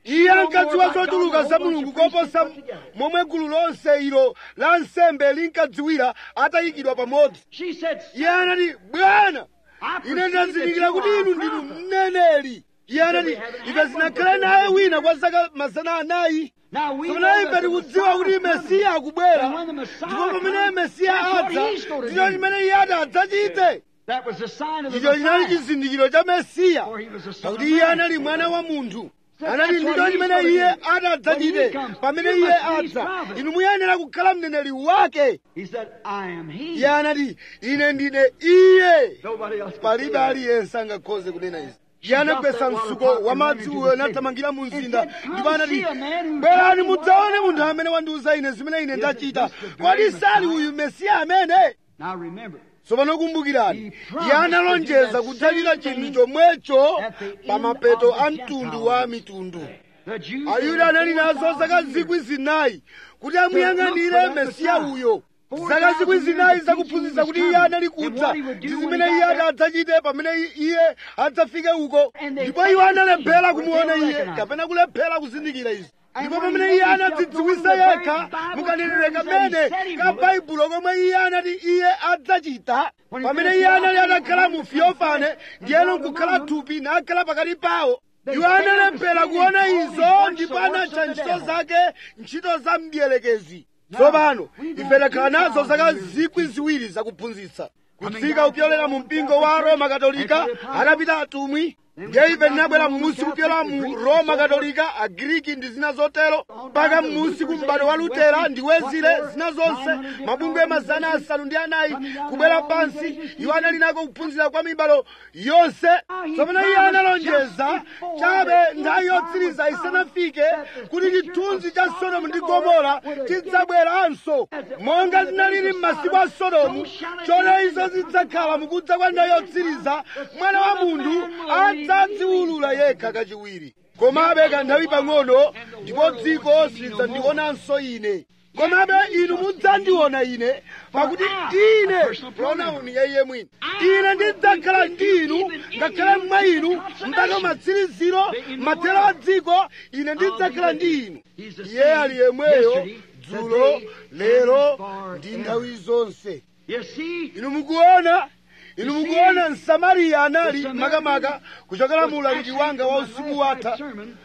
iye ankadziwa zochuluka za mulungu koposa momwe gulu lonse ilo la nsembe linkadziwira atayikidwa pamodzi She said, iye anati bwana I ine perceive ndazindikira that you kuti are a inu ndinu prophet. mneneri iye anati ife zinakhale naye wina kwa zaka mazana anayi Now we know kapena ife that the tikudziwa kuti Messiah mesiya akubwera And when the Messiah ndipo pamene comes, mesiya that's what adza he's gonna ndicho do. chimene iye ati adzachite That was the sign of the icho chinali Messiah. chizindikiro cha mesiya For he was a son of pakuti iye man. anali mwana wa munthu So anati that's ndicho what he's chimene gonna iye do. ati adzachite When he comes, pamene you iye must be his adza prophet. inu muyenera kukhala mneneri wake He said, I am he. iye anati ine ndine iye Nobody else could say palibe that. aliyense angakhoze kunena izi iye anagwetsa msuko wa madzi uyo nathamangira mu mzinda ndipo anati bwerani mudzaone munthu amene wandiuza ine zimene ine ndachita kodi sali uyu mesiya amene Now remember, tsopano kumbukirani iye analonjeza kudzachita chinthu chomwecho pa mapeto a mtundu wa mitundu the Jews ayuda anali nazo zaka zikwi zinayi kuti amuyang'anire mesiya uyo zaka zikwi zinayi zakuphunzitsa kuti iye anali kudza ndi zimene iye ati adzachite pamene iye adzafike uko ndipo iwo analephera kumuona iye kapena kulephera kuzindikira izi ndipo pamene iye anadzidziwisa yekha mukanenere kamene ka baibulo komwe iye anati iye adzachita pamene iye anali atakhala mu fiofane ndiyeno nkukhala thupi nakhala pakati pawo iwo analephera kuona izo ndipo anatcha ntchito zake ntchito za mdierekezi tsopano ife takhala nazo zaka zikwi ziwiri zakuphunzitsa kutsika kupyolera mu mpingo wa roma katolika anapita atumwi ndiye ife tinabwera m'munsi kupyola mu roma katolika agiriki ndi zina zotero mpaka m'munsi ku m'bado wa lutera ndi wezile zina zonse mabungwe mazana asanu ndi anayi kubwera pansi iwo anali nako kuphunzira kwa mibado yonse tsopano iye analonjeza chabe nthawi yotsiriza isanafike kuti chithunzi cha sodomu ndi gomora chidzabweranso monga zinalili m'masiku a sodomu chona izo zidzakhala mukudza kwa nthawi yotsiriza mwana wa munthu adzadziwulula yekha kachiwiri komabe kanthawi pang'ono ndipo dziko silidzandionanso ine komabe inu mudzandiona ine pakuti ine pronauni ya iye mwini ine ndidzakhala ndi inu ngakhale mwa inu mpaka matsiriziro mathero a dziko ine ndidzakhala ndi inu iye ali yemweyo dzulo lero ndi nthawi zonse you see, inu mukuona inu mukuona msamariya anali makamaka kuchokera mu ulaliki wanga wa usiku watha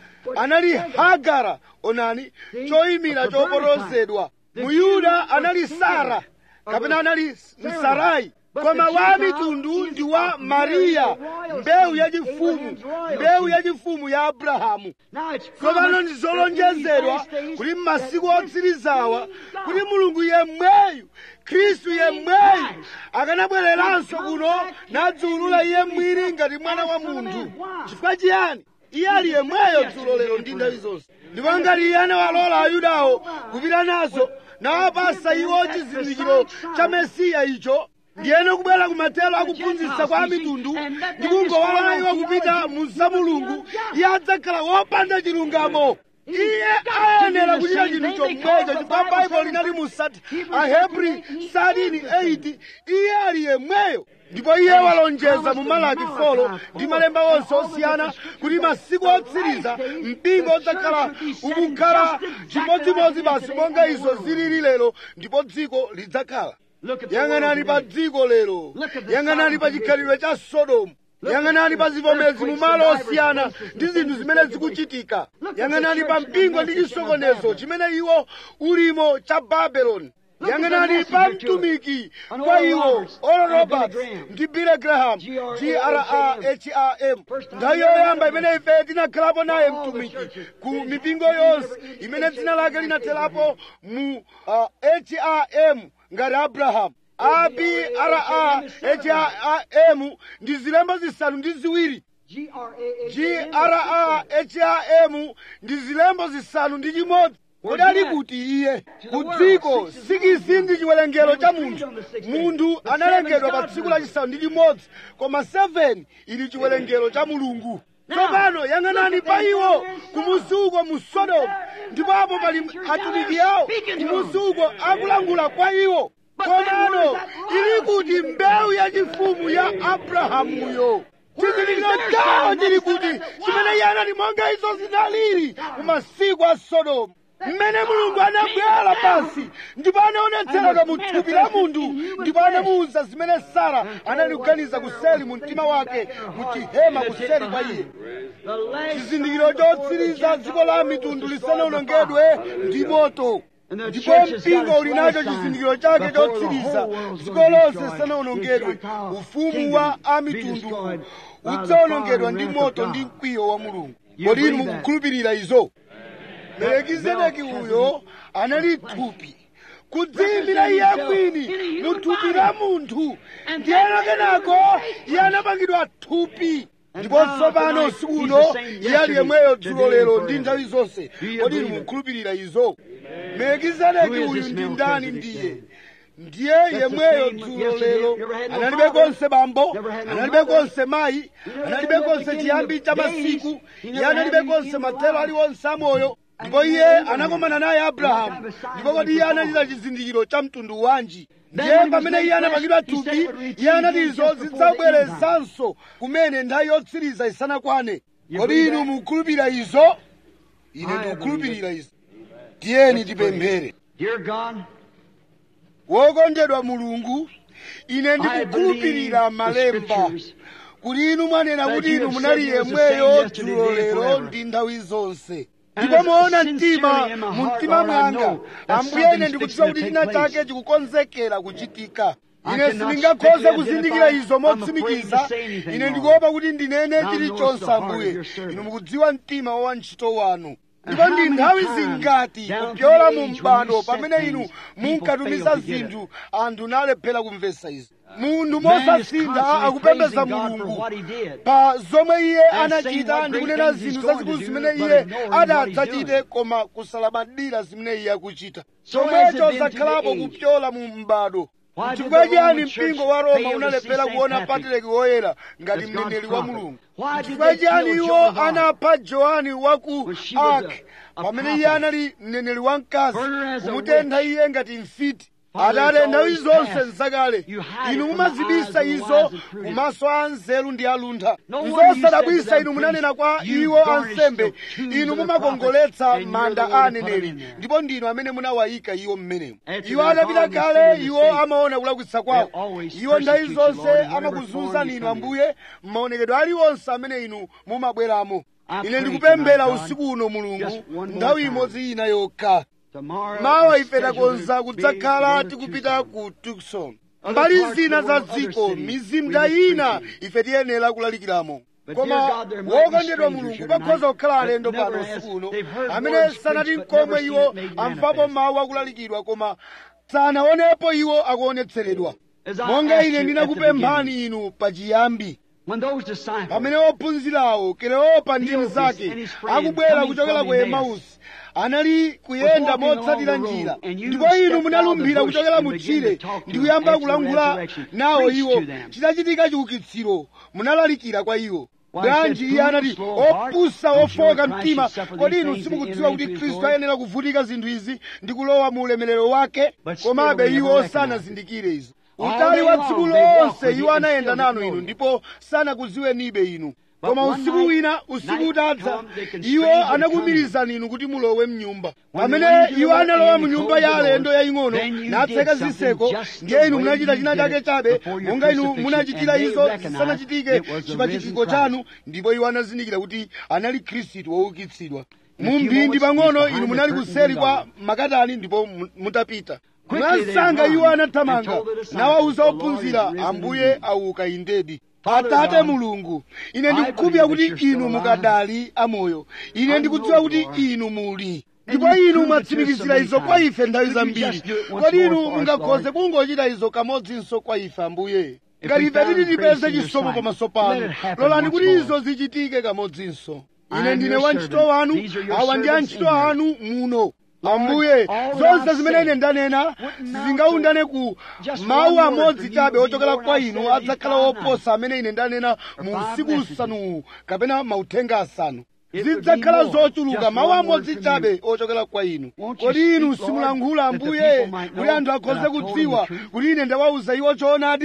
anali hagara onani choyimira choporozedwa muyuda anali sara kapena anali msarai koma wa mitundu ndi wa mariya mbewu yachifumu mbewu yachifumu ya abrahamu now it's tsopano ndi promised zolonjezedwa that in these kuti last m'masiku days otsirizawa kuti mulungu yemweyu khristu yemweyu akanabwereranso kuno nadziwulula iye mwini ngati mwana wa munthu chifukwa chiyani iye ali yemweyo dzulo lero ndi nthawi zonse ndipo ngati iye anawalola ayudawo kupita nazo nawapasa iwo chizindikiro cha mesiya icho ndiyeno kubwera kumathero akuphunzitsa kwa mitundu ndi kungowalola iwo kupita mu za mulungu iye adzakhala wopanda chilungamo iye ayenera kuchita chinthu chomwecho chifukwa baibulo linali mu sati ahebri 13:8 iye ali yemweyo ndipo iye walonjeza mu malaki folo ndi malemba onse osiyana kuti masiku otsiriza mpingo udzakhala ukukhala chimodzimodzi basi monga izo zilili lero ndipo dziko lidzakhala Look at the yang'anani world pa today. dziko lero Look at the yang'anani pa Sodom chikhalidwe cha sodomu yang'anani pa zivomezi mu malo osiyana ndi zinthu zimene zikuchitika yang'anani pa mpingo ndi chisokonezo chimene iwo ulimo cha babeloni yang'anani pa mtumiki kwa iwo oral roberts ndi billy graham graham nthawi yoyamba imene ife tinakhalapo naye mtumiki ku mipingo yonse imene dzina lake linatherapo mu uh, ham ngati abrahamu abra ham ndi zilembo zisanu ndi ziwiri graham ndi zilembo zisanu ndi chimodzi kodi ali kuti iye ku dziko sikisi ndi chiwerengero cha munthu munthu analengedwa pa tsiku lachisanu ndi chimodzi koma 7 ili chiwerengero cha mulungu tsopano yang'anani pa iwo kumusi uko mu sodomu ndipo apo pali atumiki awo kumusi uko akulangula kwa iwo komano ili kuti mbewu yachifumu ya abrahamuyo chizindikiro chawo chili kuti chimene iye anati monga izo zinalili mu masiku a sodomu mmene mulungu anabwera pansi ndipo anaonetsereka mu thupi la munthu ndipo anamuwuza zimene sara anali kuganiza kuseli mu mtima wake mu chihema kuseli kwa iye chizindikiro chotsiriza dziko la mitundu lisanawonongedwe ndi moto ndipo mpingo uli nacho chizindikiro chake chotsiriza dziko lonse lisanawonongedwe ufumu wa amitundu udzawonongedwa ndi moto ndi mkwiyo wa mulungu kodi inu mukukhulupirira izo melekizedeki uyo anali thupi kudziyimbira iye mwini mu thupi la munthu ndiyeno kenako iye anapangidwa thupi ndipo tsopano usiku uno iye ali yemweyo dzulo lero ndi nthawi zonse kodi inu mukukhulupirira izo melekizedeki uyu ndi ndani ndiye ndiye yemweyo dzulo lero analibe konse bambo analibe konse mayi analibe konse chiyambi cha masiku iye analibe konse mathero aliwonse amoyo ndipo iye anakomana naye abrahamu ndipo kodi iye anachita chizindikiro cha mtundu wanji ndiye pamene iye anapangidwa thupi iye anati izo zidzabwerezanso kumene nthawi yotsiriza isanakwane kodi inu mukukhulupirira izo ine ndikukhulupirira izo tiyeni tipemphere Dear God, wokondedwa mulungu ine ndikukhulupirira malemba kuti inu mwanena kuti inu munali yemweyo dzulo lero ndi nthawi zonse ndipo moona mtima mu mtima mwanga ambuye ine ndikudziwa kuti china chake chikukonzekera kuchitika ine sindingakhoze kuzindikira izo motsimikiza ine ndikuopa kuti ndinene chilichonse ambuye inu mukudziwa mtima wa wantchito wanu ndipo ndi nthawi zingati kupyola mu mbado pamene inu munkatumiza zinthu anthu nalephera kumvetsa izi munthu mosasintha akupembedza mulungu pa zomwe iye anachita ndi kunena zinthu zazikulu zimene iye adadzachite koma kusalabadira zimene iye akuchita chomwecho zakhalapo kupyola mu mbado chifukwa chiyani mpingo wa roma unalephera kuona patriaki woyera ngati mneneri wa mulungu chifukwa chiyani iwo anapha johani wa ku ark pamene iye anali mneneri wamkazi kumutentha iye ngati mfiti atate nthawi zonse nzakale inu mumazibisa izo kumaso a anzeru ndi aluntha nzosadabwisa inu munanena kwa iwo ansembe inu mumakongoletsa manda a aneneri ndipo ndinu amene munawayika iwo mmenemo iwo atapita kale iwo amaona kulakwitsa kwawo iwo nthawi zonse amakuzunzani inu ambuye m'maonekedwe aliwonse amene inu mumabweramo ine ndikupemphera usiku uno mulungu nthawi imodzi ina yokha mawa ife takonza kudzakhala tikupita ku tukson mbali zina za dziko mizinda ina ife tiyenera kulalikiramo koma wokondedwa mulungu pakhoza kukhala alendo pano usiku uno amene sanati nkomwe iwo amvapo mawu akulalikidwa koma sanaonepo iwo akuonetseredwa monga ine ndinakupemphani inu pachiyambi pamene ophunzirawo kleopa ndi mnzake akubwera kuchokera ku emausi anali kuyenda motsatira njira ndipo inu munalumbira kuchokera mu tchire ndi kuyamba kulankhula nawo iwo chitachitika chiukitsiro munalalikira kwa iwo bwanji iye anati opusa ofoka mtima kodi inu simukudziwa kuti khristu ayenera kuvutika zinthu izi ndi kulowa mu ulemerero wake komabe iwo sanazindikire izo utali wa tsiku lonse iwo anayenda nanu inu ndipo sanakuziwenibe inu koma usiku wina usiku utadza iwo anakumirizani inu kuti mulowe mnyumba pamene iwo analowa mnyumba ya alendo yaying'ono natseka zitseko ndiye inu munachita china chake chabe monga inu munachitira izo zisanachitike chipachitiko chanu ndipo iwo anazindikira kuti anali khristu woukitsidwa mu mphindi pang'ono inu munali kuseri kwa makatani ndipo mutapita mwansanga iwo anathamanga nawawuza ophunzira ambuye auka indedi atate mulungu ine ndikukhulupirira kuti inu mukadali amoyo ine ndikudziwa kuti inu muli ndipo inu mwatsimikizira izo kwa ife nthawi zambiri kodi inu mungakhoze kungochita izo kamodzinso kwa ife ambuye ngati ife titi tipeze chisomo pamaso panu lolani kuti izo zichitike kamodzinso ine ndine wantchito wanu awa ndi antchito anu muno ambuye zonse zimene ine ndanena sizingaundane ku mawu amodzi chabe ochokera kwa inu adzakhala oposa amene ine ndanena mu usiku usanuwu kapena mauthenga asanu zidzakhala zochuluka mawu amodzi chabe ochokera kwa inu kodi inu simulankhula ambuye kuti anthu akhoze kudziwa kuti ine ndawawuza iwo choonadi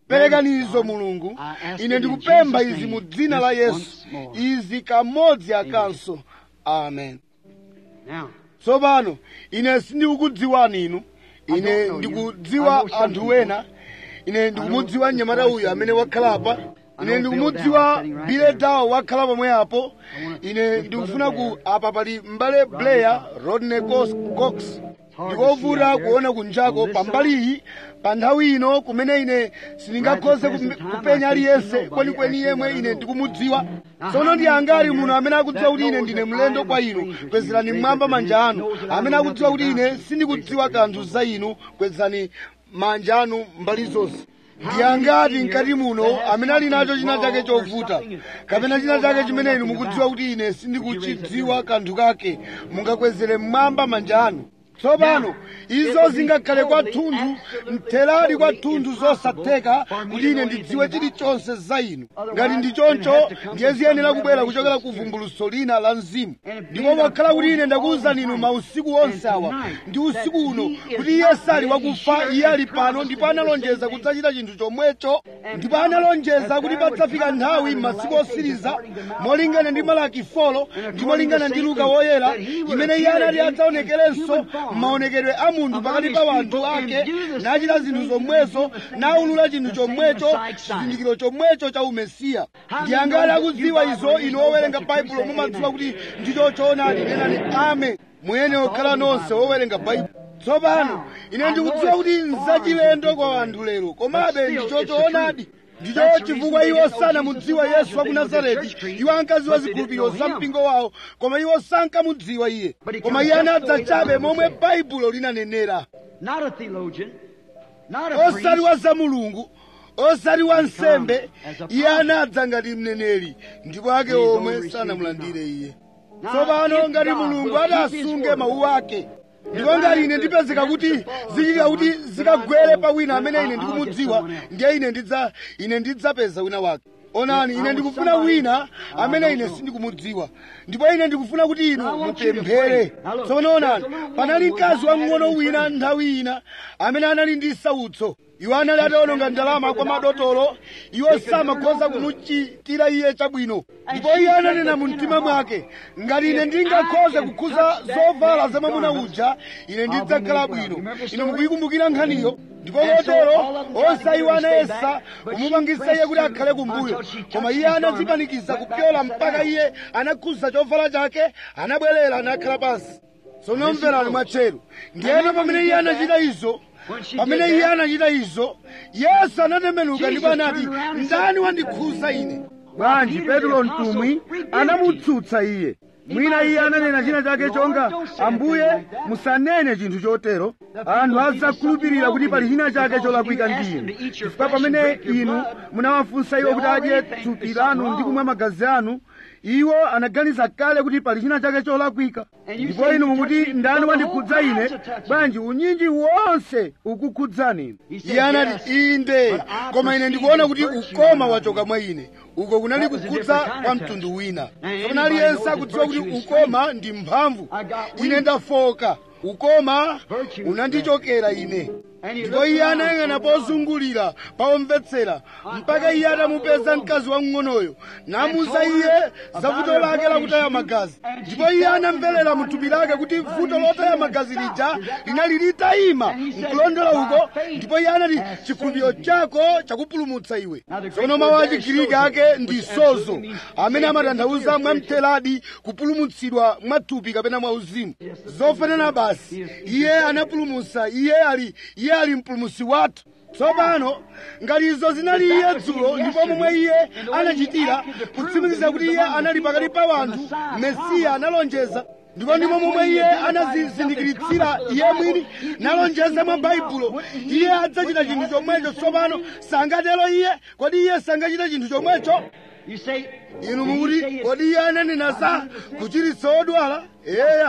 perekanizo mulungu ine ndikupempha izi mu dzina la yesu izi kamodzi akanso amen Now, tsopano ine sindikukudziwani inu ine ndikudziwa anthu ena ine ndikumudziwa mnyamata uyu amene wakhala apa ine ndikumudziwa biletawo wakhala pomwe apo ine ndikufuna ku apa pali mbale blair rodney Cos- cox ndikovuta kuona kunjako pambaliyi pa nthawi ino kumene ine sindingakhoze kume- kupenya aliyense kwenikweni yemwe ine ndikumudziwa tsono ndi angati muno amene akudziwa kuti ine ndine mlendo kwa inu kwezerani mmwamba manja anu amene akudziwa kuti ine sindikudziwa kanthu za inu kwezerani manja anu mbali zonse ndi angati mkati muno amene ali nacho china chake chovuta kapena china chake chimene inu mukudziwa kuti ine sindikuchidziwa kanthu kake mungakwezere mmwamba manja anu tsopano izo zingakhale kwathunthu mtheradi kwathunthu zosatheka kuti ine ndidziwe chilichonse za inu ngati ndi choncho ndiye ziyenera kubwera kuchokera ku vumbulutso lina la mzimu ndipo pakhala kuti ine ndakuwuzani inu mausiku onse awa ndi usiku uno kuti iye sali wakufa iye ali pano ndipo analonjeza kudzachita chinthu chomwecho ndipo analonjeza kuti padzafika nthawi m'masiku osiriza molingana ndi malaki folo ndi molingana ndi luka woyera imene iye anati adzaonekerenso m'maonekedwe a munthu pakati pa wanthu ake nachita zinthu zomwezo naulula chinthu chomwecho chizindikiro chomwecho cha umesiya ndi angati akudziwa izo inu owerenga baibulo mumadziwa kuti ndicho choonadi nenani ame muyene okhala nonse owerenga baibulo tsopano ine ndikudziwa kuti nzachilendo kwa anthu lero komabe ndicho choonadi ndicho chifukwa iwo sanamudziwa yesu wa ku nazareti iwo ankadziwa zikhulupiriro za mpingo wawo koma iwo sankamudziwa iye koma iye anadza chabe momwe baibulo linanenera not a theologian, not a osati priest, wa za mulungu osati wa nsembe iye anadza ngati mneneri ndipo ake omwe sanamulandire iye tsopano ngati mulungu adasunge mawu ake ndipo ngati ine ndipezeka kuti zichitika kuti zikagwere pa wina amene ine ndikumudziwa ndiye ine ndidza ine ndidzapeza wina wake onani ine ndikufuna wina amene ine sindikumudziwa ndipo ine ndikufuna kuti inu mupemphere tsopano onani panali mkazi wamng'ono wina nthawi ina amene anali ndi sautso iwo anali ataononga ndalama kwa madotolo iwo samakhoza kumuchitira iye chabwino ndipo iye ananena mu mtima mwake ngati ine ndingakhoze kukhuza zovala za mwamuna uja ine ndidzakhala bwino inu mukuyikumbukira nkhaniyo ndipo kotero onse iwo anayesa kumupangisa iye kuti akhale kumbuyo koma iye anadzipanikiza kupyola mpaka iye anakhuza chovala chake anabwerera anakhala pansi tsono mverani mwatcheru ndiyena pamene iye anachita izo pamene iye anachita izo yesu anatembenuka ndipo anati ndani wandikhuza ine bwanji petro mtumwi anamutsutsa iye mwina iye ananena china chake chonga ambuye musanene chinthu chotero anthu adzakhulupirira kuti pali china chake cholakwika ndi inu chifukwa pamene inu munawafunsa iwo kuti adye thupi lanu ndi kumwa magazi anu iwo anaganiza kale kuti pali china chake cholakwika ndipo inu mukuti ndani wandikhudza ine bwanji unyinji wonse ukukhudzani inu iye anati inde koma ine ndikuona kuti ukoma wachoka mwa ine uko kunali kukhudza kwa mtundu wina kapena aliyense akudziwa kuti ukoma ndi mphamvu ine ndafoka ukoma unandichokera ine ndipo iye anayang'ana pozungulira pawomvetsera mpaka iye atamupeza mkazi wamng'onoyo namuza iye za vuto lake lakutaya magazi ndipo iye anamverera muthupi lake kuti vuto lotaya magazi lija linali litayima nkulondola uko ndipo iye anati chikhulupiriro chako chakupulumutsa iwe tsono mawu a chigiriki ake ndi sozo amene amatanthauza mwamtheradi kupulumutsidwa mwathupi kapena mwauzimu zofanana basi iye anapulumutsa iye ali iye ali mpulumutsi wathu tsopano ngati izo zinali iye dzulo ndipo momwe iye anachitira kutsimikiza kuti iye anali pakati pa wanthu mesiya analonjeza ndipo ndimo momwe iye anazizindikiritsira iye mwini nalonjeza mwa baibulo iye adzachita chinthu chomwecho tsopano sangatero iye kodi iye sangachita chinthu chomwecho You say, inu mukuti kodi iye ananena za kuchiritsa odwala eya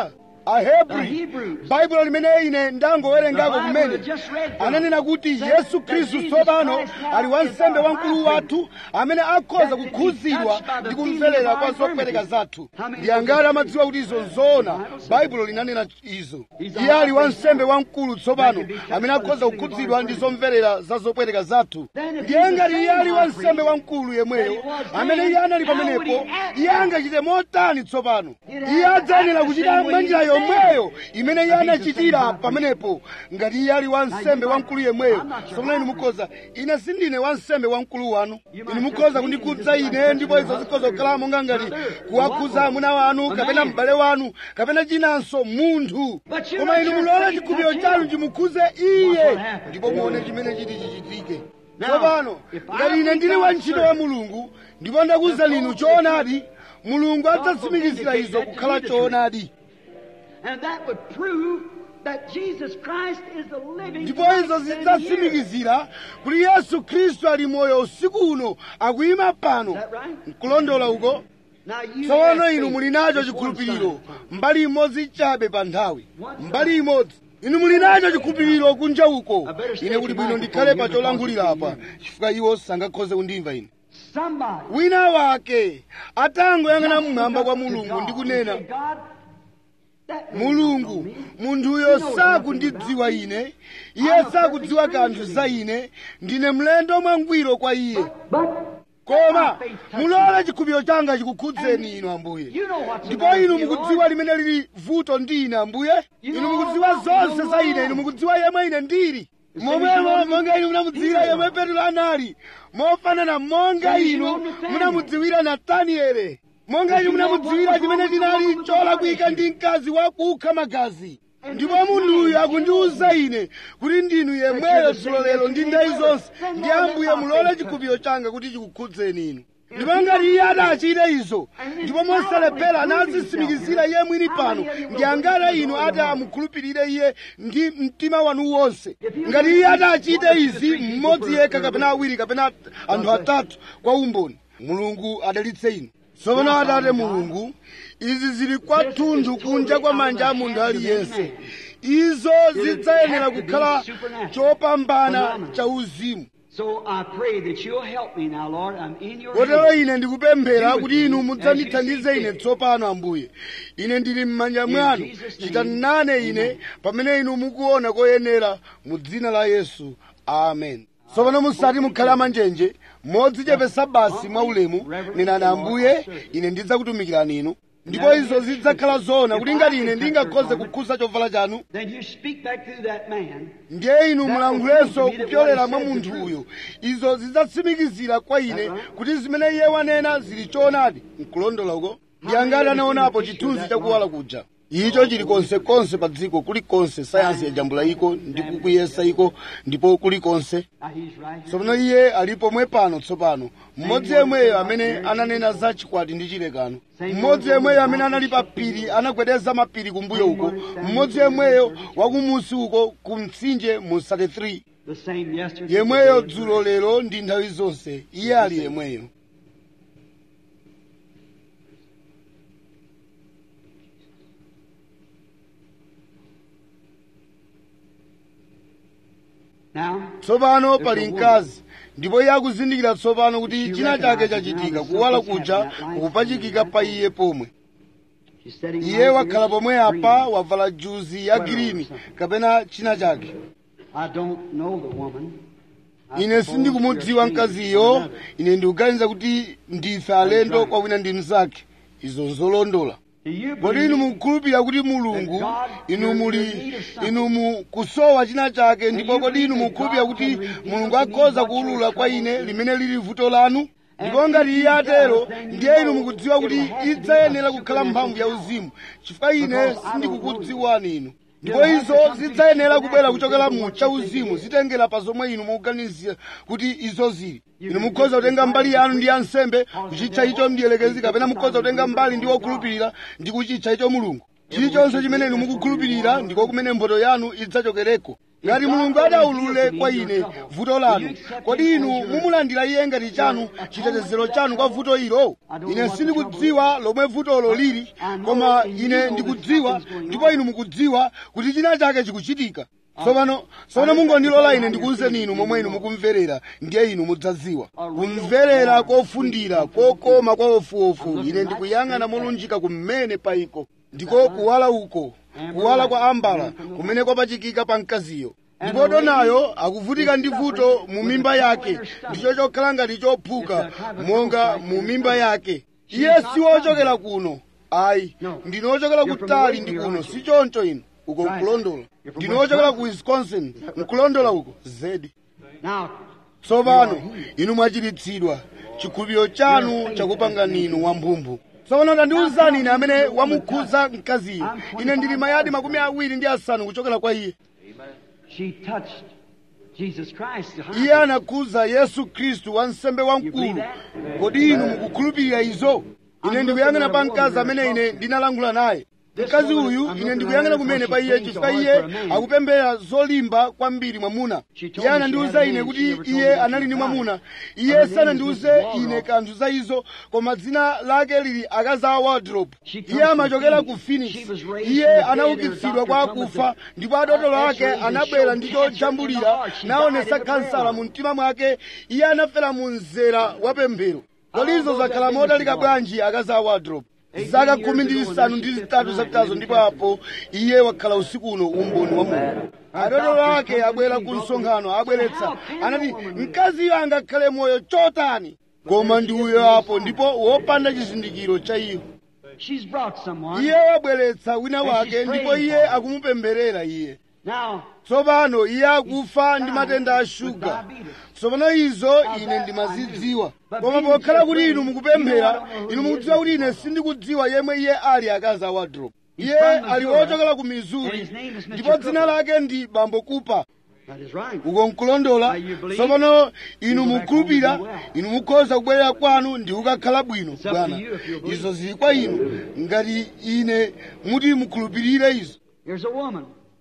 ahebri baibulo limene ine ndangowerengako kumene ananena kuti yesu khristu tsopano ali wansembe wamkulu wathu amene akhoza kukhuzidwa ndi kumverera kwa zopereka zathu ndi angati amadziwa kuti izo nzoona baibulo linanena izo iye ali wansembe wamkulu tsopano amene akhoza kukhuzidwa ndi zomverera za zopereka zathu ndiye ngati iye ali wansembe wamkulu yemweyo amene iye anali pamenepo iye angachite motani tsopano iye adzayenera kuchita mwanjira yomweyo imene iye anachitira pamenepo ngati iye ali wansembe wamkulu yemweyo tsopano inu mukhoza ine sindine wansembe wamkulu wanu inu mukhoza kundikhudza ine ndipo izo zikhoza kukhala monga ngati kuwakhudza amuna wanu kapena m'bale wanu kapena chinanso munthu koma inu mulole chikhulupiriro chanu chimukhudze iye ndipo muone chimene chiti chichitike tsopano ngati ine ndili wantchito wa mulungu ndipo ndakuwuza inu choonadi mulungu adzatsimikizira izo kukhala choonadi And that would prove that Jesus Christ is the living ndipo Christ izo sitting here. zidzatsimikizira kuti yesu khristu ali moyo usiku uno akuyima pano Is that right? nkulondola uko Now you tsopano have inu faith. muli nacho Just one chikhulupiriro sign. mbali imodzi chabe pa nthawi mbali imodzi inu muli nacho chikhulupiriro kunja uko ine kuti bwino ndikhale pa cholangulira apa chifukwa iwo sangakhoze kundimva ine Somebody. wina wake atangoyang'ana mmwamba kwa mulungu ndi kunena mulungu munthuyo sakundidziwa ine iye sakudziwa kanthu za ine ndine mlendo mwangwiro kwa iye koma mulole chikhulupiriro changa chikukhudzeni inu ambuye ndipo inu mukudziwa limene lili vuto ndi ine ambuye inu mukudziwa zonse za ine inu mukudziwa yemwe ine ndili momwemo monga inu munamudziwira yemwe petro anali mofanana monga inu munamudziwira nataniele monga inu munamudziwira chimene chinali cholakwika ndi mkazi wakukha magazi ndipo munthuyu akundiwuza ine kuti ndinu yemweyo dzulo lero ndi nthawi zonse ndi ambuye mulole chikhulupiriro changa kuti chikukhudzeni inu ndipo ngati iye adachite izo ndipo mosalephera anazitsimikizira iye mwini pano ndi angati inu ati amukhulupirire iye ndi mtima wanu wonse ngati iye adachite izi mmodzi yekha kapena awiri kapena anthu atatu kwa umboni mulungu adalitse inu tsopano atate mulungu izi zili kwathunthu kunja kwa manja a munthu aliyense izo zidzayenera kukhala chopambana cha uzimu So I pray that you'll help me now, Lord. I'm in your kotero hands. ine ndikupemphera kuti inu mudzandithandize ine tsopano ambuye ine ndili m'manja mwanu chitani nane ine pamene inu mukuona koyenera mu dzina la yesu amen tsopano musati mukhale amanjenje modzichepesa basi mwaulemu nenani ambuye ine ndidzakutumikirani inu ndipo izo zidzakhala zoona kuti ngati ine ndingakhoze kukhuza chovala chanu Then you speak back through that man. ndiye inu mulankhulenso kupyolera mwa munthuyo izo zidzatsimikizira kwa ine kuti zimene iye wanena zili choonadi nkulondola uko ndi angati anaonapo chithunzi chakuwala kuja icho chili konsekonse pa dziko kulikonse sayansi yajambula iko ndi kukuyesa iko ndipo kulikonse Now he's right here. tsopano iye alipo mwe pano tsopano mmodzi yemweyo amene ananena za chikwati ndi chilekano mmodzi yemweyo amene anali pa phiri anagwedeza mapiri kumbuyo uko mmodzi yemweyo wakumusi uko ku mtsinje mu 33 The same yesterday. yemweyo today, dzulo lero ndi nthawi zonse iye ali yemweyo Now, tsopano pali mkazi ndipo iye akuzindikira tsopano kuti china chake chachitika kuwala kuja kukupachikika pa iye pomwe she's sitting iye right wakhala here, pomwe apa breathing. wavala juzi ya girini kapena china chake I don't know the woman. I ine suppose sindikumudziwa you're strange mkaziyo to another. ine ndikuganiza kuti ndife alendo kwa wina ndi mnzake izo zolondola Do you kodi inu believe mukukhulupirira kuti mulungu inu muli inu mukusowa china chake ndipo kodi inu mukukhulupirira kuti mulungu akhoza kuwulula kwa ine limene lili vuto lanu ndipo ngati iye atero ndiye inu mukudziwa kuti idzayenera kukhala mphamvu ya uzimu chifukwa ine sindikukudziwani inu ndipo izo zidzayenera kubwera kuchokera mu chauzimu zitengera pa zomwe inu mukuganizira kuti izo zili inu mukhoza kutenga mbali yanu ndi ansembe kuchitcha icho mdiyelekezi kapena mukhoza kutenga mbali ndi wokhulupirira ndi kuchitcha icho mulungu chilichonse chimene inu mukukhulupirira ndiko kumene mphotho yanu idzachokereko ngati mulungu adaulule kwa ine vuto lanu kodi inu mumulandira iye ngati chanu chitetezero chanu kwa vuto ilo ine sindikudziwa lomwe vutolo lili koma ine ndikudziwa ndipo inu mukudziwa kuti china chake chikuchitika tsopano tsopano mungondilola ine ndikuwuzeni inu momwe inu mukumverera ndiye inu mudzadziwa kumverera kofundira kokoma kwa ofuofu ine ndikuyang'ana molunjika kumene paiko ndiko kuwala uko kuwala kwa ambala kumene kwapachikika pa mkaziyo ndipo donayo akuvutika ndi vuto mu mimba yake ndicho chokhala ngati chophuka monga mu mimba yake iye si wochokera kuno ayi ndine wochokera kutali ndi kuno si choncho inu uko nkulondola ndine wochokera ku wisconsin nkulondola uko zedi Now, tsopano inu mwachiritsidwa chikhulupiriro chanu chakupanga ninu wamphumphu tsopano tandiwuzani ine amene wamukhudza mkaziyo ine ndili mayadi makumi awiri ndi asanu kuchokera kwa iye she touched Jesus Christ. iye anakhudza yesu khristu wansembe wamkulu kodi inu mukukhulupirira izo ine ndikuyang'ana pa mkazi amene ine ndinalankhula naye mkazi uyu ine ndikuyang'ana kumene pa iye chifukwa iye akupemphera zolimba kwambiri mwamuna iye anandiwuza ine kuti iye anali ndi mwamuna iye sanandiwuze ine kanthu za izo koma dzina lake lili akaza wardrobe iye amachokera ku phoenix iye anaukitsidwa kwa akufa ndipo adotolo ake anabwera ndi chojambulira naonesa khansala mu mtima mwake iye anafera mu mzera wa pemphero kodi izo zakhala modalika bwanji akaza wardrobe zaka khumi ndi zisanu ndi zitatu zapitazo ndipo apo iye wakhala usiku uno umboni wa mulungu adotolo ake abwera ku msonkhano abweretsa anati mkaziyo angakhale moyo chotani koma ndi uyo apo ndipo wopanda chizindikiro cha iwo She's brought someone. iye wabweretsa wina wake ndipo iye akumupemberera iye Now, tsopano iye akufa ndi matenda a shuga tsopano izo ine ndimazidziwa koma pokhala kuti inu mukupemphera inu mukudziwa kuti ine sindikudziwa yemwe iye ali akazi a wardrobe iye ali wochokera ku missouri ndipo dzina lake ndi bambo kupa that is right. uko nkulondola tsopano inu mukhulupirira inu mukhoza kubwerera kwanu ndi kukakhala bwino bwana izo zili kwa inu ngati ine muti mukhulupirire izo Here's a woman.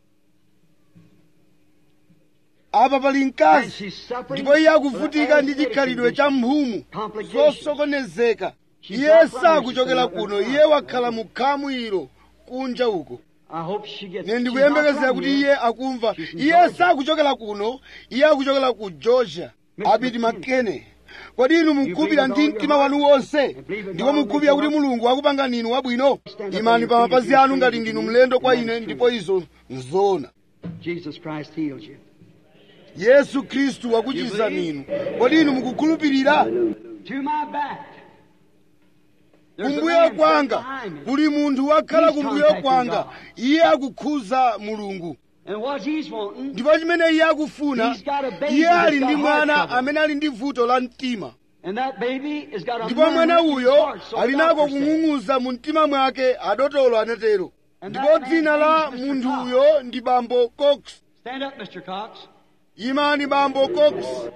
apa pali And mkazi she's suffering. ndipo iye akuvutika with ndi anesthesia chikhalidwe cha mphumu Complications. zosokonezeka She's iye not running, sakuchokera she's kuno not iye wakhala mu khamu ilo kunja uko I hope she gets ne she's ndikuyembekezera not kuti from iye here. akumva She's from iye Georgia. sakuchokera kuno iye akuchokera ku georgia Mr. abiti McKinney. makene kodi inu mukhulupirira ndi mtima wanu wonse ndipo mukhulupirira kuti mulungu akupanga ninu wabwino imani pa mapazi anu ngati ndinu mlendo kwa ine ndipo izo nzoona Jesus Christ healed you. yesu khristu wakuchiza ninu kodi inu mukukhulupirira To my back. There's a kumbuyo man kwanga behind me. kuli munthu wakhala He's kumbuyo contacting kwanga God. iye akukhuza mulungu And what he's wanting, ndipo chimene iye akufuna He's got a baby iye that's ali got ndi heart mwana trouble. amene ali ndi vuto la mtima and that baby has got a ndipo mwana murmur in his uyo heart, so ali the nako doctor said. kung'ung'uza mu mtima mwake adotolo anatero And ndipo that man's dzina la name is Mr. munthu Cox. uyo ndi bambo cox Stand up, Mr. Cox. imani bambo cox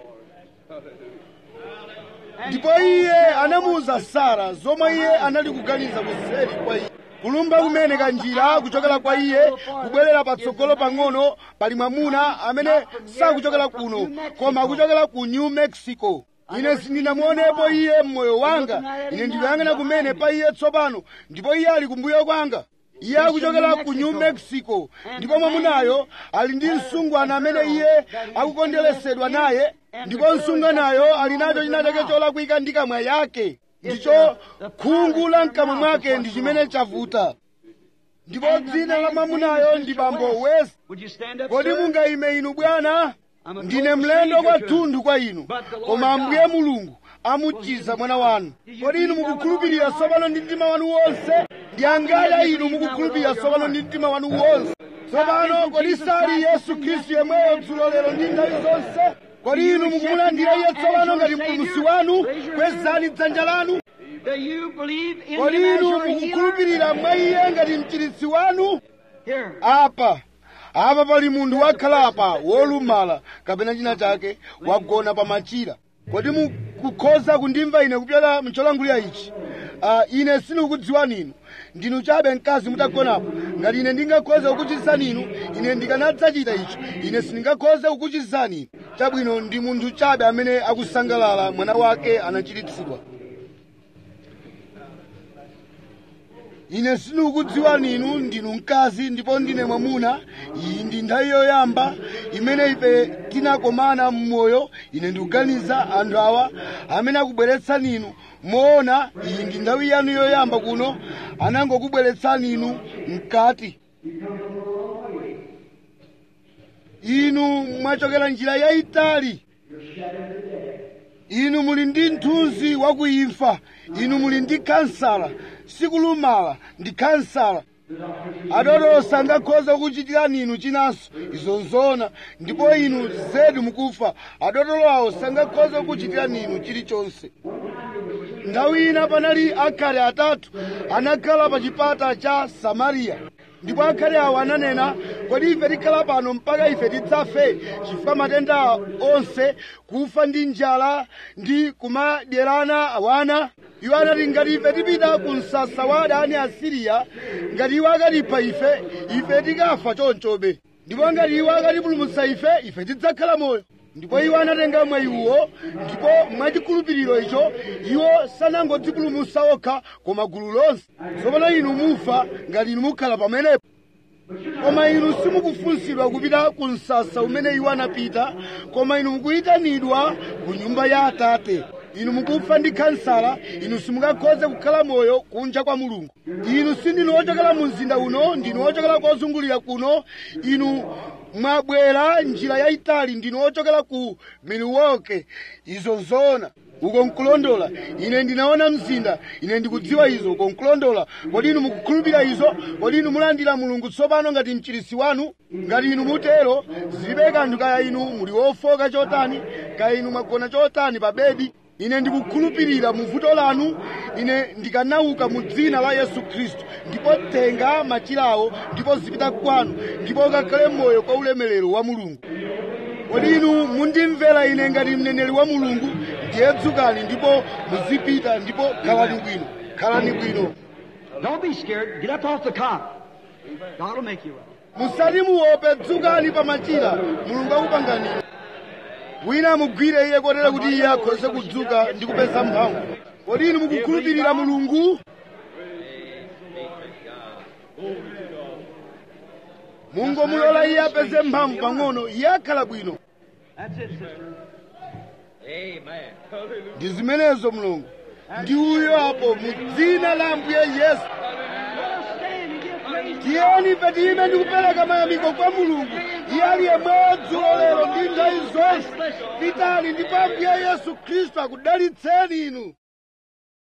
And ndipo he iye told Sarah anamuwuza what- sara zomwe iye anali kuganiza kuseri kwa iye kulumba kumene kanjira kuchokera kwa iye kubwerera patsogolo pang'ono pali mwamuna amene sakuchokera kuno koma akuchokera ku new mexico ine sindinamuonepo iye mmoyo wanga ine ndikuyang'ana kumene pa iye tsopano ndipo iye ali kumbuyo kwanga iye akuchokera ku new mexico ndipo mwamunayo ali ndi msungwana amene iye akukondweresedwa naye ndipo msungwanayo ali nacho china chake cholakwika ndi kamwa yake ndicho khungu la mkamwa mwake ndi chimene chavuta ndipo dzina la mwamunayo ndi bambo west Would you stand up, kodi sir? mungaime inu bwana ndine mlendo kwathunthu kwa inu koma ambuye mulungu amuchiza mwana wanu kodi inu mukukhulupirira tsopano ndi mtima wanu wonse ndi angati inu mukukhulupirira tsopano ndi mtima wanu wonse tsopano kodi sali yesu khristu yemweyo dzulo lero ndi nthawi zonse kodi inu mukumulandira iye tsopano ngati mpulumutsi wanu kwezani dzanja lanu Do you believe in kodi him as inu your healer? mukukhulupirira mwa iye ngati mchiritsi wanu Here. apa apa pali munthu wakhala apa wolumala kapena china chake wagona pa machira kodi mukukhoza kundimva ine kupyola mcholangulira ichi uh, ine sindikukudziwani inu ndinu chabe mkazi mutagonapo ngati ine ndingakhoze kukuchizani inu ine ndikanadzachita icho ine sindingakhoze kukuchizani inu chabwino ndi munthu chabe amene akusangalala mwana wake anachiritsidwa ine sindikukudziwani inu ndinu mkazi ndipo ndine mwamuna iyi ndi nthawi yoyamba imene ife tinakomana mmoyo ine ndikuganiza anthu awa amene akubweretsani inu moona iyi ndi nthawi yanu yoyamba kuno anangokubweretsani inu mkati inu mwachokera njira yayitali inu muli ndi mthunzi wakuimfa inu muli ndi kansala sikulumala ndi kansala adotolo sangakhoza kukuchitirani inu chinanso izo nzoona ndipo inu zedi mukufa adotolo awo sangakhoza kukuchitirani inu chilichonse nthawi ina panali akhale atatu anakhala pa chipata cha samariya ndipo akhale awo ananena kodi ife tikhala pano mpaka ife tidzafe chifukwa matenda onse kufa ndi njala ndi kumadyerana awana iwo anati ngati ife tipita ku msasa wa adani asiriya ngati iwo akatipha ife ife tikafa chonchobe ndipo ngati iwo akatipulumutsa ife ife tidzakhala moyo ndipo iwo anatenga mwayiwo ndipo mwachikhulupiriro icho iwo sanangodzipulumutsa okha koma gulu lonse tsopano inu mufa ngati inu mukhala pamenepo koma inu simukufunsidwa kupita ku msasa umene iwo anapita koma inu mukuyitanidwa ku nyumba ya atate inu mukufa ndi kansala inu simungakhoze kukhala moyo kunja kwa mulungu inu sindinu ochokera mu mzinda uno ndinu ochokera kozungulira kuno inu mwabwera njira yayitali ndinu ochokera ku milwaukee izo nzoona uko nkulondola ine ndinaona mzinda ine ndikudziwa izo uko nkulondola kodi inu mukukhulupirira izo kodi inu mulandira mulungu tsopano ngati mchirisi wanu ngati inu mutero zilibe kanthu kaya inu muli wofoka chotani kaya inu mwagona chotani pa bedi ine ndikukhulupirira mu vuto lanu ine ndikanauka mu dzina la yesu khristu ndipo tenga machirawo ndipo zipita kwanu ndipo ukakhale moyo kwa ulemerero wa mulungu kodi inu mundimvera ine ngati mneneri wa mulungu ndiye dzukani ndipo muzipita ndipo khalani bwino khalani bwino Don't be scared. Get up off the cot. God will make you well. musati muope dzukani pa machira mulungu akupangani wina amugwire iye kotera kuti iye akhoze kudzuka ndi kupeza mphamvu kodi inu mukukhulupirira mulungu mungomulola iye apeze mphamvu pang'ono iye akhala bwino That's it, sister. Amen. Hallelujah. ndi zimenezo mulungu ndi uyo apo mu dzina la ambuye yesu Let us stand and give praise. tiyeni ife tiyime ndi kupereka mayamiko kwa mulungu iye ali yemweyo dzulo lero ndi nthawi zonse pitani ndipo ambuye yesu khristu akudalitseni inu